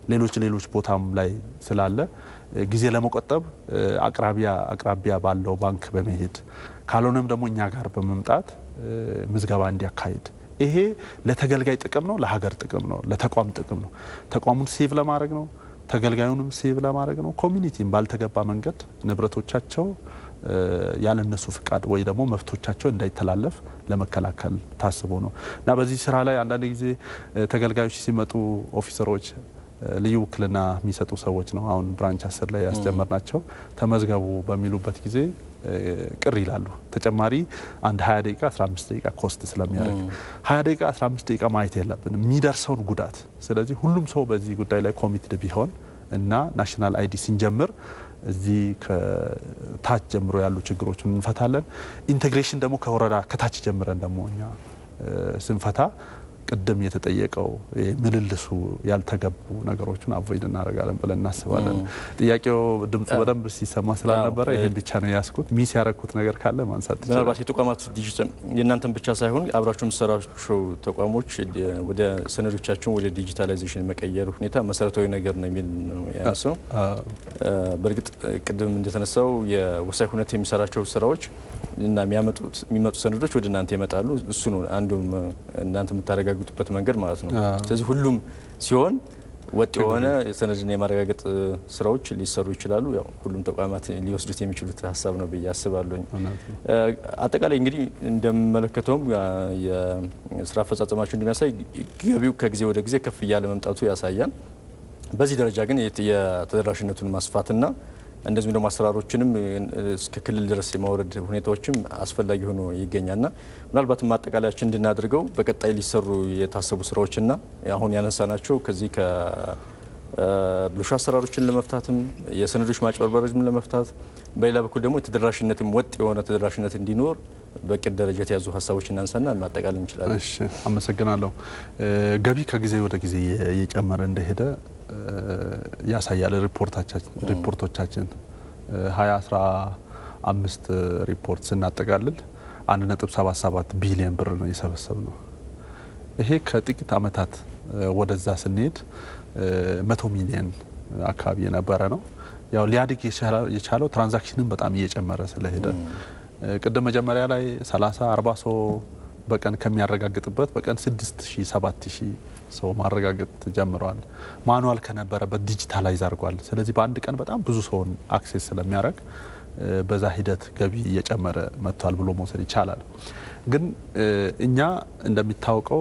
ሌሎች ሌሎች ቦታም ላይ ስላለ ጊዜ ለመቆጠብ አቅራቢያ አቅራቢያ ባለው ባንክ በመሄድ ካልሆነም ደግሞ እኛ ጋር በመምጣት ምዝገባ እንዲያካሂድ ይሄ ለተገልጋይ ጥቅም ነው፣ ለሀገር ጥቅም ነው፣ ለተቋም ጥቅም ነው። ተቋሙን ሴቭ ለማድረግ ነው፣ ተገልጋዩንም ሴቭ ለማድረግ ነው። ኮሚኒቲም ባልተገባ መንገድ ንብረቶቻቸው ያለ እነሱ ፍቃድ ወይ ደግሞ መብቶቻቸው እንዳይተላለፍ ለመከላከል ታስቦ ነው እና በዚህ ስራ ላይ አንዳንድ ጊዜ ተገልጋዮች ሲመጡ ኦፊሰሮች ልዩ ውክልና የሚሰጡ ሰዎች ነው። አሁን ብራንች አስር ላይ ያስጀመር ናቸው። ተመዝገቡ በሚሉበት ጊዜ ቅር ይላሉ። ተጨማሪ አንድ 20 ደቂቃ 15 ደቂቃ ኮስት ስለሚያደርግ 20 ደቂቃ 15 ደቂቃ ማየት የለብንም የሚደርሰውን ጉዳት። ስለዚህ ሁሉም ሰው በዚህ ጉዳይ ላይ ኮሚትድ ቢሆን እና ናሽናል አይዲ ስንጀምር እዚህ ከታች ጀምሮ ያሉ ችግሮችን እንፈታለን። ኢንቴግሬሽን ደግሞ ከወረዳ ከታች ጀምረን ደግሞ እኛ ስንፈታ ቅድም የተጠየቀው ምልልሱ ያልተገቡ ነገሮችን አቮይድ እናደርጋለን ብለን እናስባለን። ጥያቄው ድምፁ በደንብ ሲሰማ ስላልነበረ ይህን ብቻ ነው ያስኩት። ሚስ ያረኩት ነገር ካለ ማንሳት ምናልባት የተቋማት ዲጂታል የእናንተን ብቻ ሳይሆን አብራችሁ የምትሰራቸው ተቋሞች ወደ ሰነዶቻቸውን ወደ ዲጂታላይዜሽን መቀየር ሁኔታ መሰረታዊ ነገር ነው የሚል ነው ያነሳው። በእርግጥ ቅድም እንደተነሳው የወሳኝ ሁነት የሚሰራቸው ስራዎች እና የሚመጡ ሰነዶች ወደ እናንተ ይመጣሉ። እሱ ነው አንዱም እናንተ የምታረጋግጡበት መንገድ ማለት ነው። ስለዚህ ሁሉም ሲሆን ወጥ የሆነ ሰነድን የማረጋገጥ ስራዎች ሊሰሩ ይችላሉ። ያው ሁሉም ተቋማት ሊወስዱት የሚችሉት ሀሳብ ነው ብዬ አስባለሁኝ። አጠቃላይ እንግዲህ እንደምመለከተውም የስራ አፈጻጸማቸው እንደሚያሳይ ገቢው ከጊዜ ወደ ጊዜ ከፍ እያለ መምጣቱ ያሳያል። በዚህ ደረጃ ግን የተደራሽነቱን ማስፋትና እንደዚሁም ደግሞ አሰራሮችንም እስከ ክልል ድረስ የማውረድ ሁኔታዎችም አስፈላጊ ሆኖ ይገኛልና ምናልባትም ማጠቃለያችን እንድናደርገው በቀጣይ ሊሰሩ የታሰቡ ስራዎችና አሁን ያነሳናቸው ከዚህ ከብልሹ አሰራሮችን ለመፍታትም የሰነዶች ማጭበርበሮችን ለመፍታት በሌላ በኩል ደግሞ የተደራሽነትም ወጥ የሆነ ተደራሽነት እንዲኖር በቅድ ደረጃ የተያዙ ሀሳቦች እናንሳና ማጠቃለል እንችላለን። እሺ፣ አመሰግናለሁ። ገቢ ከጊዜ ወደ ጊዜ እየጨመረ እንደሄደ ያሳያል። ሪፖርቶቻችን ሀያ አስራ አምስት ሪፖርት ስናጠቃልል አንድ ነጥብ ሰባት ሰባት ቢሊዮን ብር ነው የሰበሰብ ነው። ይሄ ከጥቂት ዓመታት ወደዛ ስንሄድ መቶ ሚሊዮን አካባቢ የነበረ ነው። ያው ሊያድግ የቻለው ትራንዛክሽንን በጣም እየጨመረ ስለሄደ ቅድም መጀመሪያ ላይ 30 40 ሰው በቀን ከሚያረጋግጥበት በቀን 6000 7000 ሰው ማረጋገጥ ጀምረዋል። ማኑዋል ከነበረበት ዲጂታላይዝ አድርጓል። ስለዚህ በአንድ ቀን በጣም ብዙ ሰውን አክሴስ ስለሚያደርግ በዛ ሂደት ገቢ እየጨመረ መጥቷል ብሎ መውሰድ ይቻላል። ግን እኛ እንደሚታወቀው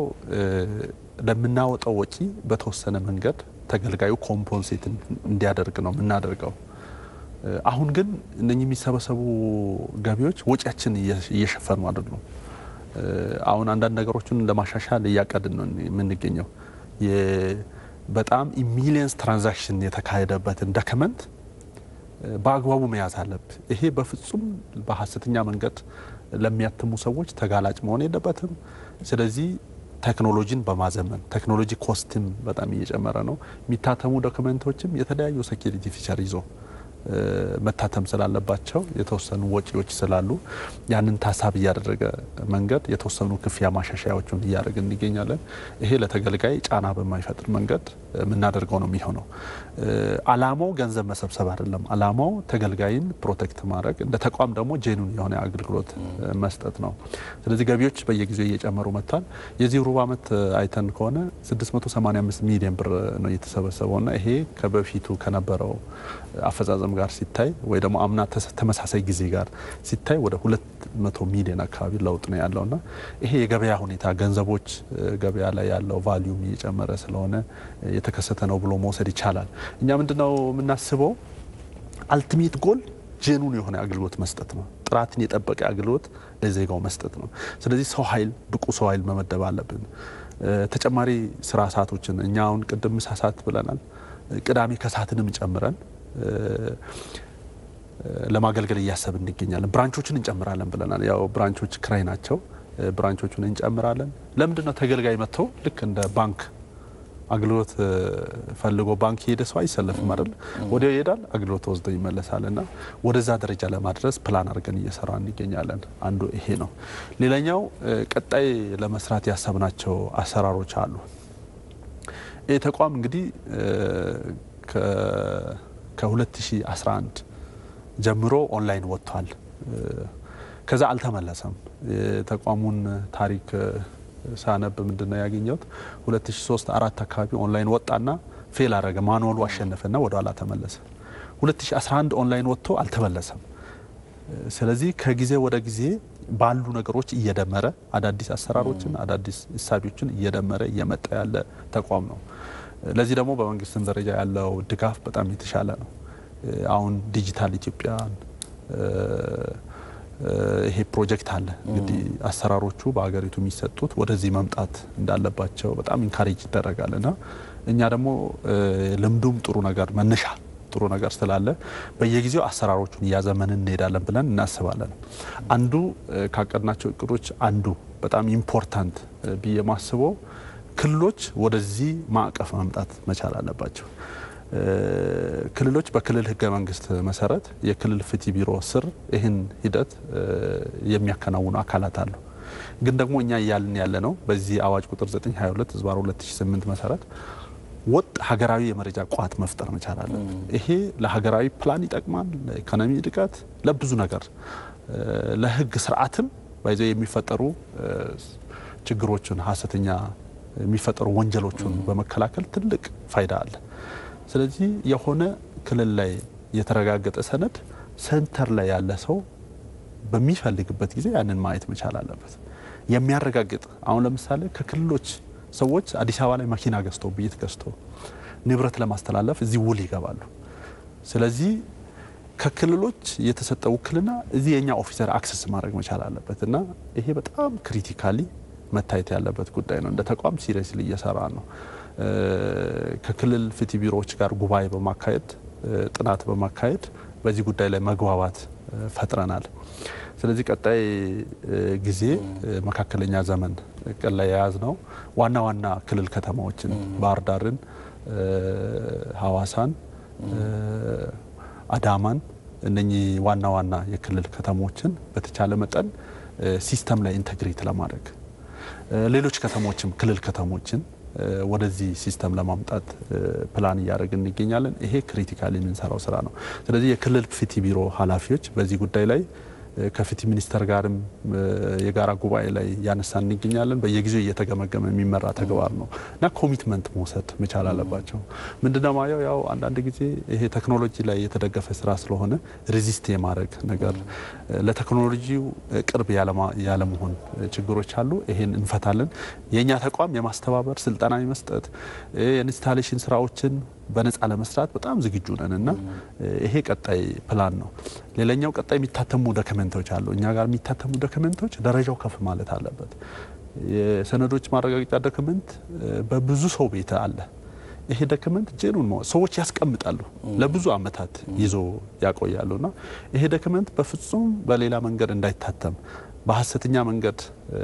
ለምናወጣው ወጪ በተወሰነ መንገድ ተገልጋዩ ኮምፖንሴት እንዲያደርግ ነው የምናደርገው። አሁን ግን እነኚህ የሚሰበሰቡ ገቢዎች ወጪያችን እየሸፈኑ አይደሉም። አሁን አንዳንድ ነገሮችን ለማሻሻል እያቀድን ነው የምንገኘው። በጣም ሚሊየንስ ትራንዛክሽን የተካሄደበትን ዶክመንት በአግባቡ መያዝ አለብ። ይሄ በፍጹም በሀሰተኛ መንገድ ለሚያትሙ ሰዎች ተጋላጭ መሆን የለበትም። ስለዚህ ቴክኖሎጂን በማዘመን ቴክኖሎጂ ኮስትም በጣም እየጨመረ ነው። የሚታተሙ ዶክመንቶችም የተለያዩ ሴኪሪቲ ፊቸር ይዞ መታተም ስላለባቸው የተወሰኑ ወጪዎች ስላሉ ያንን ታሳቢ እያደረገ መንገድ የተወሰኑ ክፍያ ማሻሻያዎችን እያደረግን እንገኛለን። ይሄ ለተገልጋይ ጫና በማይፈጥር መንገድ የምናደርገው ነው የሚሆነው። አላማው ገንዘብ መሰብሰብ አይደለም። አላማው ተገልጋይን ፕሮቴክት ማድረግ እንደ ተቋም ደግሞ ጄኑን የሆነ አገልግሎት መስጠት ነው። ስለዚህ ገቢዎች በየጊዜው እየጨመሩ መጥቷል። የዚህ ሩብ ዓመት አይተን ከሆነ 685 ሚሊዮን ብር ነው የተሰበሰበውና ይሄ ከበፊቱ ከነበረው አፈጻጸም ጋር ሲታይ ወይ ደግሞ አምና ተመሳሳይ ጊዜ ጋር ሲታይ ወደ 200 ሚሊዮን አካባቢ ለውጥ ነው ያለውና ይሄ የገበያ ሁኔታ ገንዘቦች ገበያ ላይ ያለው ቫሊዩም እየጨመረ ስለሆነ የተከሰተ ነው ብሎ መውሰድ ይቻላል። እኛ ምንድነው የምናስበው አልቲሜት ጎል ጄኑን የሆነ አገልግሎት መስጠት ነው። ጥራትን የጠበቀ አገልግሎት ለዜጋው መስጠት ነው። ስለዚህ ሰው ኃይል ብቁ ሰው ኃይል መመደብ አለብን። ተጨማሪ ስራ ሰዓቶችን እኛ አሁን ቅድም ምሳ ሰዓት ብለናል። ቅዳሜ ከሰዓትንም ጨምረን ለማገልገል እያሰብን እንገኛለን። ብራንቾችን እንጨምራለን ብለናል። ያው ብራንቾች ክራይ ናቸው። ብራንቾቹን እንጨምራለን። ለምንድን ነው ተገልጋይ መጥተው ልክ እንደ ባንክ አገልግሎት ፈልጎ ባንክ የሄደ ሰው አይሰለፍም አይደል? ወዲያው ይሄዳል፣ አገልግሎት ወስዶ ይመለሳል። እና ወደዛ ደረጃ ለማድረስ ፕላን አድርገን እየሰራ እንገኛለን። አንዱ ይሄ ነው። ሌላኛው ቀጣይ ለመስራት ያሰብናቸው አሰራሮች አሉ። ይህ ተቋም እንግዲህ ከ2011 ጀምሮ ኦንላይን ወጥቷል። ከዛ አልተመለሰም። የተቋሙን ታሪክ ሳነብ ምንድን ነው ያገኘሁት 2003 አራት አካባቢ ኦንላይን ወጣና ፌል አረገ። ማኑዋሉ አሸነፈና ወደ ኋላ ተመለሰ። 2011 ኦንላይን ወጥቶ አልተመለሰም። ስለዚህ ከጊዜ ወደ ጊዜ ባሉ ነገሮች እየደመረ አዳዲስ አሰራሮችን አዳዲስ እሳቢዎችን እየደመረ እየመጣ ያለ ተቋም ነው። ለዚህ ደግሞ በመንግስትም ደረጃ ያለው ድጋፍ በጣም የተሻለ ነው። አሁን ዲጂታል ኢትዮጵያን ይሄ ፕሮጀክት አለ እንግዲህ አሰራሮቹ በሀገሪቱ የሚሰጡት ወደዚህ መምጣት እንዳለባቸው በጣም ኢንካሬጅ ይደረጋል እና እኛ ደግሞ ልምዱም ጥሩ ነገር መነሻ ጥሩ ነገር ስላለ በየጊዜው አሰራሮቹን እያዘመንን እንሄዳለን ብለን እናስባለን። አንዱ ካቀድናቸው እቅዶች አንዱ በጣም ኢምፖርታንት ብዬ ማስበው ክልሎች ወደዚህ ማዕቀፍ መምጣት መቻል አለባቸው። ክልሎች በክልል ህገ መንግስት መሰረት የክልል ፍትህ ቢሮ ስር ይህን ሂደት የሚያከናውኑ አካላት አሉ። ግን ደግሞ እኛ እያልን ያለ ነው በዚህ አዋጅ ቁጥር 922 ዝባር 2008 መሰረት ወጥ ሀገራዊ የመረጃ ቋት መፍጠር መቻል አለብን። ይሄ ለሀገራዊ ፕላን ይጠቅማል፣ ለኢኮኖሚ እድገት፣ ለብዙ ነገር ለህግ ስርዓትም ባይዘው የሚፈጠሩ ችግሮችን ሀሰተኛ የሚፈጠሩ ወንጀሎችን በመከላከል ትልቅ ፋይዳ አለ። ስለዚህ የሆነ ክልል ላይ የተረጋገጠ ሰነድ ሴንተር ላይ ያለ ሰው በሚፈልግበት ጊዜ ያንን ማየት መቻል አለበት። የሚያረጋግጥ አሁን ለምሳሌ ከክልሎች ሰዎች አዲስ አበባ ላይ መኪና ገዝተው ቤት ገዝተው ንብረት ለማስተላለፍ እዚህ ውል ይገባሉ። ስለዚህ ከክልሎች የተሰጠ ውክልና እዚህ የኛ ኦፊሰር አክሰስ ማድረግ መቻል አለበት እና ይሄ በጣም ክሪቲካሊ መታየት ያለበት ጉዳይ ነው። እንደ ተቋም ሲሪየስሊ እየሰራ ነው። ከክልል ፍትህ ቢሮዎች ጋር ጉባኤ በማካሄድ ጥናት በማካሄድ በዚህ ጉዳይ ላይ መግባባት ፈጥረናል። ስለዚህ ቀጣይ ጊዜ መካከለኛ ዘመን እቅድ ላይ የያዝ ነው ዋና ዋና ክልል ከተማዎችን ባህር ዳርን፣ ሐዋሳን፣ አዳማን እነኚህ ዋና ዋና የክልል ከተሞችን በተቻለ መጠን ሲስተም ላይ ኢንተግሬት ለማድረግ ሌሎች ከተሞችም ክልል ከተሞችን ወደዚህ ሲስተም ለማምጣት ፕላን እያደረግን እንገኛለን። ይሄ ክሪቲካሊ የምንሰራው ስራ ነው። ስለዚህ የክልል ፍትህ ቢሮ ኃላፊዎች በዚህ ጉዳይ ላይ ከፍትህ ሚኒስቴር ጋርም የጋራ ጉባኤ ላይ ያነሳን እንገኛለን። በየጊዜው እየተገመገመ የሚመራ ተግባር ነው እና ኮሚትመንት መውሰድ መቻል አለባቸው። ምንድነው ማየው ያው አንዳንድ ጊዜ ይሄ ቴክኖሎጂ ላይ የተደገፈ ስራ ስለሆነ ሬዚስት የማድረግ ነገር ለቴክኖሎጂው ቅርብ ያለመሆን ችግሮች አሉ። ይሄን እንፈታለን። የእኛ ተቋም የማስተባበር ስልጠና የመስጠት የኢንስታሌሽን ስራዎችን በነፃ ለመስራት በጣም ዝግጁ ነን እና ይሄ ቀጣይ ፕላን ነው። ሌላኛው ቀጣይ የሚታተሙ ዶክመንቶች አሉ። እኛ ጋር የሚታተሙ ዶክመንቶች ደረጃው ከፍ ማለት አለበት። የሰነዶች ማረጋገጫ ዶክመንት በብዙ ሰው ቤት አለ። ይሄ ዶክመንት ጄኑን ሰዎች ያስቀምጣሉ፣ ለብዙ አመታት ይዞ ያቆያሉ እና ይሄ ዶክመንት በፍጹም በሌላ መንገድ እንዳይታተም በሀሰተኛ መንገድ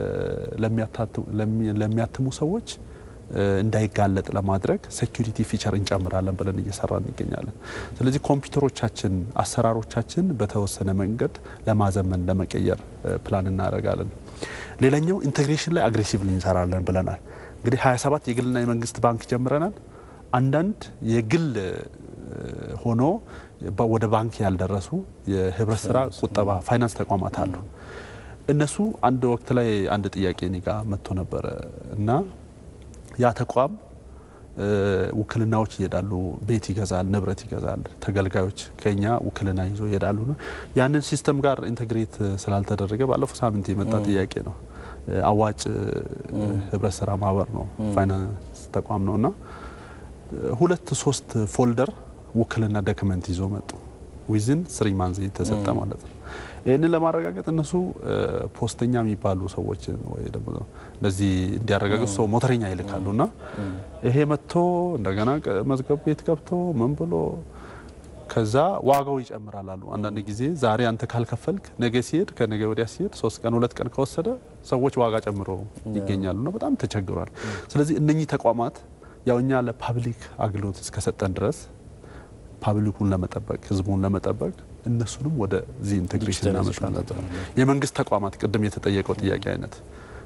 ለሚያትሙ ሰዎች እንዳይጋለጥ ለማድረግ ሴኩሪቲ ፊቸር እንጨምራለን ብለን እየሰራ እንገኛለን። ስለዚህ ኮምፒውተሮቻችን፣ አሰራሮቻችን በተወሰነ መንገድ ለማዘመን ለመቀየር ፕላን እናደርጋለን። ሌላኛው ኢንቴግሬሽን ላይ አግሬሲቭሊ እንሰራለን ብለናል። እንግዲህ 27 የግልና የመንግስት ባንክ ጀምረናል። አንዳንድ የግል ሆኖ ወደ ባንክ ያልደረሱ የህብረት ስራ ቁጠባ ፋይናንስ ተቋማት አሉ። እነሱ አንድ ወቅት ላይ አንድ ጥያቄ እኔ ጋ መጥቶ ነበረ እና ያ ተቋም ውክልናዎች ይሄዳሉ፣ ቤት ይገዛል፣ ንብረት ይገዛል። ተገልጋዮች ከኛ ውክልና ይዞ ይሄዳሉ። ያንን ሲስተም ጋር ኢንቴግሬት ስላልተደረገ ባለፈው ሳምንት የመጣ ጥያቄ ነው። አዋጭ ህብረት ስራ ማህበር ነው፣ ፋይናንስ ተቋም ነው እና ሁለት ሶስት ፎልደር ውክልና ዶክመንት ይዞ መጡ። ዊዝን ስሪ ማንዝ የተሰጠ ማለት ነው። ይህንን ለማረጋገጥ እነሱ ፖስተኛ የሚባሉ ሰዎችን ወይ ደግሞ እንደዚህ እንዲያረጋግጡ ሰው ሞተረኛ ይልካሉ እና ይሄ መጥቶ እንደገና መዝገብ ቤት ገብቶ ምን ብሎ ከዛ ዋጋው ይጨምራል አሉ። አንዳንድ ጊዜ ዛሬ አንተ ካልከፈልክ ነገ ሲሄድ ከነገ ወዲያ ሲሄድ ሶስት ቀን ሁለት ቀን ከወሰደ ሰዎች ዋጋ ጨምሮ ይገኛሉ እና በጣም ተቸግሯል። ስለዚህ እነኚህ ተቋማት ያው እኛ ለፓብሊክ አገልግሎት እስከሰጠን ድረስ ፓብሊኩን ለመጠበቅ ህዝቡን ለመጠበቅ እነሱንም ወደዚህ ኢንቴግሬሽን እናመጣለን። የመንግስት ተቋማት ቅድም የተጠየቀው ጥያቄ አይነት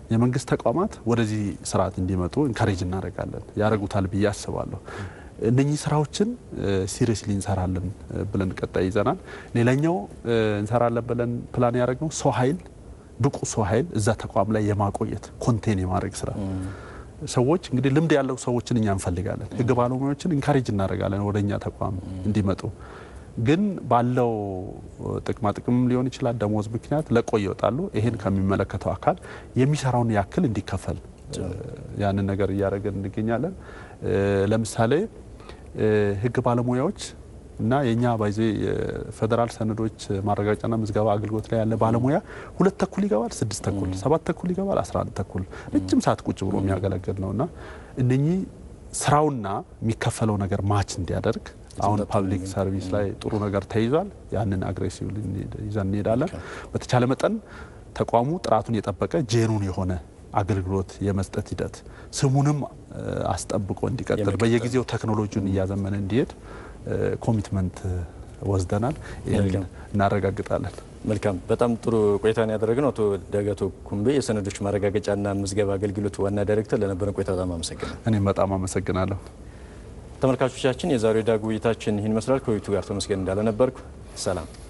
የመንግስት ተቋማት ወደዚህ ስርዓት እንዲመጡ ኢንካሬጅ እናደርጋለን። ያደርጉታል ብዬ አስባለሁ። እነኚህ ስራዎችን ሲሪየስሊ እንሰራለን ብለን ቀጣይ ይዘናል። ሌላኛው እንሰራለን ብለን ፕላን ያደረግነው ሰው ኃይል ብቁ ሰው ኃይል እዛ ተቋም ላይ የማቆየት ኮንቴን የማድረግ ስራ ሰዎች እንግዲህ ልምድ ያለው ሰዎችን እኛ እንፈልጋለን። ህግ ባለሙያዎችን ኢንካሬጅ እናደርጋለን ወደ እኛ ተቋም እንዲመጡ ግን ባለው ጥቅማ ጥቅም ሊሆን ይችላል ደሞዝ ምክንያት ለቆ ይወጣሉ። ይሄን ከሚመለከተው አካል የሚሰራውን ያክል እንዲከፈል ያንን ነገር እያደረገን እንገኛለን። ለምሳሌ ህግ ባለሙያዎች እና የእኛ ባይዜ የፌዴራል ሰነዶች ማረጋገጫና ምዝገባ አገልግሎት ላይ ያለ ባለሙያ ሁለት ተኩል ይገባል፣ ስድስት ተኩል፣ ሰባት ተኩል ይገባል፣ አስራ አንድ ተኩል ረጅም ሰዓት ቁጭ ብሎ የሚያገለግል ነው እና እነኚህ ስራውና የሚከፈለው ነገር ማች እንዲያደርግ አሁን ፓብሊክ ሰርቪስ ላይ ጥሩ ነገር ተይዟል። ያንን አግሬሲቭ ይዘን እንሄዳለን። በተቻለ መጠን ተቋሙ ጥራቱን የጠበቀ ጄኑን የሆነ አገልግሎት የመስጠት ሂደት ስሙንም አስጠብቆ እንዲቀጥል በየጊዜው ቴክኖሎጂውን እያዘመነ እንዲሄድ ኮሚትመንት ወስደናል። ይህን እናረጋግጣለን። መልካም። በጣም ጥሩ ቆይታን ያደረግነው አቶ ዳጋቶ ኩምቤ የሰነዶች ማረጋገጫና ምዝገባ አገልግሎት ዋና ዳይሬክተር ለነበረን ቆይታ በጣም አመሰግናለሁ። እኔም በጣም አመሰግናለሁ። ተመልካቾቻችን የዛሬው ዳጉ ውይይታችን ይህን ይመስላል። ከውይይቱ ጋር ተመስገን እንዳለ ነበርኩ። ሰላም